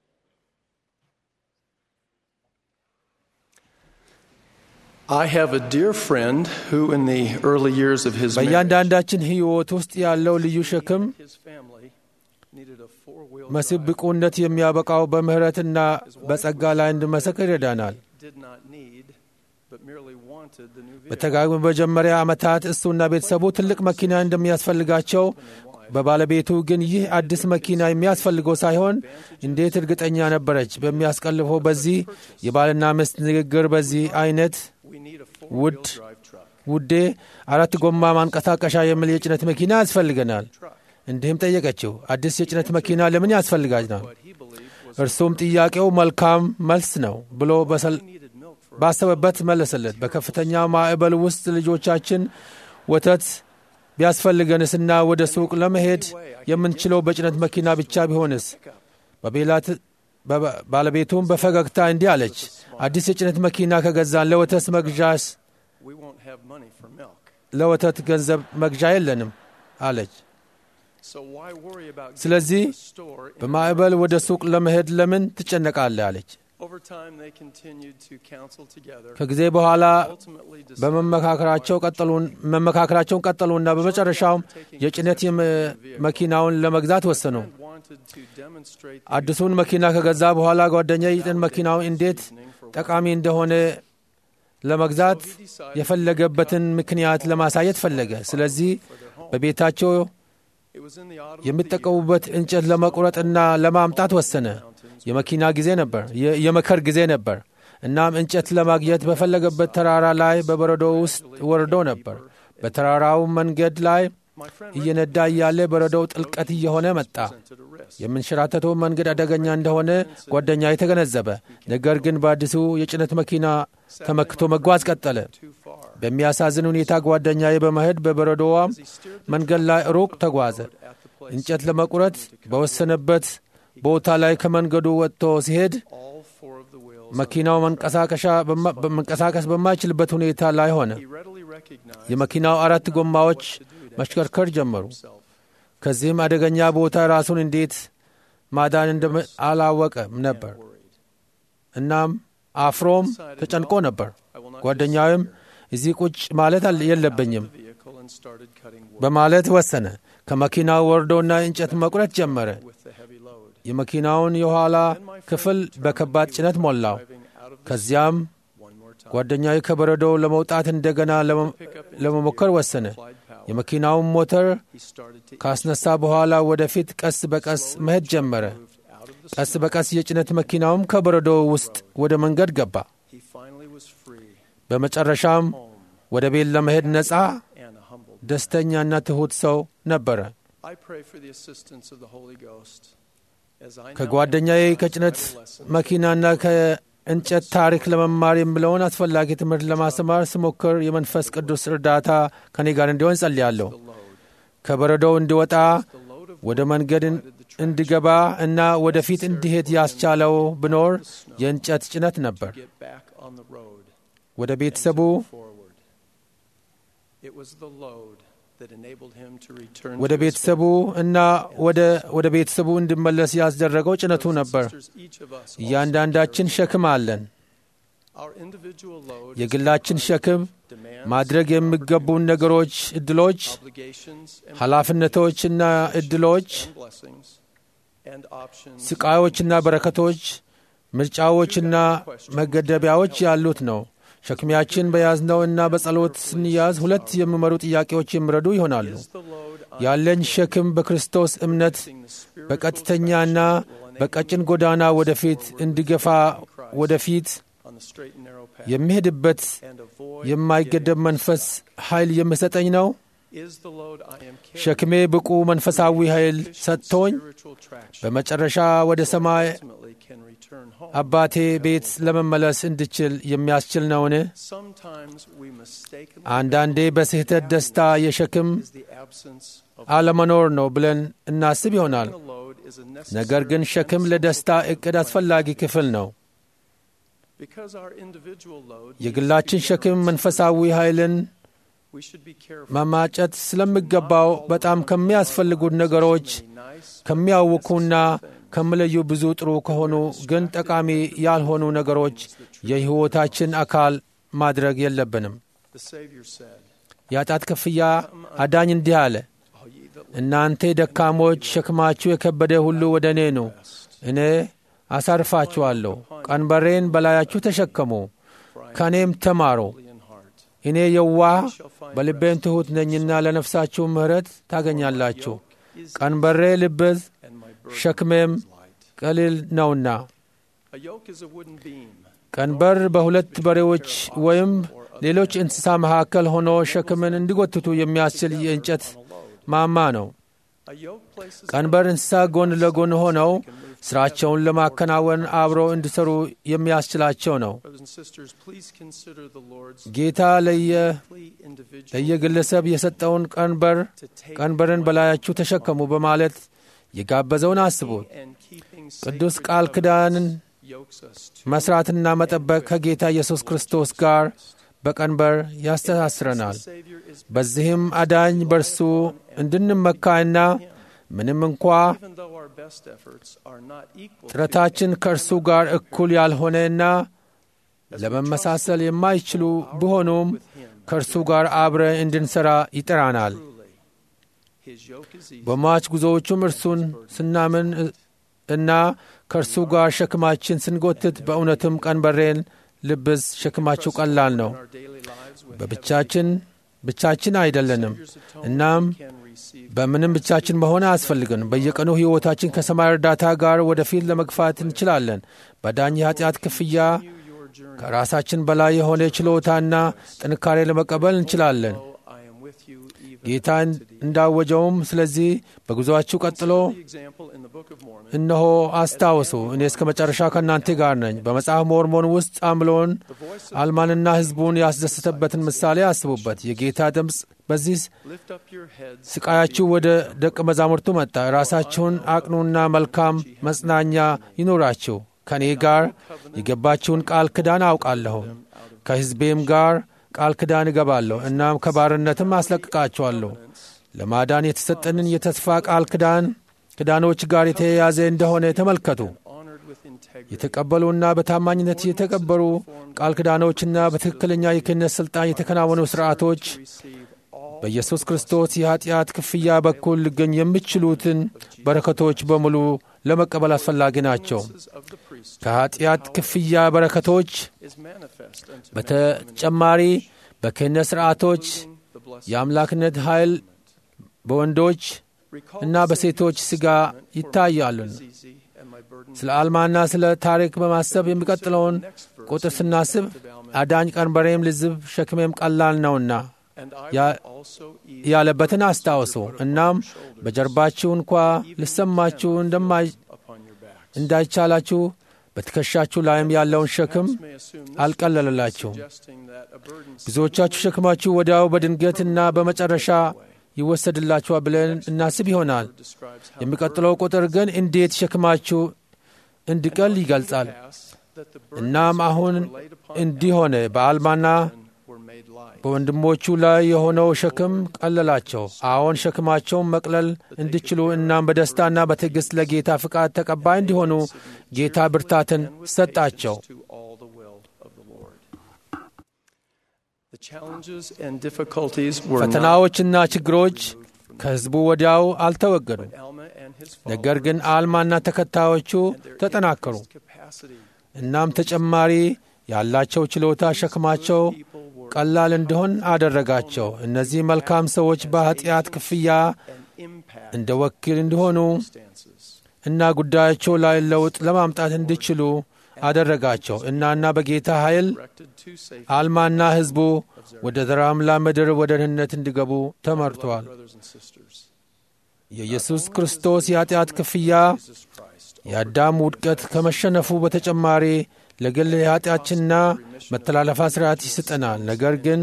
I have a dear friend who, in the early years of his marriage, በእያንዳንዳችን ሕይወት ውስጥ ያለው ልዩ ሸክም his family needed a four-wheel መስህብ ብቁነት የሚያበቃው በምሕረትና በጸጋ ላይ እንድመሰክር ይረዳናል። did not need, but merely wanted the new vehicle. በተጋግሞ በመጀመሪያ ዓመታት እሱና ቤተሰቡ ትልቅ መኪና እንደሚያስፈልጋቸው በባለቤቱ ግን ይህ አዲስ መኪና የሚያስፈልገው ሳይሆን እንዴት እርግጠኛ ነበረች። በሚያስቀልፈው በዚህ የባልና ሚስት ንግግር በዚህ አይነት ውድ ውዴ አራት ጎማ ማንቀሳቀሻ የሚል የጭነት መኪና ያስፈልገናል። እንዲህም ጠየቀችው፣ አዲስ የጭነት መኪና ለምን ያስፈልጋናል? እርሱም ጥያቄው መልካም መልስ ነው ብሎ በሰል- ባሰበበት መለሰለት። በከፍተኛ ማዕበል ውስጥ ልጆቻችን ወተት ቢያስፈልገንስና ወደ ሱቅ ለመሄድ የምንችለው በጭነት መኪና ብቻ ቢሆንስ? በቤላት ባለቤቱም በፈገግታ እንዲህ አለች፣ አዲስ የጭነት መኪና ከገዛን ለወተት መግዣስ we won't have money for milk. ለወተት ገንዘብ መግዣ የለንም አለች። So why worry about getting ስለዚህ to the store in በማዕበል ወደ ሱቅ ለመሄድ ለምን ትጨነቃለህ? አለች። Over time, they continued to counsel together. ከጊዜ በኋላ ultimately decided በመመካከራቸው ቀጠሉን መመካከራቸውን ቀጠሉና በመጨረሻውም የጭነት የመ- መኪናውን ለመግዛት ወሰኑ። wanted to demonstrate አዲሱን መኪና ከገዛ በኋላ ጓደኛ የጭነት መኪናው እንዴት ጠቃሚ እንደሆነ ለመግዛት የፈለገበትን ምክንያት ለማሳየት ፈለገ። ስለዚህ በቤታቸው it was in the autumn የሚጠቀሙበት እንጨት ለመቁረጥና ለማምጣት ወሰነ። የመኪና ጊዜ ነበር፣ የ- የመከር ጊዜ ነበር። እናም እንጨት ለማግኘት በፈለገበት ተራራ ላይ በበረዶ ውስጥ ወርዶ ነበር። በተራራው መንገድ ላይ እየነዳ እያለ በረዶው ጥልቀት እየሆነ መጣ። የምንሸራተተው መንገድ አደገኛ እንደሆነ ጓደኛ የተገነዘበ፣ ነገር ግን በአዲሱ የጭነት መኪና ተመክቶ መጓዝ ቀጠለ። በሚያሳዝን ሁኔታ ጓደኛዬ በመሄድ በበረዶዋም መንገድ ላይ ሩቅ ተጓዘ። እንጨት ለመቁረጥ በወሰነበት ቦታ ላይ ከመንገዱ ወጥቶ ሲሄድ all four of the wheels መኪናው መንቀሳቀሻ በማ- መንቀሳቀስ በማይችልበት ሁኔታ ላይ ሆነ። he readily recognized የመኪናው አራት ጎማዎች መሽከርከር ጀመሩ። ከዚህም አደገኛ ቦታ ራሱን እንዴት ማዳን እንደም አላወቀም ነበር። እናም አፍሮም ተጨንቆ ነበር። ጓደኛውም እዚህ ቁጭ ማለት አል- የለብኝም vehicle and started cutting wood በማለት ወሰነ። ከመኪናው ወርዶና እንጨት መቁረጥ ጀመረ። with the heavy load. የመኪናውን የኋላ ክፍል በከባድ ጭነት ሞላው። ከዚያም ጓደኛዊ ከበረዶው ለመውጣት እንደገና ለመ- ለመሞከር ወሰነ። የመኪናውን ሞተር He started to ካስነሳ በኋላ ወደፊት ቀስ በቀስ መሄድ ጀመረ። ቀስ በቀስ የጭነት መኪናውም ከበረዶው ውስጥ ወደ መንገድ ገባ። he finally was free በመጨረሻም ወደ ቤት ለመሄድ ነፃ፣ and a humble. ደስተኛና ትሑት ሰው ነበረ። I pray for the assistance of the Holy Ghost as I now ከጓደኛዬ emphasize ከጭነት vital lessons መኪናና ከእንጨት ታሪክ ለመማር የምለውን አስፈላጊ ትምህርት ለማስተማር ስሞክር የመንፈስ ቅዱስ እርዳታ ከኔ ጋር እንዲሆን ጸልያለሁ። ከበረዶው እንዲወጣ ወደ መንገድ እን- እንዲገባ እና ወደፊት እንዲሄድ ያስቻለው ብኖር የእንጨት ጭነት ነበር። get back on the road ወደ ቤተሰቡ forward. It was the load that enabled him to return ወደ to his ቤተሰቡ እና ወደ ወደ ቤተሰቡ እንዲመለስ ያስደረገው ጭነቱ ነበር። sisters. Each of us also እያንዳንዳችን ሸክም አለን። our individual load is የግላችን ሸክም demands, ማድረግ የሚገቡን ነገሮች፣ እድሎች፣ obligations, and ኃላፊነቶችና እድሎች፣ and blessings and options ስቃዮችና በረከቶች፣ ምርጫዎችና መገደቢያዎች ያሉት ነው። ሸክሚያችን በያዝነው እና በጸሎት ስንያዝ ሁለት የሚመሩ ጥያቄዎች የሚረዱ ይሆናሉ። the load ያለኝ ሸክም በክርስቶስ እምነት በቀጥተኛና በቀጭን ጎዳና ወደፊት እንዲገፋ ወደፊት on the straight and narrow path የሚሄድበት and avoid የማይገደብ መንፈስ ኃይል የሚሰጠኝ ነው። is the load I am carrying ሸክሜ ብቁ መንፈሳዊ ኃይል ሰጥቶኝ spiritual traction በመጨረሻ ወደ ሰማይ ultimately can return home. አባቴ ቤት ለመመለስ እንድችል የሚያስችል ነውን? Sometimes we mistakenly አንዳንዴ በስህተት ደስታ የሸክም is the absence of አለመኖር ነው ብለን እናስብ ይሆናል። a load is a ነገር necessary ግን ሸክም ለደስታ እቅድ አስፈላጊ ክፍል ነው። because our individual load የግላችን ሸክም መንፈሳዊ ኃይልን we should be careful መማጨት ስለሚገባው በጣም ከሚያስፈልጉት ነገሮች nice ከሚያውኩና ከሚለዩ ብዙ ጥሩ ከሆኑ ግን ጠቃሚ ያልሆኑ ነገሮች የሕይወታችን አካል ማድረግ የለብንም። the Savior said የኃጢአት ክፍያ አዳኝ እንዲህ አለ፣ all ye that እናንተ ደካሞች ሸክማችሁ የከበደ ሁሉ ወደ እኔ ኑ፣ እኔ አሳርፋችኋለሁ። ቀንበሬን በላያችሁ ተሸከሙ፣ ከእኔም ተማሩ። in heart እኔ የዋህ በልቤም ትሑት ነኝና ለነፍሳችሁ ምሕረት ታገኛላችሁ። ቀንበሬ ልብዝ and my burden ሸክሜም is light ቀሊል ነውና። a yoke is a wooden beam ቀንበር በሁለት በሬዎች ወይም ሌሎች እንስሳ መካከል ሆኖ ሸክምን እንዲጎትቱ የሚያስችል የእንጨት ማማ ነው። a yoke places ቀንበር እንስሳ ጎን ለጎን ሆነው ስራቸውን ለማከናወን አብረው እንዲሰሩ የሚያስችላቸው ነው። brothers and sisters please consider the Lord's ጌታ ለየ plea individual ለየግለሰብ የሰጠውን ቀንበር to take ቀንበርን በላያችሁ ተሸከሙ በማለት የጋበዘውን አስቡት። and keeping ቅዱስ sacred ቃል ኪዳንን መስራትና መጠበቅ ከጌታ ኢየሱስ ክርስቶስ ጋር በቀንበር ያስተሳስረናል። በዚህም አዳኝ በርሱ እንድንመካና ምንም እንኳ ጥረታችን ከእርሱ ጋር እኩል ያልሆነና ለመመሳሰል የማይችሉ ቢሆኑም ከእርሱ ጋር አብረ እንድንሠራ ይጠራናል። በሟች ጉዞዎቹም እርሱን ስናምን እና ከእርሱ ጋር ሸክማችን ስንጎትት በእውነትም ቀንበሬን ልብስ ሸክማችሁ ቀላል ነው። በብቻችን ብቻችን አይደለንም። እናም በምንም ብቻችን መሆን አያስፈልግን። በየቀኑ ሕይወታችን ከሰማይ እርዳታ ጋር ወደፊት ለመግፋት እንችላለን። በዳኝ የኃጢአት ክፍያ ከራሳችን በላይ የሆነ ችሎታና ጥንካሬ ለመቀበል እንችላለን። ጌታ እንዳወጀውም ስለዚህ በጉዞአችሁ ቀጥሎ እነሆ አስታውሱ፣ እኔ እስከ መጨረሻ ከእናንተ ጋር ነኝ። በመጽሐፍ ሞርሞን ውስጥ አምሎን አልማንና ሕዝቡን ያስደሰተበትን ምሳሌ አስቡበት። የጌታ ድምፅ በዚህ ስቃያችሁ ወደ ደቀ መዛሙርቱ መጣ። ራሳችሁን አቅኑና መልካም መጽናኛ ይኑራችሁ። ከእኔ ጋር የገባችውን ቃል ክዳን አውቃለሁ ከሕዝቤም ጋር ቃል ክዳን እገባለሁ እናም ከባርነትም አስለቅቃቸዋለሁ። ለማዳን የተሰጠንን የተስፋ ቃል ክዳን ክዳኖች ጋር የተያያዘ እንደሆነ ተመልከቱ። የተቀበሉና በታማኝነት የተቀበሩ ቃል ክዳኖችና በትክክለኛ የክህነት ሥልጣን የተከናወኑ ሥርዓቶች በኢየሱስ ክርስቶስ የኀጢአት ክፍያ በኩል ሊገኙ የሚችሉትን በረከቶች በሙሉ ለመቀበል አስፈላጊ ናቸው። ከኀጢአት ክፍያ በረከቶች በተጨማሪ በክህነት ሥርዓቶች የአምላክነት ኃይል በወንዶች እና በሴቶች ሥጋ ይታያሉ። ስለ አልማና ስለ ታሪክ በማሰብ የሚቀጥለውን ቁጥር ስናስብ አዳኝ ቀንበሬም ልዝብ ሸክሜም ቀላል ነውና ያለበትን አስታውሱ። እናም በጀርባችሁ እንኳ ልሰማችሁ እንዳይቻላችሁ በትከሻችሁ ላይም ያለውን ሸክም አልቀለለላችሁም። ብዙዎቻችሁ ሸክማችሁ ወዲያው በድንገትና በመጨረሻ ይወሰድላችኋል ብለን እናስብ ይሆናል። የሚቀጥለው ቁጥር ግን እንዴት ሸክማችሁ እንዲቀል ይገልጻል። እናም አሁን እንዲህ ሆነ፣ በአልማና በወንድሞቹ ላይ የሆነው ሸክም ቀለላቸው። አዎን ሸክማቸውን መቅለል እንዲችሉ እናም በደስታና በትዕግሥት ለጌታ ፍቃድ ተቀባይ እንዲሆኑ ጌታ ብርታትን ሰጣቸው። ፈተናዎችና ችግሮች ከሕዝቡ ወዲያው አልተወገዱም። ነገር ግን አልማና ተከታዮቹ ተጠናከሩ። እናም ተጨማሪ ያላቸው ችሎታ ሸክማቸው ቀላል እንዲሆን አደረጋቸው። እነዚህ መልካም ሰዎች በኀጢአት ክፍያ እንደ ወኪል እንዲሆኑ እና ጉዳያቸው ላይ ለውጥ ለማምጣት እንዲችሉ አደረጋቸው። እናና በጌታ ኃይል አልማና ሕዝቡ ወደ ተራምላ ምድር ወደ ድህነት እንዲገቡ ተመርቷል። የኢየሱስ ክርስቶስ የኀጢአት ክፍያ የአዳም ውድቀት ከመሸነፉ በተጨማሪ ለግል የኀጢአችንና መተላለፋ ሥርዓት ይስጠናል። ነገር ግን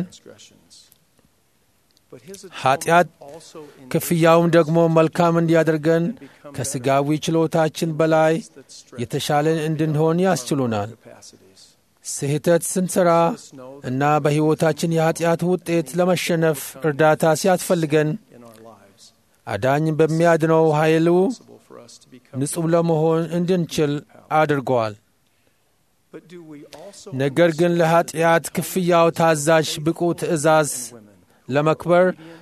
ኀጢአት ክፍያውም ደግሞ መልካም እንዲያደርገን ከሥጋዊ ችሎታችን በላይ የተሻለን እንድንሆን ያስችሉናል። ስህተት ስንሠራ እና በሕይወታችን የኀጢአት ውጤት ለመሸነፍ እርዳታ ሲያስፈልገን አዳኝ በሚያድነው ኃይሉ ንጹሕ ለመሆን እንድንችል አድርገዋል። ነገር ግን ለኀጢአት ክፍያው ታዛዥ ብቁ ትእዛዝ ለመክበር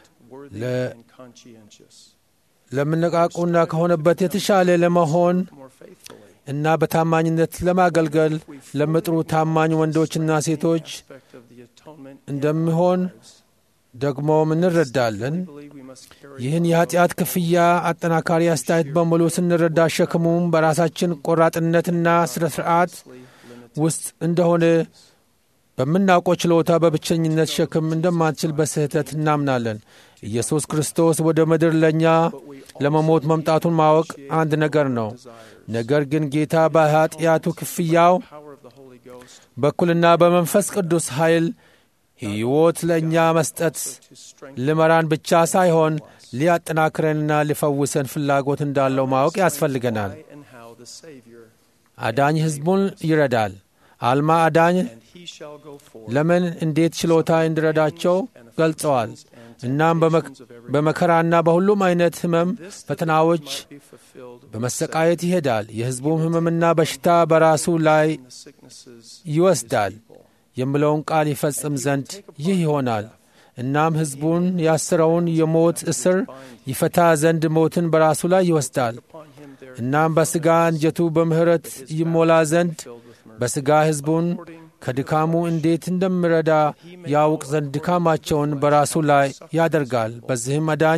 ለምነቃቁና ከሆነበት የተሻለ ለመሆን እና በታማኝነት ለማገልገል ለሚጥሩ ታማኝ ወንዶችና ሴቶች እንደሚሆን ደግሞም እንረዳለን። ይህን የኀጢአት ክፍያ አጠናካሪ አስተያየት በሙሉ ስንረዳ ሸክሙም በራሳችን ቆራጥነትና ሥነ ሥርዓት ውስጥ እንደሆነ በምናውቀው ችሎታ በብቸኝነት ሸክም እንደማንችል በስህተት እናምናለን። ኢየሱስ ክርስቶስ ወደ ምድር ለእኛ ለመሞት መምጣቱን ማወቅ አንድ ነገር ነው። ነገር ግን ጌታ በኀጢአቱ ክፍያው በኩልና በመንፈስ ቅዱስ ኃይል ሕይወት ለእኛ መስጠት ልመራን ብቻ ሳይሆን ሊያጠናክረንና ሊፈውሰን ፍላጎት እንዳለው ማወቅ ያስፈልገናል። አዳኝ ሕዝቡን ይረዳል። አልማ አዳኝ ለምን እንዴት ችሎታ እንዲረዳቸው ገልጸዋል። እናም በመከራና በሁሉም አይነት ሕመም ፈተናዎች በመሰቃየት ይሄዳል። የሕዝቡም ሕመምና በሽታ በራሱ ላይ ይወስዳል የሚለውን ቃል ይፈጽም ዘንድ ይህ ይሆናል። እናም ሕዝቡን ያስረውን የሞት እስር ይፈታ ዘንድ ሞትን በራሱ ላይ ይወስዳል። እናም በሥጋ እንጀቱ በምሕረት ይሞላ ዘንድ በሥጋ ሕዝቡን ከድካሙ እንዴት እንደሚረዳ ያውቅ ዘንድ ድካማቸውን በራሱ ላይ ያደርጋል። በዚህም አዳኝ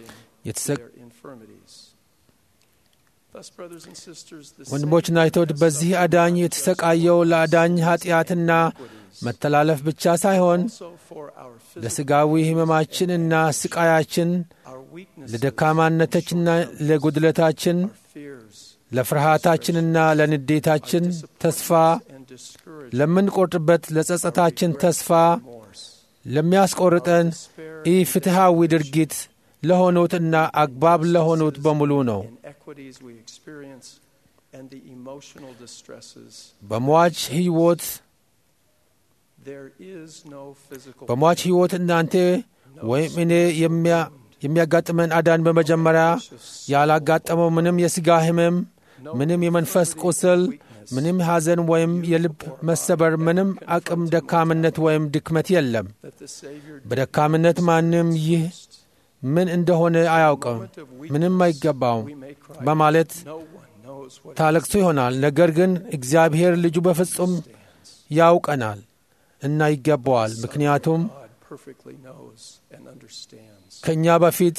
ወንድሞችና እህቶች በዚህ አዳኝ የተሰቃየው ለአዳኝ ኀጢአትና መተላለፍ ብቻ ሳይሆን ለሥጋዊ ሕመማችንና ስቃያችን፣ ለደካማነታችንና ለጉድለታችን፣ ለፍርሃታችንና ለንዴታችን ተስፋ ለምንቆርጥበት ለጸጸታችን ተስፋ ለሚያስቆርጠን ኢፍትሐዊ ድርጊት ለሆኑትና አግባብ ለሆኑት በሙሉ ነው። በሟች ሕይወት በሟች ሕይወት እናንተ ወይም እኔ የሚያጋጥመን አዳን በመጀመሪያ ያላጋጠመው ምንም የሥጋ ሕመም፣ ምንም የመንፈስ ቁስል፣ ምንም ሐዘን ወይም የልብ መሰበር፣ ምንም አቅም ደካምነት ወይም ድክመት የለም። በደካምነት ማንም ይህ ምን እንደሆነ አያውቅም፣ ምንም አይገባውም በማለት ታለቅሱ ይሆናል። ነገር ግን እግዚአብሔር ልጁ በፍጹም ያውቀናል እና ይገባዋል። ምክንያቱም ከእኛ በፊት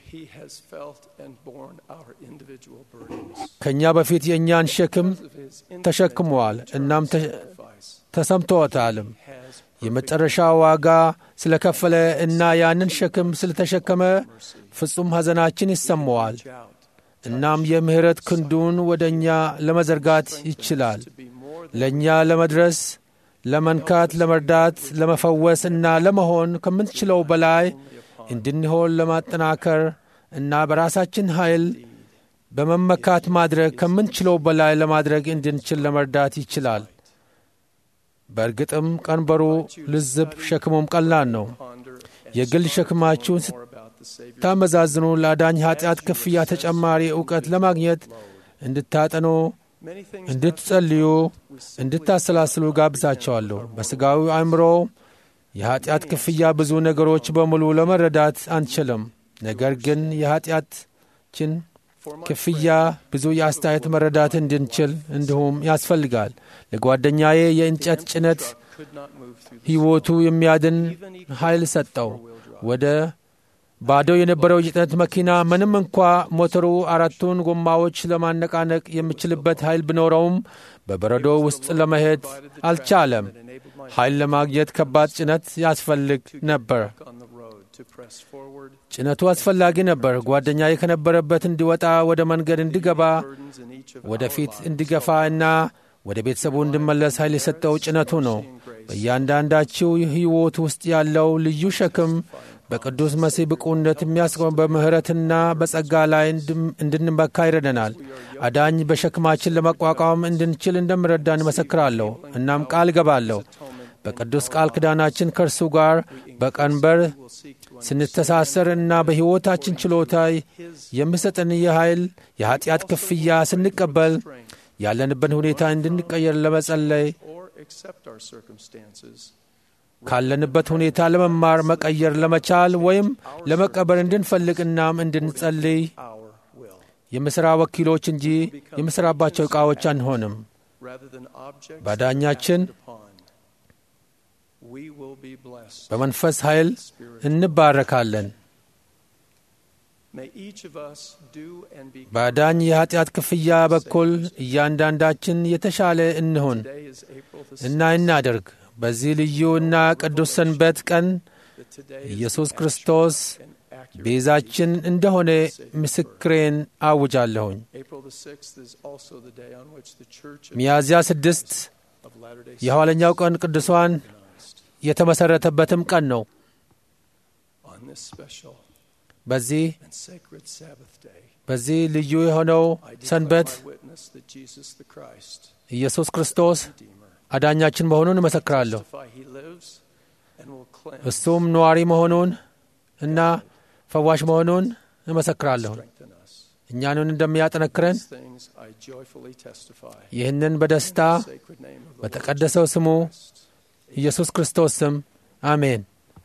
ከእኛ በፊት የእኛን ሸክም ተሸክመዋል እናም ተሰምቶታልም። የመጨረሻ ዋጋ ስለከፈለ እና ያንን ሸክም ስለተሸከመ ፍጹም ሐዘናችን ይሰማዋል። እናም የምሕረት ክንዱን ወደ እኛ ለመዘርጋት ይችላል። ለእኛ ለመድረስ፣ ለመንካት፣ ለመርዳት፣ ለመፈወስ እና ለመሆን ከምንችለው በላይ እንድንሆን ለማጠናከር እና በራሳችን ኃይል በመመካት ማድረግ ከምንችለው በላይ ለማድረግ እንድንችል ለመርዳት ይችላል። በእርግጥም ቀንበሩ ልዝብ፣ ሸክሙም ቀላል ነው። የግል ሸክማችሁን ስታመዛዝኑ ለአዳኝ ኀጢአት ክፍያ ተጨማሪ ዕውቀት ለማግኘት እንድታጠኑ፣ እንድትጸልዩ፣ እንድታሰላስሉ ጋብዛቸዋለሁ። በሥጋዊ አእምሮ የኀጢአት ክፍያ ብዙ ነገሮች በሙሉ ለመረዳት አንችልም። ነገር ግን የኀጢአታችን ክፍያ ብዙ የአስተያየት መረዳት እንድንችል እንዲሁም ያስፈልጋል። ለጓደኛዬ የእንጨት ጭነት ሕይወቱ የሚያድን ኃይል ሰጠው። ወደ ባዶ የነበረው የጭነት መኪና ምንም እንኳ ሞተሩ አራቱን ጎማዎች ለማነቃነቅ የሚችልበት ኃይል ቢኖረውም በበረዶ ውስጥ ለመሄድ አልቻለም። ኃይል ለማግኘት ከባድ ጭነት ያስፈልግ ነበር። ጭነቱ አስፈላጊ ነበር። ጓደኛዬ ከነበረበት እንዲወጣ፣ ወደ መንገድ እንዲገባ፣ ወደፊት እንዲገፋ እና ወደ ቤተሰቡ እንዲመለስ ኃይል የሰጠው ጭነቱ ነው። በእያንዳንዳችው ሕይወት ውስጥ ያለው ልዩ ሸክም በቅዱስ መሲህ ብቁነት የሚያስቆም በምሕረትና በጸጋ ላይ እንድንመካ ይረደናል። አዳኝ በሸክማችን ለመቋቋም እንድንችል እንደምረዳን እመሰክራለሁ። እናም ቃል እገባለሁ በቅዱስ ቃል ኪዳናችን ከእርሱ ጋር በቀንበር ስንተሳሰር እና በሕይወታችን ችሎታ የሚሰጠን የኃይል የኀጢአት ክፍያ ስንቀበል ያለንበት ሁኔታ እንድንቀየር ለመጸለይ ካለንበት ሁኔታ ለመማር መቀየር ለመቻል ወይም ለመቀበር እንድንፈልግ እናም እንድንጸልይ የምሥራ ወኪሎች እንጂ የምሥራባቸው ዕቃዎች አንሆንም። ባዳኛችን በመንፈስ ኃይል እንባረካለን። በአዳኝ የኀጢአት ክፍያ በኩል እያንዳንዳችን የተሻለ እንሁን እና እናደርግ። በዚህ ልዩ እና ቅዱስ ሰንበት ቀን ኢየሱስ ክርስቶስ ቤዛችን እንደሆነ ምስክሬን አውጃለሁኝ። ሚያዝያ ስድስት የኋለኛው ቀን ቅዱሷን የተመሠረተበትም ቀን ነው። በዚህ and sacred Sabbath day, በዚህ ልዩ የሆነው I declare ሰንበት my witness that Jesus the Christ, ኢየሱስ ክርስቶስ አዳኛችን መሆኑን እመሰክራለሁ። testify he lives and will cleanse እሱም ነዋሪ መሆኑን እና ፈዋሽ መሆኑን እመሰክራለሁ። strengthen us. እኛንን እንደሚያጠነክረን These things I joyfully testify. ይህንን በደስታ In the sacred name of the Lord በተቀደሰው ስሙ ኢየሱስ ክርስቶስ ስም አሜን።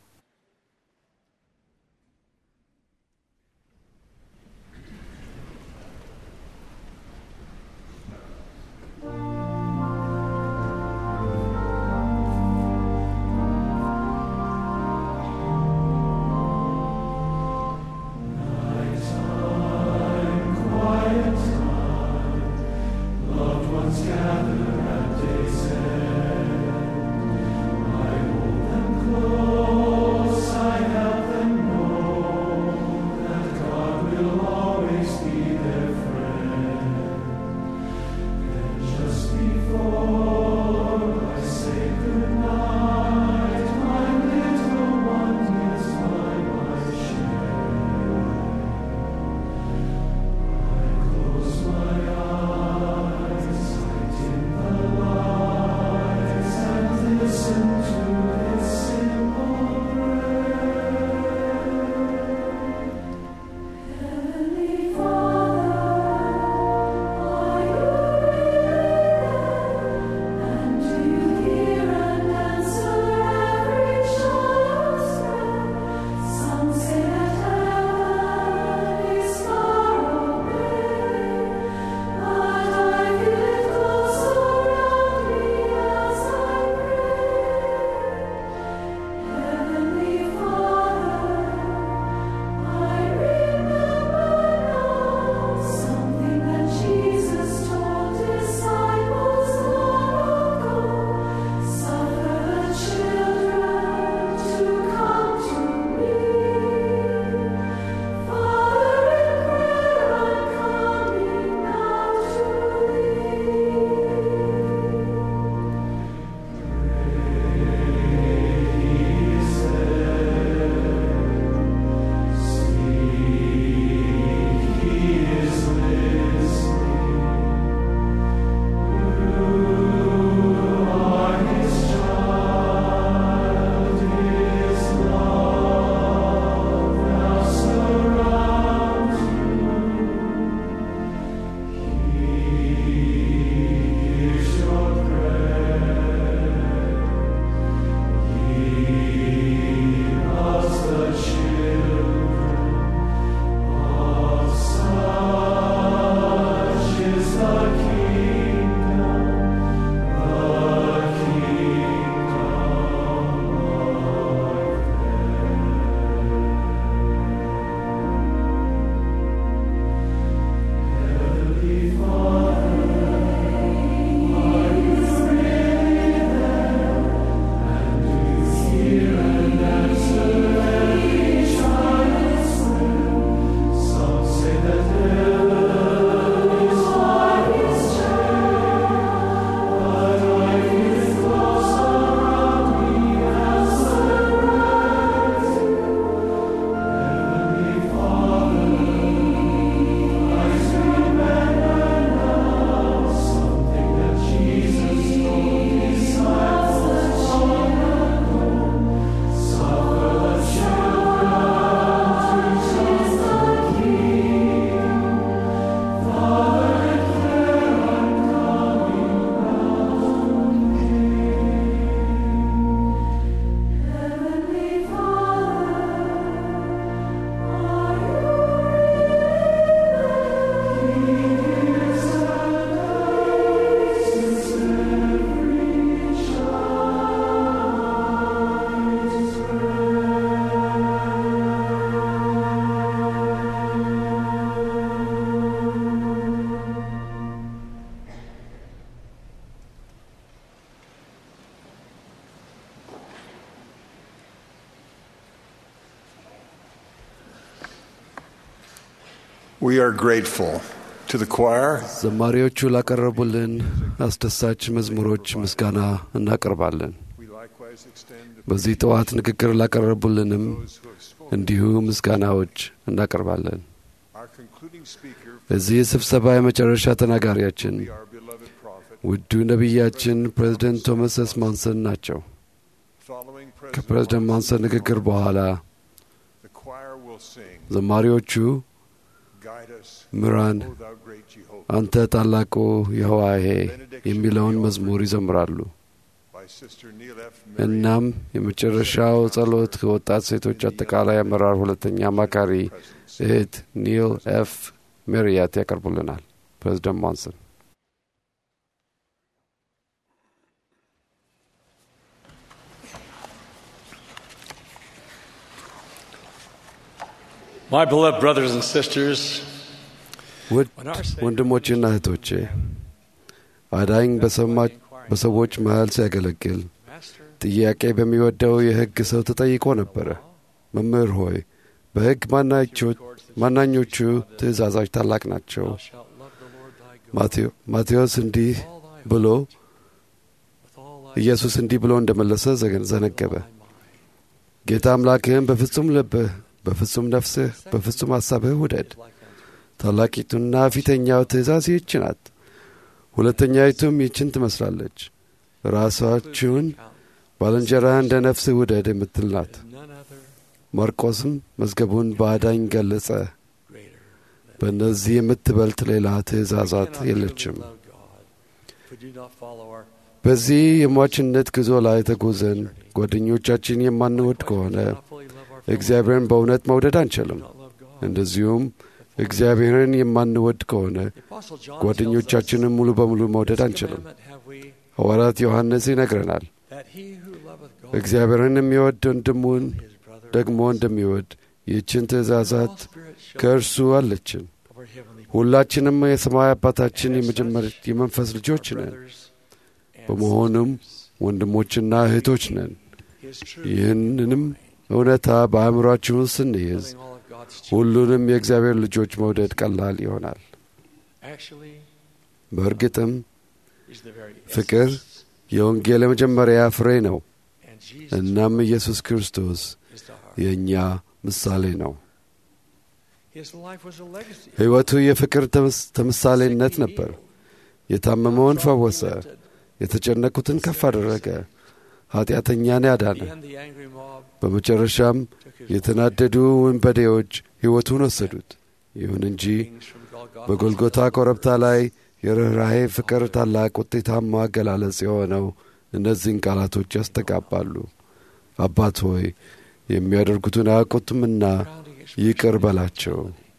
We are grateful to the choir ዘማሪዎቹ ላቀረቡልን አስደሳች መዝሙሮች ምስጋና እናቀርባለን። We likewise በዚህ ጠዋት ንግግር ላቀረቡልንም እንዲሁ ምስጋናዎች እናቀርባለን። እዚህ ስብሰባ የመጨረሻ ተናጋሪያችን ውዱ ነቢያችን ፕሬዚደንት ቶማስ ኤስ ማንሰን ናቸው። ከፕሬዚደንት ማንሰን ንግግር በኋላ ዘማሪዎቹ ምራን አንተ ታላቁ የህዋሄ የሚለውን መዝሙር ይዘምራሉ። እናም የመጨረሻው ጸሎት ከወጣት ሴቶች አጠቃላይ አመራር ሁለተኛ አማካሪ እህት ኒል ኤፍ ሜሪያት ያቀርቡልናል። ፕሬዚደንት ማንሰን My beloved brothers and sisters, ውድ ወንድሞቼና እህቶቼ አዳኝ በሰዎች መሃል ሲያገለግል ጥያቄ በሚወደው የሕግ ሰው ተጠይቆ ነበረ። መምህር ሆይ በሕግ ማናኞቹ ትእዛዛች ታላቅ ናቸው? ማቴዎስ እንዲህ ብሎ ኢየሱስ እንዲህ ብሎ እንደመለሰ ዘነገበ። ጌታ አምላክህን በፍጹም ልብህ፣ በፍጹም ነፍስህ፣ በፍጹም ሐሳብህ ውደድ። ታላቂቱና ፊተኛው ትእዛዝ ይህች ናት። ሁለተኛይቱም ይችን ትመስላለች፣ ራሳችሁን ባልንጀራህ እንደ ነፍስህ ውደድ የምትል ናት። ማርቆስም መዝገቡን በአዳኝ ገለጸ። በእነዚህ የምትበልጥ ሌላ ትእዛዛት የለችም። በዚህ የሟችነት ጉዞ ላይ ተጉዘን ጓደኞቻችን የማንወድ ከሆነ እግዚአብሔርን በእውነት መውደድ አንችልም። እንደዚሁም እግዚአብሔርን የማንወድ ከሆነ ጓደኞቻችንን ሙሉ በሙሉ መውደድ አንችልም። ሐዋርያት ዮሐንስ ይነግረናል፣ እግዚአብሔርን የሚወድ ወንድሙን ደግሞ እንደሚወድ ይህችን ትእዛዛት ከእርሱ አለችን። ሁላችንም የሰማይ አባታችን የመንፈስ ልጆች ነን። በመሆኑም ወንድሞችና እህቶች ነን። ይህንንም እውነታ በአእምሯችን ውስጥ ስንይዝ ሁሉንም የእግዚአብሔር ልጆች መውደድ ቀላል ይሆናል። በእርግጥም ፍቅር የወንጌል የመጀመሪያ ፍሬ ነው። እናም ኢየሱስ ክርስቶስ የእኛ ምሳሌ ነው። ሕይወቱ የፍቅር ተምሳሌነት ነበር። የታመመውን ፈወሰ፣ የተጨነቁትን ከፍ አደረገ፣ ኀጢአተኛን ያዳነ። በመጨረሻም የተናደዱ ወንበዴዎች ሕይወቱን ወሰዱት። ይሁን እንጂ በጎልጎታ ኮረብታ ላይ የርኅራሄ ፍቅር ታላቅ ውጤታማ አገላለጽ የሆነው እነዚህን ቃላቶች ያስተጋባሉ። አባት ሆይ የሚያደርጉትን አያውቁትምና ይቅር በላቸው።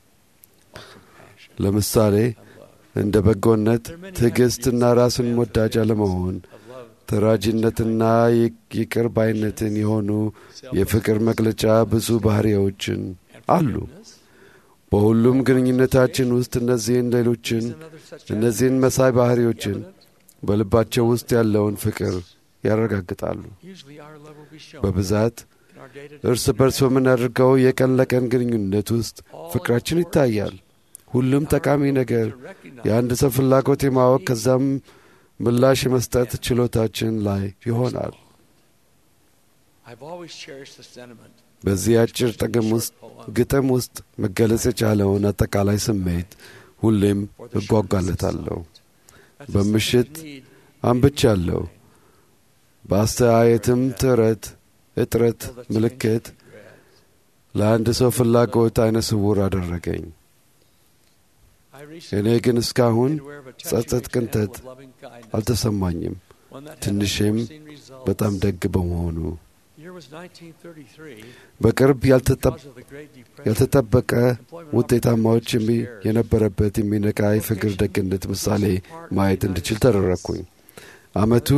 ለምሳሌ እንደ በጎነት፣ ትዕግሥትና ራስን ወዳጅ አለመሆን፣ ተራጅነትና ይቅር ባይነትን የሆኑ የፍቅር መግለጫ ብዙ ባሕሪዎችን አሉ። በሁሉም ግንኙነታችን ውስጥ እነዚህን ሌሎችን እነዚህን መሳይ ባሕሪዎችን በልባቸው ውስጥ ያለውን ፍቅር ያረጋግጣሉ። በብዛት እርስ በርስ በምናደርገው የቀን ለቀን ግንኙነት ውስጥ ፍቅራችን ይታያል። ሁሉም ጠቃሚ ነገር የአንድ ሰው ፍላጎት የማወቅ ከዛም ምላሽ የመስጠት ችሎታችን ላይ ይሆናል። በዚህ አጭር ጥቅም ውስጥ ግጥም ውስጥ መገለጽ የቻለውን አጠቃላይ ስሜት ሁሌም እጓጓለታለሁ። በምሽት አንብቻለሁ። በአስተያየትም ጥረት እጥረት ምልክት ለአንድ ሰው ፍላጎት አይነ ስውር አደረገኝ። እኔ ግን እስካሁን ጸጸት፣ ቅንተት አልተሰማኝም። ትንሽም በጣም ደግ በመሆኑ በቅርብ ያልተጠበቀ ውጤታማዎች የነበረበት የሚነቃ የፍቅር ደግነት ምሳሌ ማየት እንድችል ተደረግኩኝ። ዓመቱ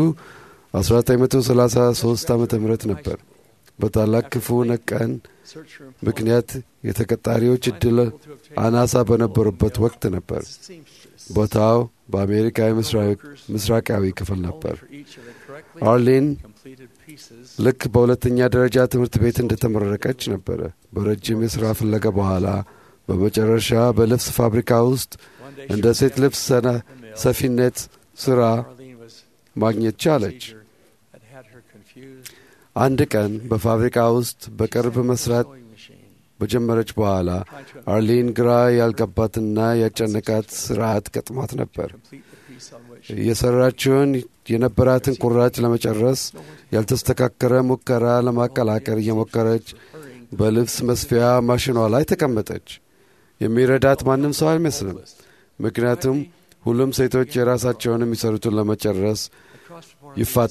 1933 ዓ ም ነበር። በታላቅ ክፉ ነቀን ምክንያት የተቀጣሪዎች ዕድል አናሳ በነበሩበት ወቅት ነበር። ቦታው በአሜሪካ ምስራቃዊ ክፍል ነበር። አርሊን ልክ በሁለተኛ ደረጃ ትምህርት ቤት እንደተመረቀች ነበረ። በረጅም የሥራ ፍለጋ በኋላ በመጨረሻ በልብስ ፋብሪካ ውስጥ እንደ ሴት ልብስ ሰፊነት ሥራ ማግኘት ቻለች። አንድ ቀን በፋብሪካ ውስጥ በቅርብ መስራት በጀመረች በኋላ አርሊን ግራ ያልገባትና ያጨነቃት ስርዓት ገጥሟት ነበር። የሰራችውን የነበራትን ቁራጭ ለመጨረስ ያልተስተካከረ ሙከራ ለማቀላቀል እየሞከረች በልብስ መስፊያ ማሽኗ ላይ ተቀመጠች። የሚረዳት ማንም ሰው አይመስልም። ምክንያቱም ሁሉም ሴቶች የራሳቸውን የሚሰሩትን ለመጨረስ ይፋጥ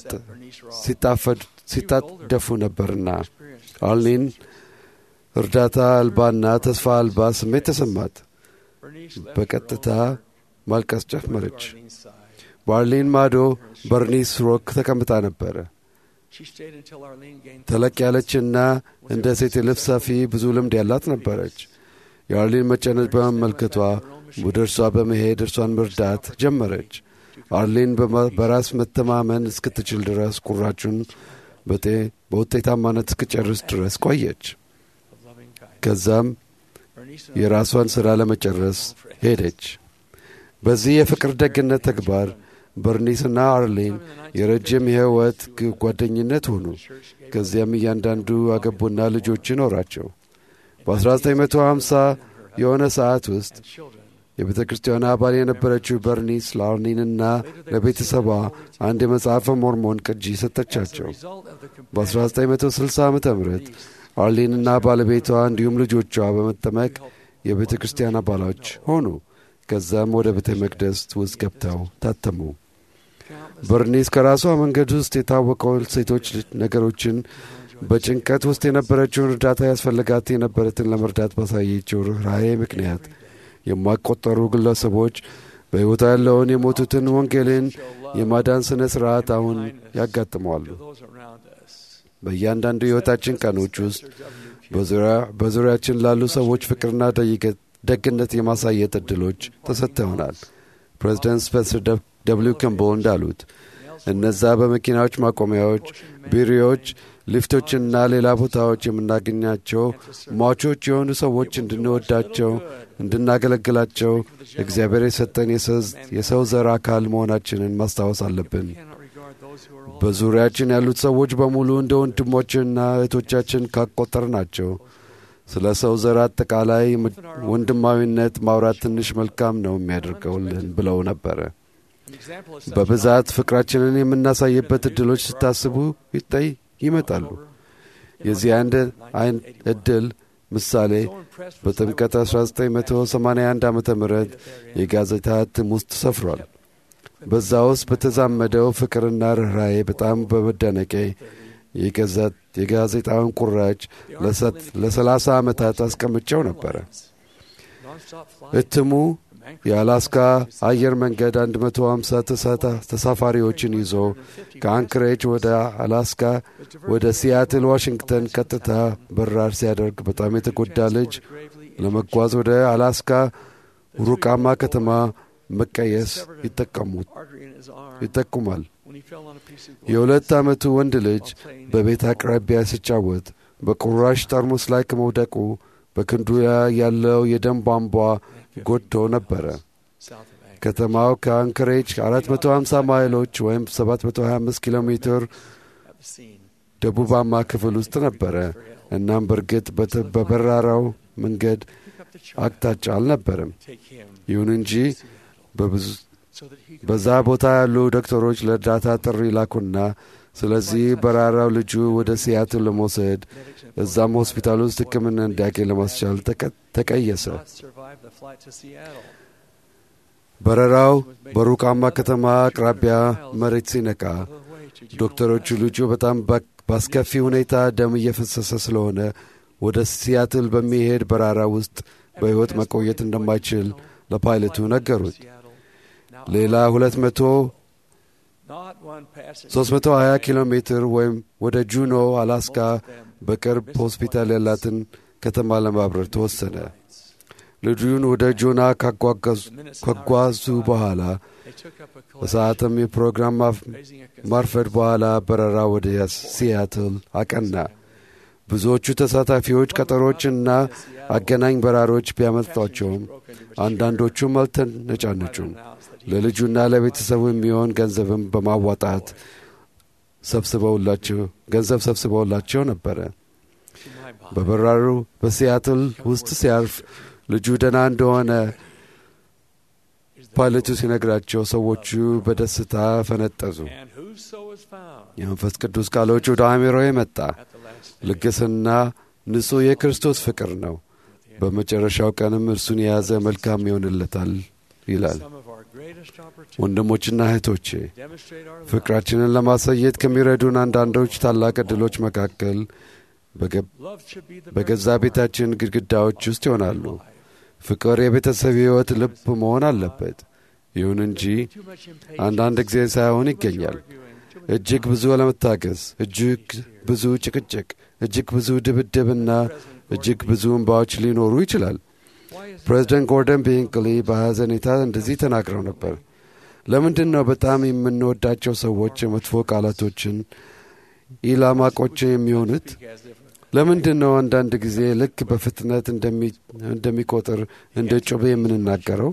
ሲጣደፉ ነበርና አርሊን እርዳታ አልባና ተስፋ አልባ ስሜት ተሰማት። በቀጥታ ማልቀስ ጀመረች። በአርሊን ማዶ በርኒስ ሮክ ተቀምጣ ነበረ። ተለቅ ያለችና እንደ ሴት የልብስ ሰፊ ብዙ ልምድ ያላት ነበረች። የአርሊን መጨነቅ በመመልከቷ ወደ እርሷ በመሄድ እርሷን መርዳት ጀመረች። አርሊን በራስ መተማመን እስክትችል ድረስ ቁራጩን በውጤታማነት እስክጨርስ ድረስ ቆየች። ከዛም የራሷን ሥራ ለመጨረስ ሄደች። በዚህ የፍቅር ደግነት ተግባር በርኒስና አርሊን የረጅም የሕይወት ጓደኝነት ሆኑ። ከዚያም እያንዳንዱ አገቡና ልጆች ኖራቸው። በ1950 የሆነ ሰዓት ውስጥ የቤተ ክርስቲያን አባል የነበረችው በርኒስ ለአርሊንና ለቤተሰቧ አንድ የመጽሐፈ ሞርሞን ቅጂ ሰጠቻቸው። በ1960 ዓ ም አርሊንና ባለቤቷ እንዲሁም ልጆቿ በመጠመቅ የቤተ ክርስቲያን አባሎች ሆኑ። ከዛም ወደ ቤተ መቅደስ ውስጥ ገብተው ታተሙ። በርኒስ ከራሷ መንገድ ውስጥ የታወቀው ሴቶች ነገሮችን በጭንቀት ውስጥ የነበረችውን እርዳታ ያስፈልጋት የነበረትን ለመርዳት ባሳየችው ርኅራኄ ምክንያት የማይቆጠሩ ግለሰቦች በሕይወቷ ያለውን የሞቱትን ወንጌልን የማዳን ሥነ ሥርዓት አሁን ያጋጥመዋሉ። በእያንዳንዱ የሕይወታችን ቀኖች ውስጥ በዙሪያችን ላሉ ሰዎች ፍቅርና ደግነት የማሳየት ዕድሎች ተሰጥተውናል። ፕሬዚደንት ስፔንሰር ደብሊው ከምቦል እንዳሉት እነዛ በመኪናዎች ማቆሚያዎች፣ ቢሮዎች፣ ሊፍቶችና ሌላ ቦታዎች የምናገኛቸው ሟቾች የሆኑ ሰዎች እንድንወዳቸው፣ እንድናገለግላቸው እግዚአብሔር የሰጠን የሰው ዘር አካል መሆናችንን ማስታወስ አለብን። በዙሪያችን ያሉት ሰዎች በሙሉ እንደ ወንድሞችና እህቶቻችን ካቆጠር ናቸው። ስለ ሰው ዘር አጠቃላይ ወንድማዊነት ማውራት ትንሽ መልካም ነው የሚያደርገውልን ብለው ነበረ። በብዛት ፍቅራችንን የምናሳይበት ዕድሎች ስታስቡ ይጠይ ይመጣሉ። የዚህ አንድ አይን ዕድል ምሳሌ በጥምቀት 1981 ዓ ም የጋዜጣ እትም ውስጥ ሰፍሯል። በዛ ውስጥ በተዛመደው ፍቅርና ርኅራዬ በጣም በመደነቄ የጋዜጣውን ቁራጭ ለሰላሳ ዓመታት አስቀምጨው ነበረ። እትሙ የአላስካ አየር መንገድ 150 ተሳፋሪዎችን ይዞ ከአንክሬጅ ወደ አላስካ ወደ ሲያትል ዋሽንግተን ቀጥታ በራር ሲያደርግ በጣም የተጎዳ ልጅ ለመጓዝ ወደ አላስካ ሩቃማ ከተማ መቀየስ ይጠቁማል። የሁለት ዓመቱ ወንድ ልጅ በቤት አቅራቢያ ሲጫወት በቁራሽ ጠርሙስ ላይ ከመውደቁ በክንዱ ያለው የደም ቧንቧ ጎድቶ ነበረ። ከተማው ከአንክሬጅ 450 ማይሎች ወይም 725 ኪሎ ሜትር ደቡባማ ክፍል ውስጥ ነበረ። እናም በእርግጥ በበራራው መንገድ አቅጣጫ አልነበረም። ይሁን እንጂ በዛ ቦታ ያሉ ዶክተሮች ለእርዳታ ጥሪ ላኩና ስለዚህ በራራው ልጁ ወደ ሲያትል ለመውሰድ እዛም ሆስፒታል ውስጥ ሕክምና እንዲያገኝ ለማስቻል ተቀየሰ። በረራው በሩቃማ ከተማ አቅራቢያ መሬት ሲነቃ ዶክተሮቹ ልጁ በጣም በአስከፊ ሁኔታ ደም እየፈሰሰ ስለሆነ ወደ ሲያትል በሚሄድ በራራ ውስጥ በሕይወት መቆየት እንደማይችል ለፓይለቱ ነገሩት። ሌላ 200 320 ኪሎ ሜትር ወይም ወደ ጁኖ አላስካ በቅርብ ሆስፒታል ያላትን ከተማ ለማብረር ተወሰነ። ልጁን ወደ ጆና ካጓዙ በኋላ በሰዓትም የፕሮግራም ማርፈድ በኋላ በረራ ወደ ሲያትል አቀና። ብዙዎቹ ተሳታፊዎች ቀጠሮችና አገናኝ በራሮች ቢያመልጧቸውም አንዳንዶቹም አልተነጫነጩም። ለልጁና ለቤተሰቡ የሚሆን ገንዘብም በማዋጣት ሰብስበውላቸው ገንዘብ ሰብስበውላቸው ነበረ። በበራሩ በሲያትል ውስጥ ሲያርፍ ልጁ ደህና እንደሆነ ፓይለቱ ሲነግራቸው ሰዎቹ በደስታ ፈነጠዙ። የመንፈስ ቅዱስ ቃሎች ወደ አእምሮዬ መጣ። ልግስና ንጹሕ የክርስቶስ ፍቅር ነው። በመጨረሻው ቀንም እርሱን የያዘ መልካም ይሆንለታል ይላል። ወንድሞችና እህቶቼ ፍቅራችንን ለማሳየት ከሚረዱን አንዳንዶች ታላቅ ዕድሎች መካከል በገዛ ቤታችን ግድግዳዎች ውስጥ ይሆናሉ። ፍቅር የቤተሰብ ሕይወት ልብ መሆን አለበት። ይሁን እንጂ አንዳንድ ጊዜ ሳይሆን ይገኛል። እጅግ ብዙ አለመታገዝ፣ እጅግ ብዙ ጭቅጭቅ፣ እጅግ ብዙ ድብድብና እጅግ ብዙ እንባዎች ሊኖሩ ይችላል። ፕሬዚደንት ጎርደን ቢንክሊ በሐዘኔታ እንደዚህ ተናግረው ነበር። ለምንድን ነው በጣም የምንወዳቸው ሰዎች የመጥፎ ቃላቶችን ኢላማቆች የሚሆኑት? ለምንድን ነው አንዳንድ ጊዜ ልክ በፍጥነት እንደሚቆጥር እንደ ጩቤ የምንናገረው?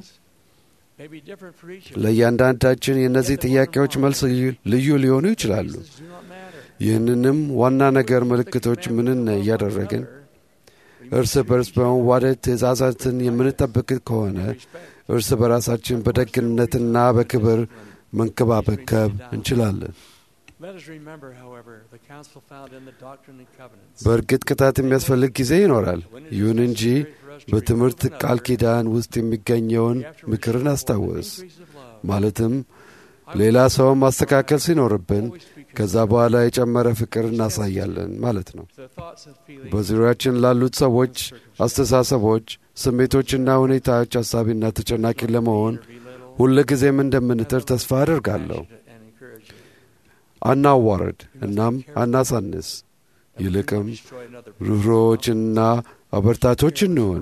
ለእያንዳንዳችን የእነዚህ ጥያቄዎች መልስ ልዩ ሊሆኑ ይችላሉ። ይህንንም ዋና ነገር ምልክቶች ምንን እያደረግን እርስ በርስ በመዋደድ ትእዛዛትን የምንጠብቅ ከሆነ እርስ በራሳችን በደግነትና በክብር መንከባበከብ እንችላለን። በእርግጥ ቅጣት የሚያስፈልግ ጊዜ ይኖራል። ይሁን እንጂ በትምህርት ቃል ኪዳን ውስጥ የሚገኘውን ምክርን አስታወስ። ማለትም ሌላ ሰውን ማስተካከል ሲኖርብን ከዛ በኋላ የጨመረ ፍቅር እናሳያለን ማለት ነው። በዙሪያችን ላሉት ሰዎች አስተሳሰቦች፣ ስሜቶችና ሁኔታዎች አሳቢና ተጨናቂ ለመሆን ሁል ጊዜም እንደምንጥር ተስፋ አድርጋለሁ። አናዋረድ እናም አናሳንስ። ይልቅም ርኅሩኆችና አበርታቶች እንሆን።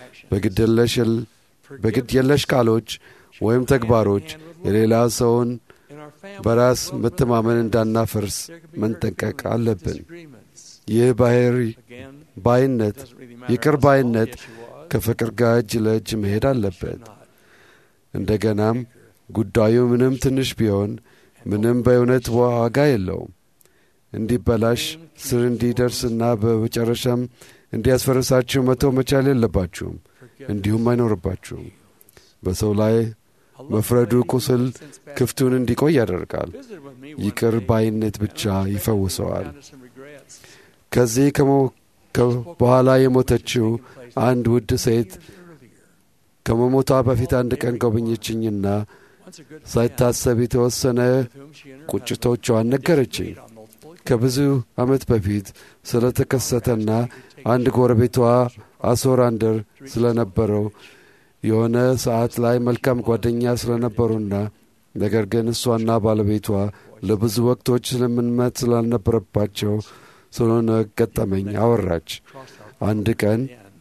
በግድ የለሽ ቃሎች ወይም ተግባሮች የሌላ ሰውን በራስ መተማመን እንዳናፈርስ መንጠንቀቅ አለብን። ይህ ባህሪ ባይነት፣ ይቅር ባይነት ከፍቅር ጋር እጅ ለእጅ መሄድ አለበት። እንደገናም ጉዳዩ ምንም ትንሽ ቢሆን ምንም በእውነት ዋጋ የለውም። እንዲበላሽ ስር እንዲደርስና በመጨረሻም እንዲያስፈርሳችሁ መተው መቻል የለባችሁም፣ እንዲሁም አይኖርባችሁም። በሰው ላይ መፍረዱ ቁስል ክፍቱን እንዲቆይ ያደርጋል። ይቅር ባይነት ብቻ ይፈውሰዋል። ከዚህ በኋላ የሞተችው አንድ ውድ ሴት ከመሞቷ በፊት አንድ ቀን ጎበኘችኝና ሳይታሰብ የተወሰነ ቁጭቶቿን ነገረችኝ። ከብዙ ዓመት በፊት ስለ ተከሰተና አንድ ጎረቤቷ አሶራንደር ስለነበረው የሆነ ሰዓት ላይ መልካም ጓደኛ ስለነበሩና ነገር ግን እሷና ባለቤቷ ለብዙ ወቅቶች ስምምነት ስላልነበረባቸው ስለሆነ ገጠመኝ አወራች። አንድ ቀን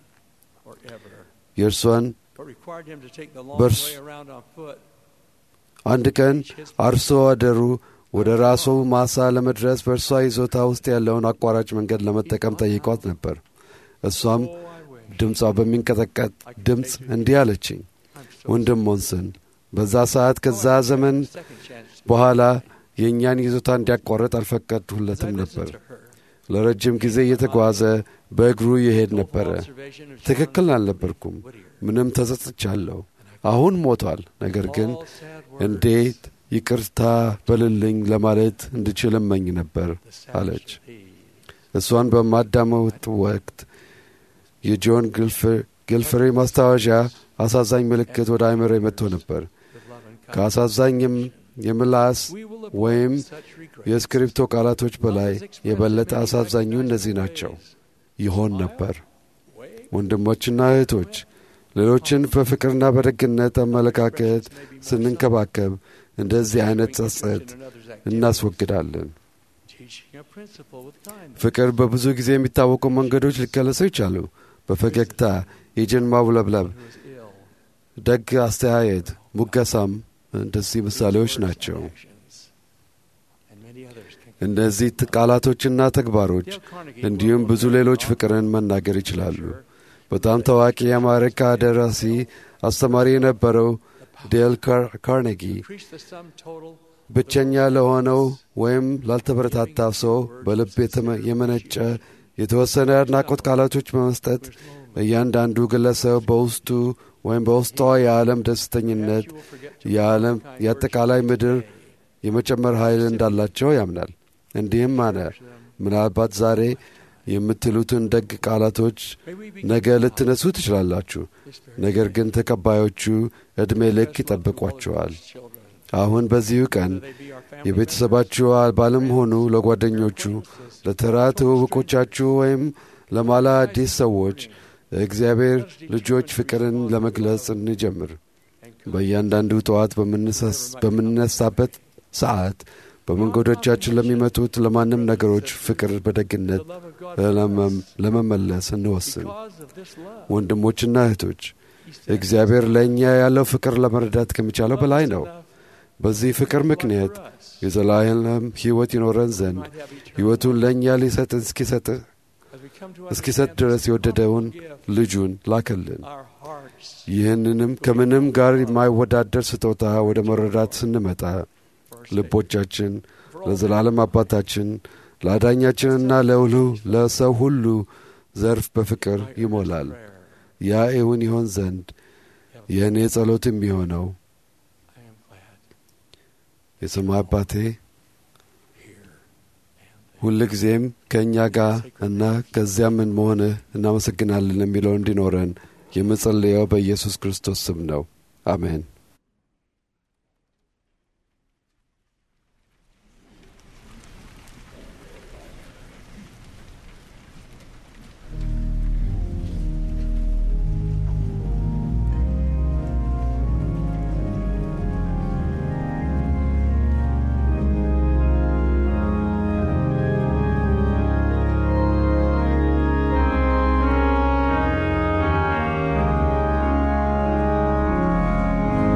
የእርሷን በርስ አንድ ቀን አርሶ አደሩ ወደ ራሱ ማሳ ለመድረስ በእርሷ ይዞታ ውስጥ ያለውን አቋራጭ መንገድ ለመጠቀም ጠይቋት ነበር። እሷም ድምጿ በሚንቀጠቀጥ ድምፅ እንዲህ አለችኝ፣ ወንድም ሞንስን በዛ ሰዓት ከዛ ዘመን በኋላ የእኛን ይዞታ እንዲያቋርጥ አልፈቀድሁለትም ነበር። ለረጅም ጊዜ እየተጓዘ በእግሩ ይሄድ ነበረ። ትክክል አልነበርኩም። ምንም ተጸጽቻለሁ። አሁን ሞቷል። ነገር ግን እንዴት ይቅርታ በልልኝ ለማለት እንድችል እመኝ ነበር አለች። እሷን በማዳመጥ ወቅት የጆን ግልፍሬ ማስታወሻ አሳዛኝ ምልክት ወደ አይምሮ መጥቶ ነበር። ከአሳዛኝ የምላስ ወይም የስክሪፕቶ ቃላቶች በላይ የበለጠ አሳዛኙ እነዚህ ናቸው ይሆን ነበር። ወንድሞችና እህቶች ሌሎችን በፍቅርና በደግነት አመለካከት ስንንከባከብ እንደዚህ አይነት ጸጸት እናስወግዳለን። ፍቅር በብዙ ጊዜ የሚታወቁ መንገዶች ሊገለጹ ይቻሉ። በፈገግታ፣ የእጅን ማውለብለብ፣ ደግ አስተያየት፣ ሙገሳም እንደዚህ ምሳሌዎች ናቸው። እነዚህ ቃላቶችና ተግባሮች እንዲሁም ብዙ ሌሎች ፍቅርን መናገር ይችላሉ። በጣም ታዋቂ የአሜሪካ ደራሲ አስተማሪ የነበረው ዴል ካርኔጊ ብቸኛ ለሆነው ወይም ላልተበረታታ ሰው በልብ የመነጨ የተወሰነ አድናቆት ቃላቶች በመስጠት እያንዳንዱ ግለሰብ በውስጡ ወይም በውስጧ የዓለም ደስተኝነት የዓለም የአጠቃላይ ምድር የመጨመር ኃይል እንዳላቸው ያምናል። እንዲህም አነ ምናልባት ዛሬ የምትሉትን ደግ ቃላቶች ነገ ልትነሱ ትችላላችሁ፣ ነገር ግን ተቀባዮቹ ዕድሜ ልክ ይጠብቋቸዋል። አሁን በዚሁ ቀን የቤተሰባችሁ አባልም ሆኑ ለጓደኞቹ፣ ለተራ ትውውቆቻችሁ ወይም ለማላ አዲስ ሰዎች እግዚአብሔር ልጆች ፍቅርን ለመግለጽ እንጀምር። በእያንዳንዱ ጠዋት በምንነሳበት ሰዓት በመንገዶቻችን ለሚመጡት ለማንም ነገሮች ፍቅር በደግነት ለመመለስ እንወስን። ወንድሞችና እህቶች እግዚአብሔር ለእኛ ያለው ፍቅር ለመረዳት ከሚቻለው በላይ ነው። በዚህ ፍቅር ምክንያት የዘላለም ሕይወት ይኖረን ዘንድ ሕይወቱን ለእኛ ሊሰጥ እስኪሰጥ እስኪሰጥ ድረስ የወደደውን ልጁን ላከልን። ይህንንም ከምንም ጋር የማይወዳደር ስጦታ ወደ መረዳት ስንመጣ ልቦቻችን ለዘላለም አባታችን ለአዳኛችንና ለውሉ ለሰው ሁሉ ዘርፍ በፍቅር ይሞላል። ያ እውን ይሆን ዘንድ የእኔ ጸሎት የሚሆነው የሰማይ አባቴ ሁልጊዜም ከእኛ ጋር እና ከዚያም ምን መሆንህ እናመሰግናለን የሚለው እንዲኖረን የምጸልየው በኢየሱስ ክርስቶስ ስም ነው። አሜን። Thank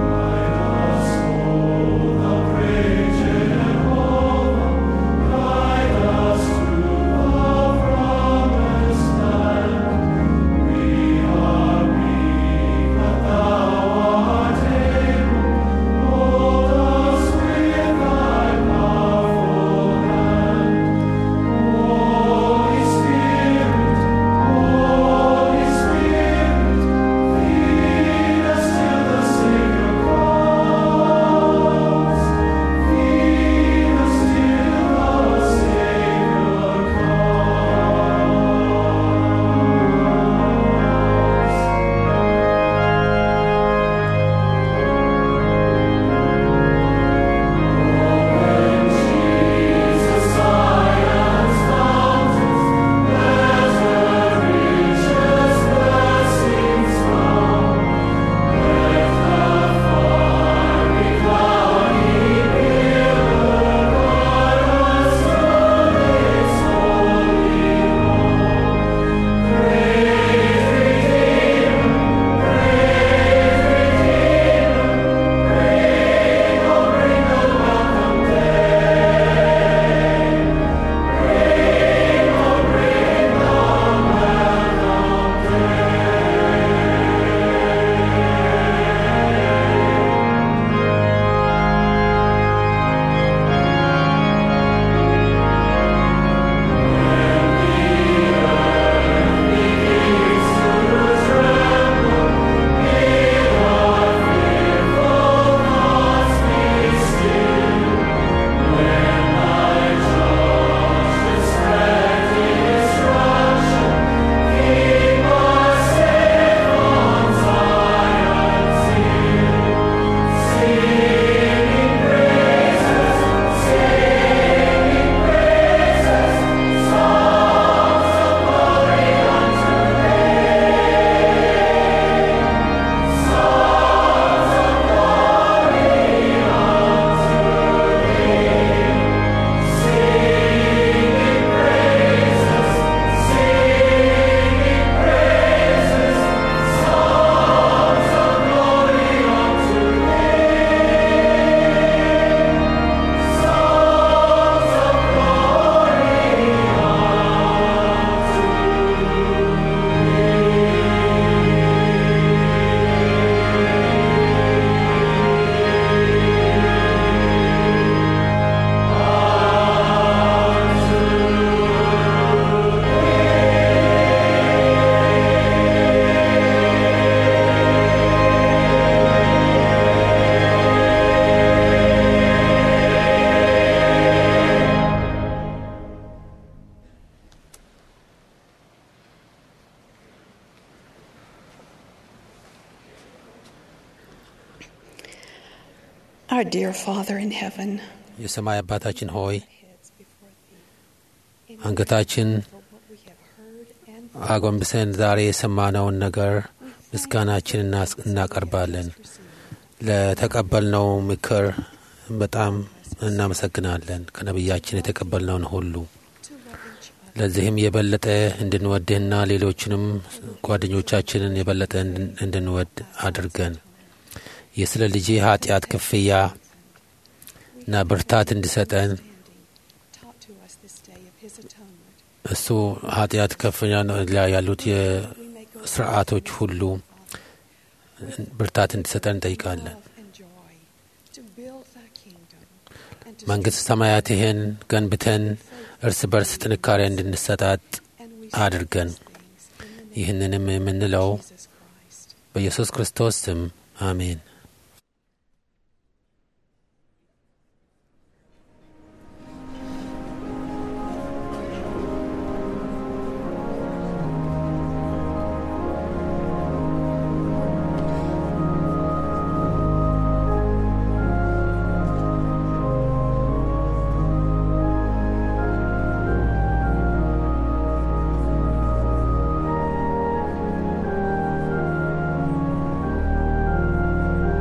Our dear Father in heaven, የሰማይ አባታችን ሆይ አንገታችን አጎንብሰን ዛሬ የሰማነውን ነገር ምስጋናችን እናስ- እናቀርባለን። ለተቀበልነው ምክር በጣም እናመሰግናለን። ከነቢያችን የተቀበልነውን ሁሉ ለዚህም የበለጠ እንድንወድህና ሌሎችንም ጓደኞቻችንን የበለጠ እንድን- እንድንወድ አድርገን የስለ ልጅ ኃጢአት ክፍያ እና ብርታት እንዲሰጠን እሱ ኃጢአት ከፍያ ላይ ያሉት የስርዓቶች ሁሉ ብርታት እንዲሰጠን እንጠይቃለን። መንግሥት ሰማያትህን ገንብተን እርስ በርስ ጥንካሬ እንድንሰጣጥ አድርገን ይህንንም የምንለው በኢየሱስ ክርስቶስ ስም አሜን። Thank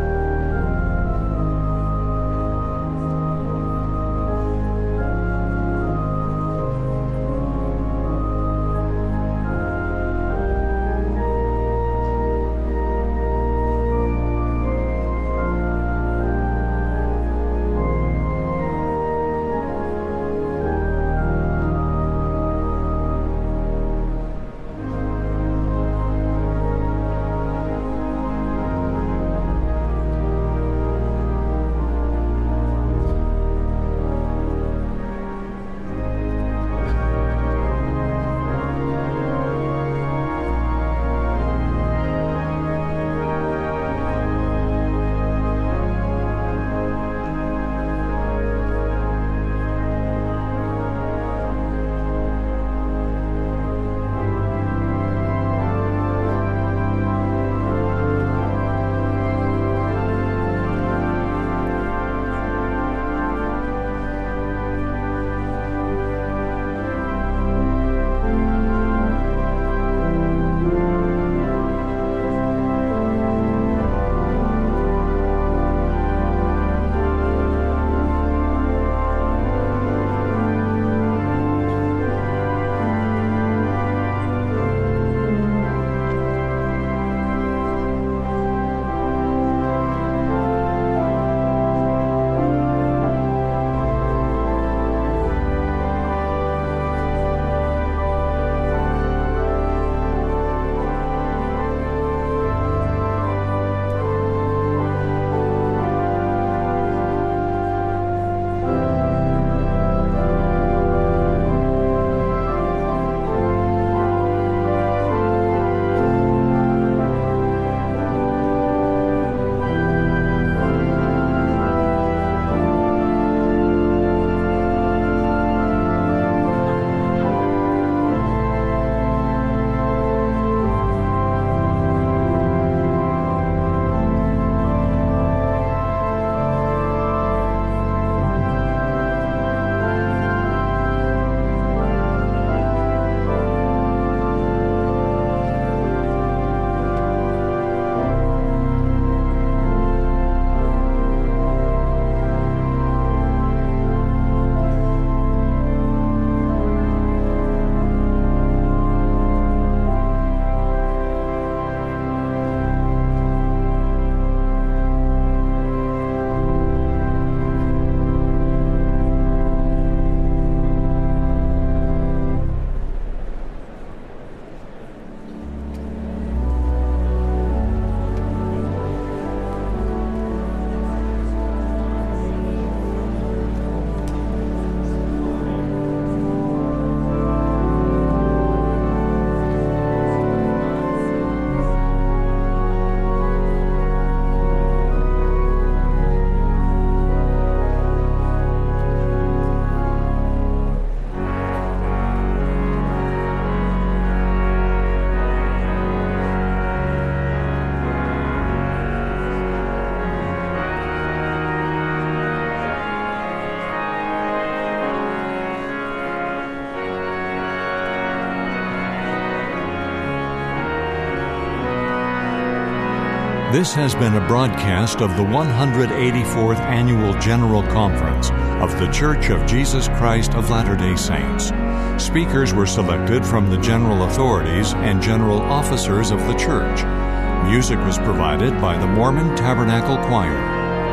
This has been a broadcast of the 184th Annual General Conference of The Church of Jesus Christ of Latter day Saints. Speakers were selected from the general authorities and general officers of the church. Music was provided by the Mormon Tabernacle Choir.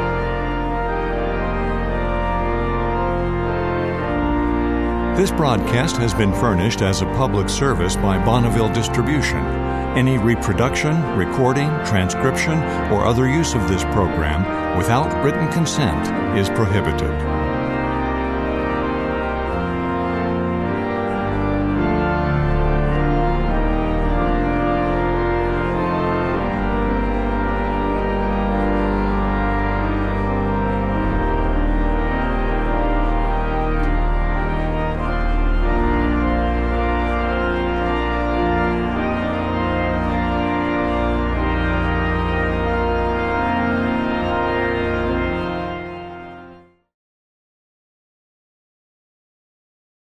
This broadcast has been furnished as a public service by Bonneville Distribution. Any reproduction, recording, transcription, or other use of this program without written consent is prohibited.